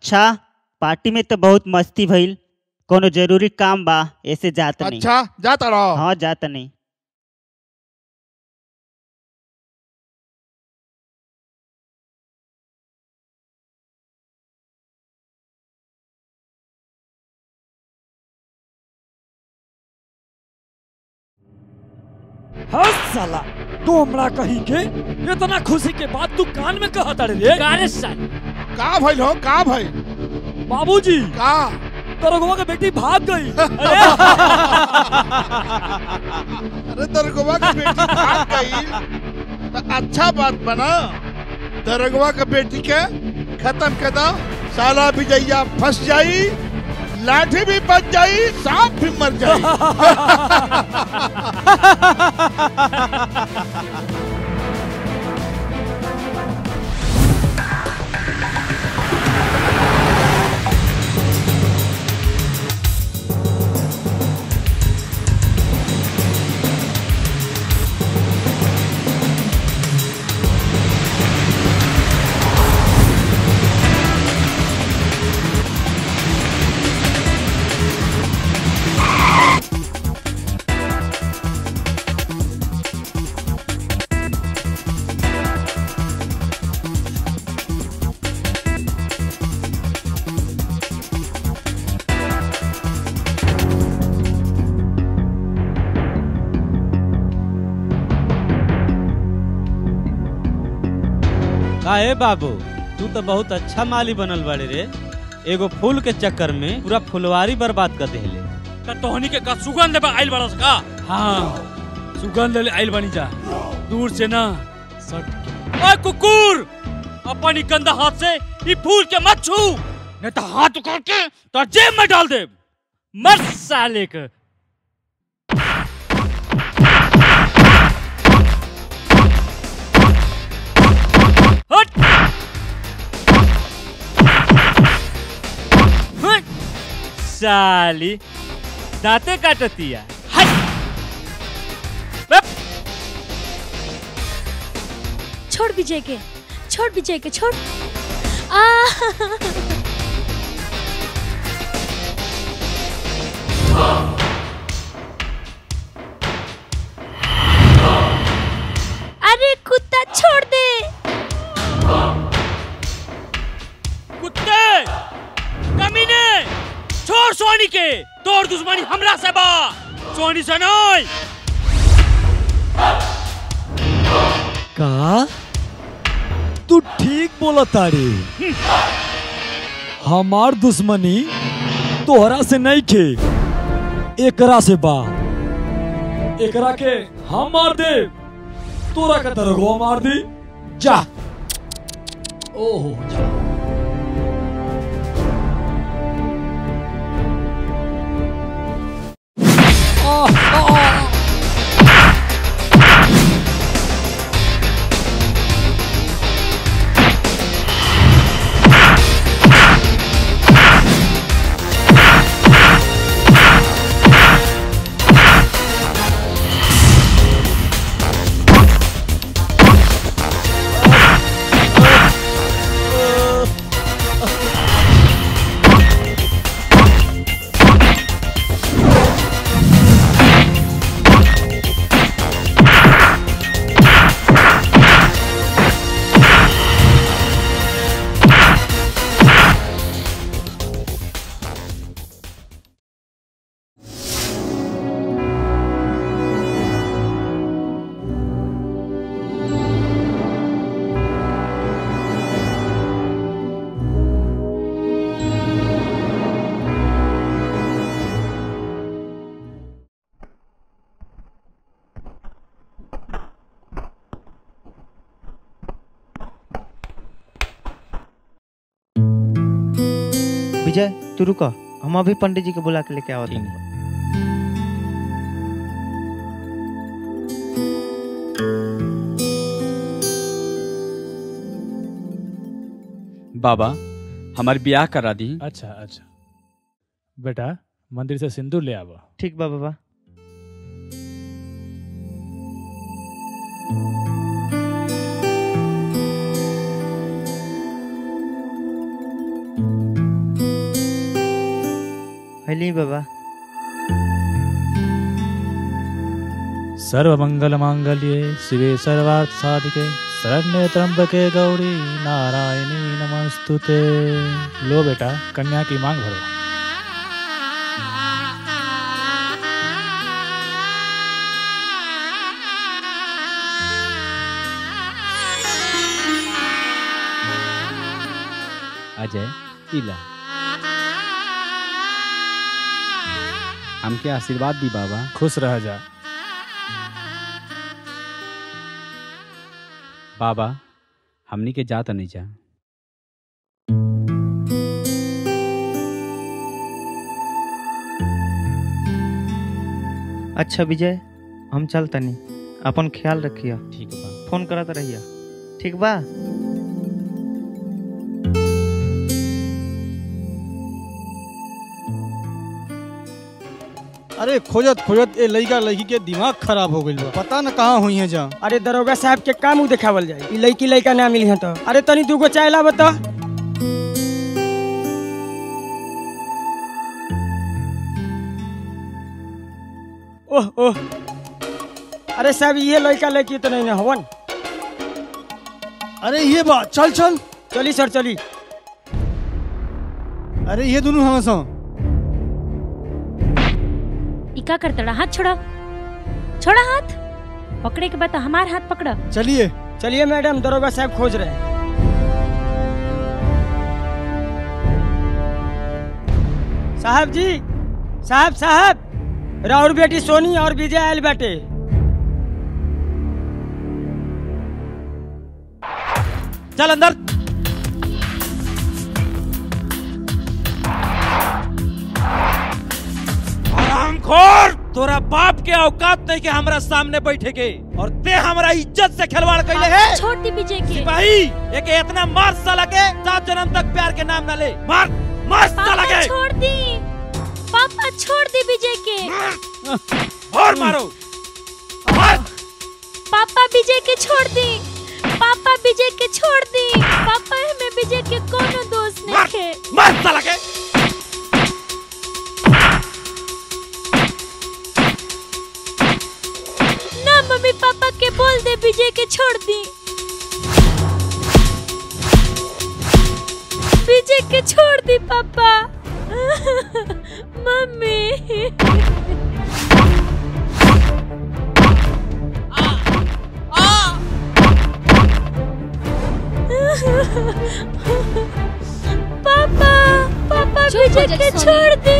अच्छा पार्टी में तो बहुत मस्ती भइल कोनो जरूरी काम बा ऐसे जात नहीं
अच्छा जाता रहो
हाँ जात नहीं
हाँ साला तू हमरा कहीं के इतना खुशी के बाद तू कान में कहा तारे रे
कारे साल
का भइल हो का भइल
बाबूजी
का
दरोगवा के बेटी भाग गई
अरे दरगवा के बेटी भाग गई तो अच्छा बात बना दरगवा के बेटी के खत्म कर दो साला विजया फंस जाई लाठी भी बच जाई सांप भी मर जाई
काहे बाबू तू तो बहुत अच्छा माली बनल बाड़े रे एगो फूल के चक्कर में पूरा फुलवारी बर्बाद कर देले
त तोहनी के का सुगंध बा आइल बड़स का
हाँ सुगंध ले आइल बनी जा दूर से ना सट
ओए कुकुर अपनी गंदा हाथ से ई फूल के मत छू नहीं तो हाथ उखाड़ के तो जेब में डाल दे मर साले के हट हट साली दांते काटतिया हट बप।
छोड़ विजय के छोड़ विजय के छोड़ आ अरे कुत्ता छोड़ दे
कुत्ते कमीने छोड़ सोनी के तोड़ दुश्मनी हमरा से बा सोनी से नहीं
का तू ठीक बोला तारी हमार दुश्मनी तोहरा से नहीं खे एकरा से बा एकरा के हम मार दे तोरा के तरगो मार दी जा ओहो जा आह, आह,
विजय तू रुको हम अभी पंडित जी के बुला के लेके आवत हैं
बाबा हमारे ब्याह करा दी
अच्छा अच्छा बेटा मंदिर से सिंदूर ले आवा
ठीक बा बाबा हली बाबा
सर्व मंगल मांगल्ये शिवे सर्वार्थ साधिके शरण्य त्र्यंबके गौरी नारायणी नमस्तुते लो बेटा कन्या की मांग भरो
अजय इला हमके आशीर्वाद दी बाबा
खुश रह जा
बाबा हमनी के जात नहीं जा
अच्छा विजय हम चल तनी अपन ख्याल रखिया
ठीक बा
फोन करत रहिया ठीक बा
अरे खोजत खोजत ए लड़का लड़की के दिमाग खराब हो गइल बा पता न कहाँ हुई है जा
अरे दरोगा साहब के का मुंह देखावल जाए ई लड़की लड़का ना मिली है तो अरे तनी दूगो चाय ला बता ओह ओह अरे साहब ये लड़का लड़की तो नहीं हवन
अरे ये बा चल चल
चली सर चली
अरे ये दोनों हम सो
इका कर तड़ा हाथ छोड़ा छोड़ा हाथ पकड़े के बाद तो हमार हाथ पकड़ा
चलिए
चलिए मैडम दरोगा साहब खोज रहे हैं साहब जी साहब साहब राउर बेटी सोनी और विजय आयल बेटे
चल अंदर हरामखोर तोरा बाप के औकात नहीं के हमरा सामने बैठे के और ते हमरा इज्जत से खिलवाड़ कैले है
छोड़ दी विजय के
सिपाही एक इतना मार साला के सात जन्म तक प्यार के नाम ना ले मार मार साला
पापा
के
छोड़ दी पापा छोड़ दी विजय के
और मारो
पापा विजय के छोड़ दी पापा विजय के छोड़ दी पापा हमें विजय के कोनो दोष नहीं है
मार साला के
ना मम्मी पापा के बोल दे विजय के छोड़ दी विजय के छोड़ दी पापा मम्मी पापा पापा
चुप हो
विजय
जा,
के
सोनी।
छोड़ दी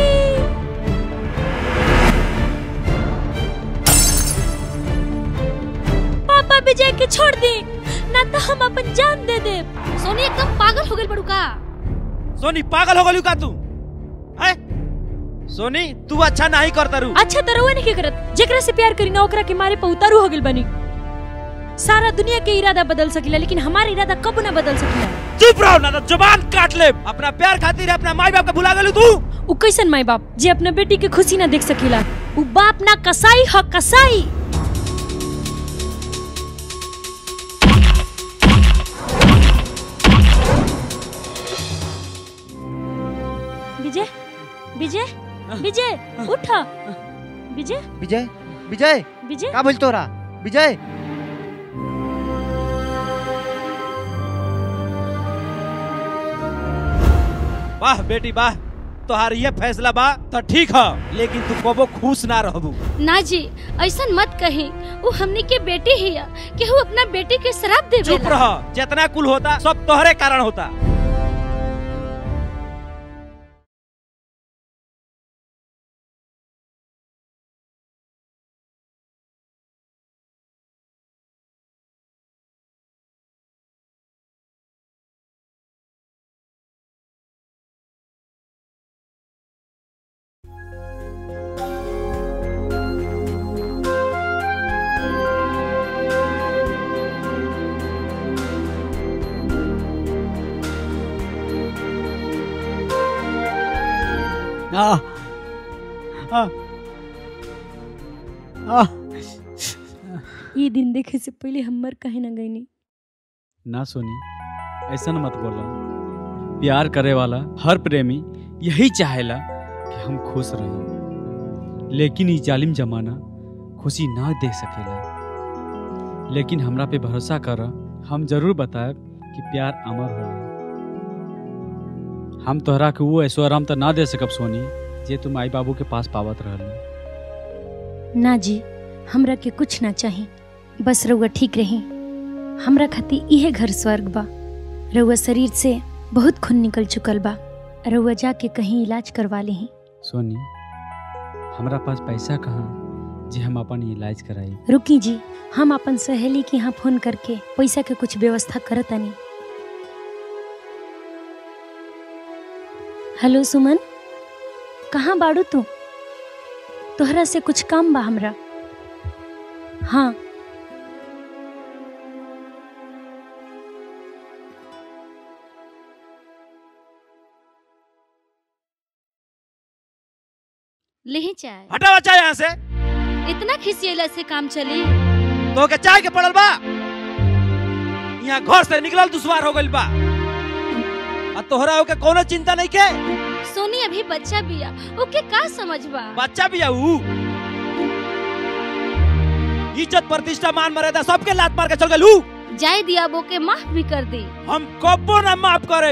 पापा विजय के छोड़ दी ना तो हम अपन जान दे दे
सोनी एकदम पागल हो गई बड़ू का
सोनी पागल हो गलू का तू हैं? सोनी तू अच्छा नहीं करता रू
अच्छा तो रहुआ नहीं करत जेकरा से प्यार करी ना ओकरा के मारे पे उतारू हो गइल बनी सारा दुनिया के इरादा बदल सकिला लेकिन हमारा इरादा कब ना बदल सकिला
चुप रहो ना तो जुबान काट ले अपना प्यार खातिर अपना माई बाप के भुला गलू तू
उ कैसन माई बाप जे अपना बेटी के खुशी ना देख सकिला उ बाप ना कसाई ह कसाई विजय विजय विजय उठ विजय
विजय विजय
विजय
का बोल तोरा विजय
वाह बेटी वाह तोहार ये फैसला बा तो ठीक है लेकिन तू कबो खुश ना रहबू
ना जी ऐसा मत कही वो हमनी के बेटी ही है कि वो अपना बेटी के शराब दे
चुप रह जितना कुल होता सब तोहरे कारण होता
आ आ आ
ये दिन देखे से पहले हमर कहे ना गईनी
ना सोनी ऐसा मत बोला प्यार करे वाला हर प्रेमी यही चाहेला कि हम खुश रही लेकिन ई जालिम जमाना खुशी ना दे सकेला लेकिन हमरा पे भरोसा कर हम जरूर बताएब कि प्यार अमर होला हम तोहरा के वो ऐसो आराम तो ना दे सकब सोनी जे तुम माई बाबू के पास पावत रहल
ना जी हमरा के कुछ ना चाही बस रउआ ठीक रही हमरा खातिर इहे घर स्वर्ग बा रउआ शरीर से बहुत खून निकल चुकल बा रउआ जाके कहीं इलाज करवा ली
सोनी हमरा पास पैसा कहाँ जे हम अपन इलाज कराई
रुकी जी हम अपन सहेली के यहाँ फोन करके पैसा के कुछ व्यवस्था करतानी हेलो सुमन कहाँ बाड़ू तू तोहरा से कुछ काम बा हमरा हाँ
लेही चाय
हटा बच्चा यहाँ से
इतना खिसियला से काम चली
तो के चाय के पड़ल बा यहाँ घर से निकलल दुश्वार हो गइल बा आ तोहरा ओके कोनो चिंता नहीं के
सोनी अभी बच्चा बिया ओके का समझबा
बच्चा भी ऊ इज्जत प्रतिष्ठा मान मर्यादा सबके लात मार के चल गइल ऊ
जाय दिया बो के माफ भी कर दे
हम कब्बो ना माफ करे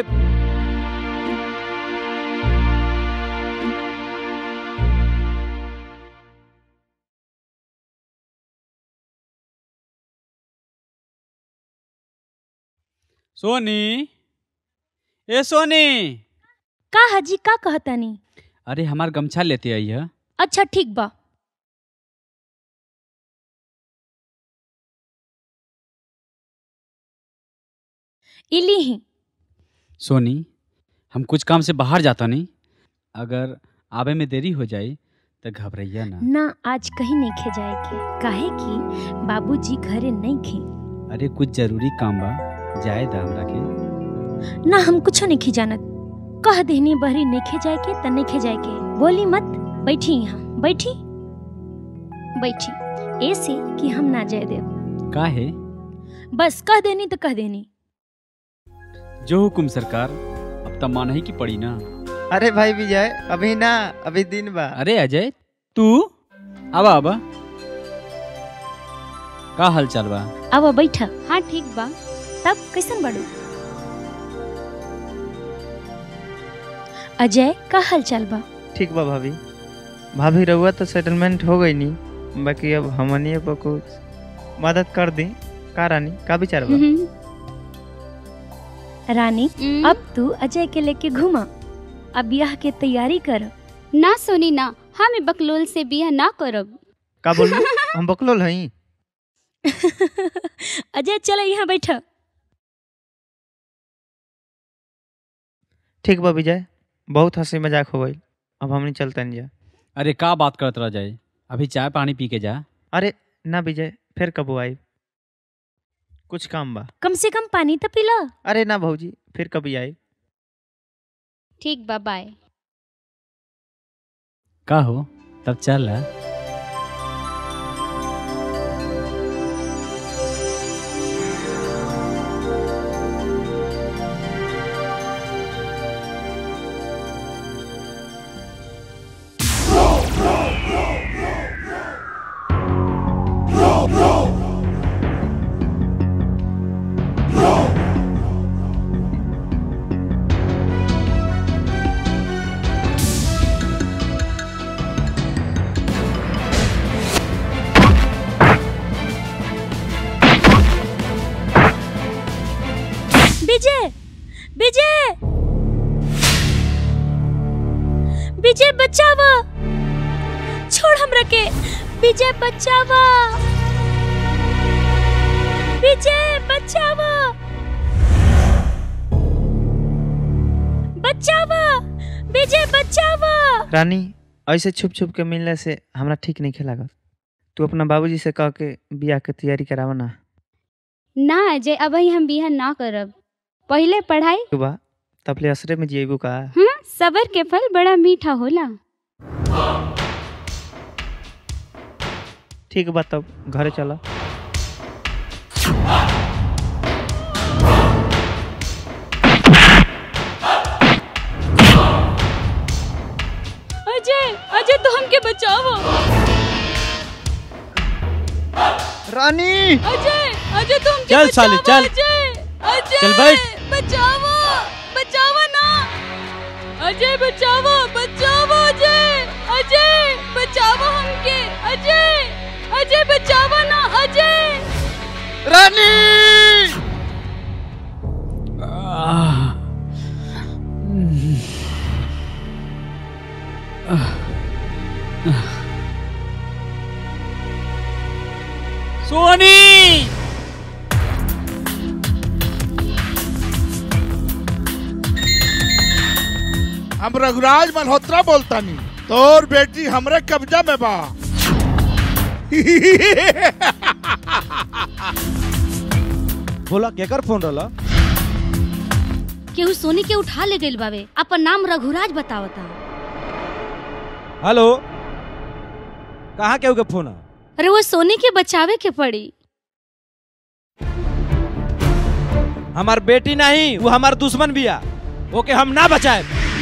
सोनी ए सोनी
का हाजी का कहतानी
अरे हमार गमछा लेते आई है
अच्छा ठीक बा इली ही
सोनी हम कुछ काम से बाहर जाता नहीं अगर आवे में देरी हो जाए तो घबराइया ना
ना आज कहीं नहीं खे जाए के काहे कि बाबूजी घरे नहीं खे
अरे कुछ जरूरी काम बा जाए दा हमरा के
ना हम कुछ नहीं जानत कह देनी बहरी नहीं खे जाए के त नहीं खे जाए के बोली मत बैठी यहाँ बैठी बैठी ऐसे कि हम ना जाए देव
का है
बस कह देनी तो कह देनी
जो हुकुम सरकार अब तो माना ही की पड़ी ना
अरे भाई विजय अभी ना अभी दिन बा
अरे अजय तू आवा आवा का हाल चाल बा
अब बैठा
हाँ ठीक बा
तब कैसन बड़ू अजय का हाल चाल बा
ठीक बा भाभी भाभी रहुआ तो सेटलमेंट हो गई नहीं बाकी अब हमनिए पर कुछ मदद कर दी का रानी का विचार बा
रानी अब तू अजय के लेके घुमा अब ब्याह के तैयारी कर
ना सोनी ना हम बकलोल से बिया ना करब
का बोलू हम बकलोल हई
अजय चलो यहाँ बैठा
ठीक बा विजय बहुत हंसी मजाक हो गई अब हमनी चलते जा
अरे का बात करत रह जाए अभी चाय पानी पी के जा
अरे ना विजय फिर कब आई कुछ काम बा
कम से कम पानी तो पिला
अरे ना भौजी फिर कभी आई
ठीक बा बाय
का हो तब चल ला
विजय विजय विजय बचावा छोड़ हमरा के विजय बचावा विजय बचावा बचावा विजय बचावा
रानी ऐसे छुप छुप के मिलने से हमरा ठीक नहीं खेला तू अपना बाबूजी से कह के बियाह के तैयारी करावा ना
ना अजय अब हम बिया ना करब पहले पढ़ाई
तू बा तब ले असरे में जिएबू का
हाँ सबर के फल बड़ा मीठा होला
ठीक बा तब घरे चला
अजय
रानी
अजय अजय तुम
चल साले, चल।
अजय अजय
चल बैठ।
बचाओ बचाओ ना अजय बचाओ बचाओ अजय अजय बचाओ हमके अजय अजय बचाओ ना अजय
रानी
सोनी
हम रघुराज मल्होत्रा बोलता नहीं तोर बेटी हमरे कब्जा में बा
बोला केकर फोन रहला
केहू सोनी के उठा ले गइल बावे अपन नाम रघुराज बतावता
हेलो कहाँ केहू के फोन है
अरे वो सोनी के बचावे के पड़ी
हमार बेटी नहीं वो हमार दुश्मन बिया ओके हम ना बचाए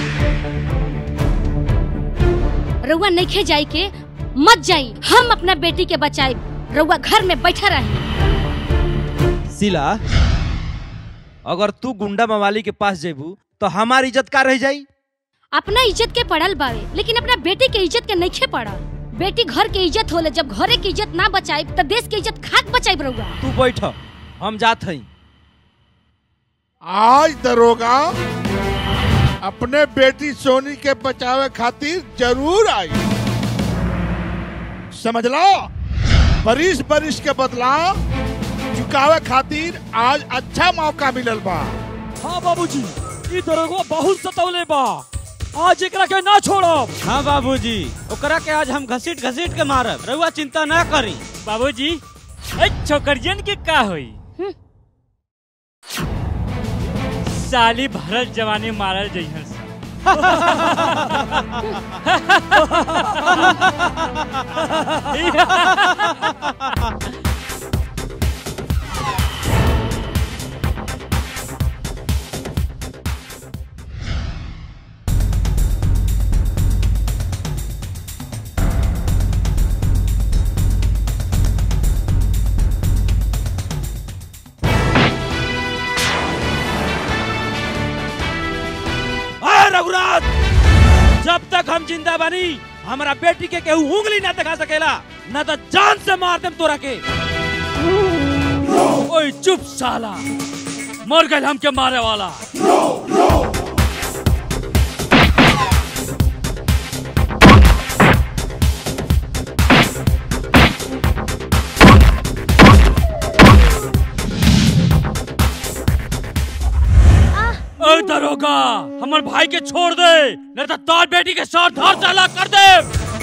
रउआ नइखे जाई के मत जाई हम अपना बेटी के बचाई रउआ घर में बैठा रही
सिला अगर तू गुंडा मवाली के पास जेबू तो हमार इज्जत का रह जाई
अपना इज्जत के पड़ल बावे लेकिन अपना बेटी के इज्जत के नइखे पड़ल बेटी घर के इज्जत होले जब घरे के इज्जत ना बचाई तो देश के इज्जत खाक बचाई रउआ
तू बैठ हम जात हई
आज दरोगा अपने बेटी सोनी के बचावे खातिर जरूर आई समझला बरिश बरिश के बदला चुकावे खातिर आज अच्छा मौका मिलल बा
हाँ बाबूजी ई दरोगा बहुत सतौले बा आज एकरा के ना छोड़ब
हाँ बाबूजी ओकरा के आज हम घसीट घसीट के मारब रउआ चिंता ना करी
बाबूजी ए छोकरियन के का होई साली भरल जवानी मारल जइहन सा
अरे रघुराज जब तक हम जिंदा बनी हमारा बेटी के केहू उंगली ना दिखा सकेला ना तो जान से मार देम तोरा के
ओए चुप साला मर गए हमके मारे वाला ओए दरोगा हमर भाई के छोड़ दे नहीं तो तार बेटी के साथ धार से अलग कर दे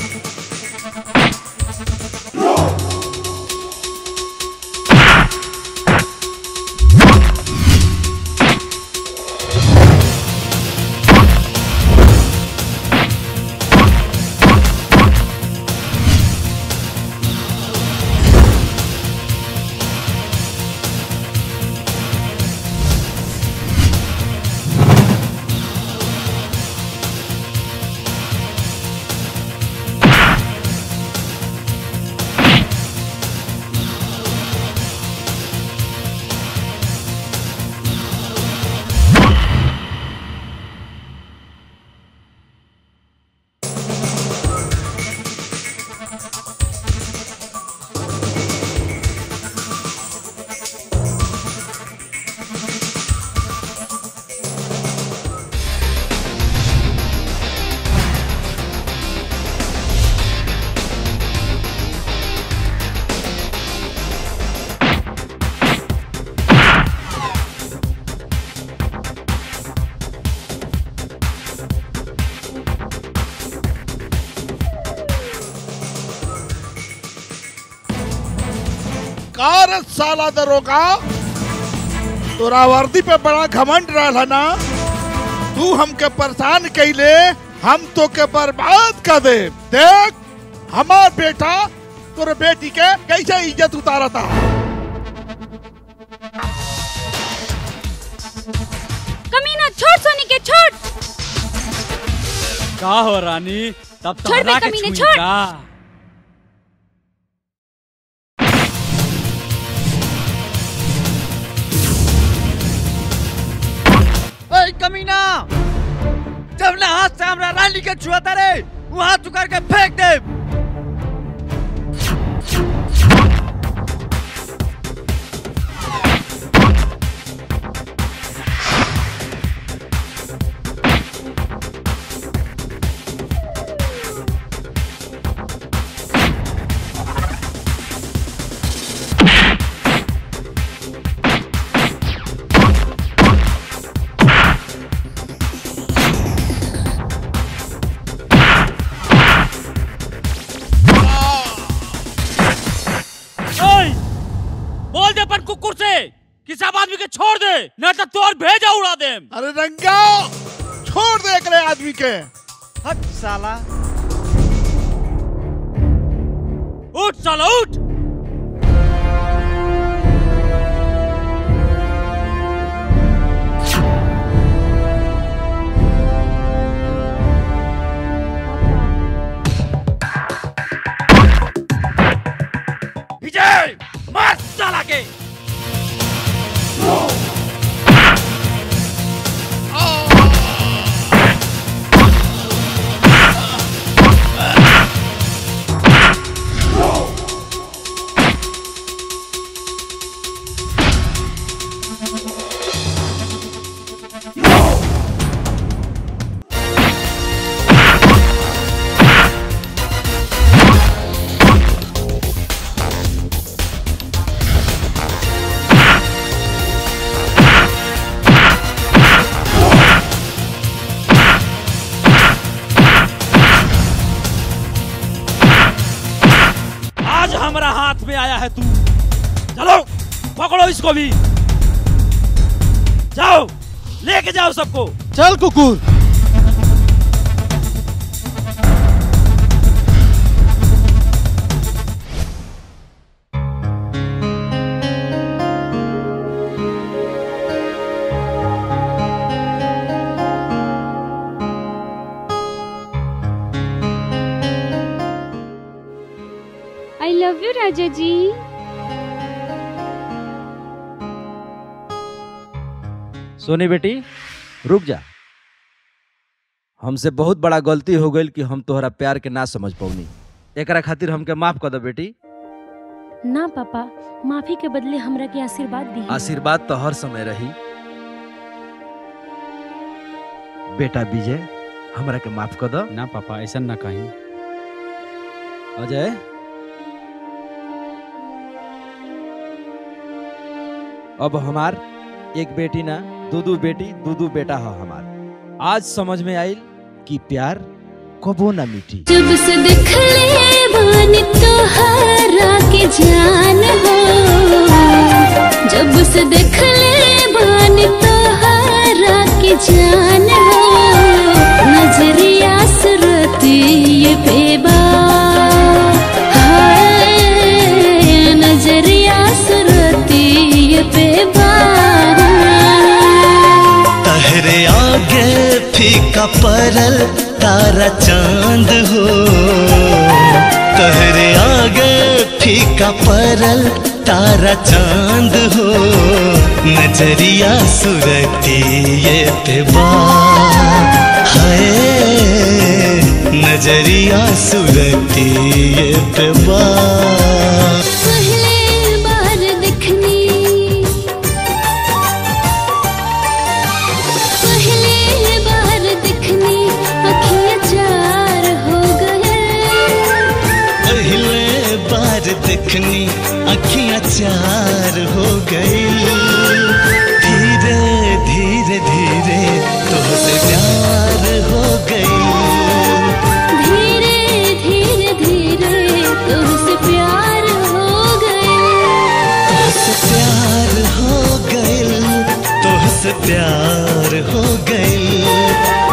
कार साला दरोगा तोरा वर्दी पे बड़ा घमंड रहल है ना तू हमके परेशान कैले हम तो के बर्बाद कर दे देख हमार बेटा तोरे बेटी के कैसे इज्जत उतारता
कमीना छोड़ सोनी के छोड़
का हो रानी तब
छोड़ बे
तहरा के
कमीने,
छुई
छोड़।
का
काल निकल छुआता रे वहां चुकर के फेंक दे
ओए बोल दे अपन कुकुर से कि सब आदमी के छोड़ दे न तो तोर भेजा उड़ा दे
अरे रंगा छोड़ दे एकरे आदमी के
हट साला
उठ साला उठ
विजय मार साला के आज हमारा हाथ में आया है तू चलो पकड़ो इसको भी जाओ लेके जाओ सबको
चल कुकुर
आई लव यू राजा जी
सोनी बेटी रुक जा हमसे बहुत बड़ा गलती हो गई कि हम तोहरा प्यार के ना समझ पौनी एकरा खातिर हमके माफ कर दो बेटी
ना पापा माफी के बदले हमरा के आशीर्वाद दी
आशीर्वाद तो हर समय रही बेटा विजय हमरा के माफ कर दो
ना पापा ऐसा ना कहीं
अजय अब हमार एक बेटी ना दू दू बेटी दू दू बेटा है हमार आज समझ में आइल कि प्यार कबो ना मिटी
जब से देख ले बानी तोहरा के जान हो जब से देख ले बानी तोहरा के जान हो नजरिया सुरती ये बेबा हाय नजरिया सुरती ये बेबा
तहरे आगे फीका परल तारा चांद हो तहरे आगे फीका परल तारा चांद हो नजरिया सुरती ये पेबा हाय नजरिया सुरती ये पेबा
पहले बार दिखनी पहले बार दिखनी अखियाँ चार हो गए
पहले बार देखनी अखियां चार हो गई धीरे धीरे धीरे तुझसे प्यार हो गई
धीरे धीरे धीरे तुझसे प्यार हो गए
तुझसे प्यार हो गई तुझसे प्यार हो गई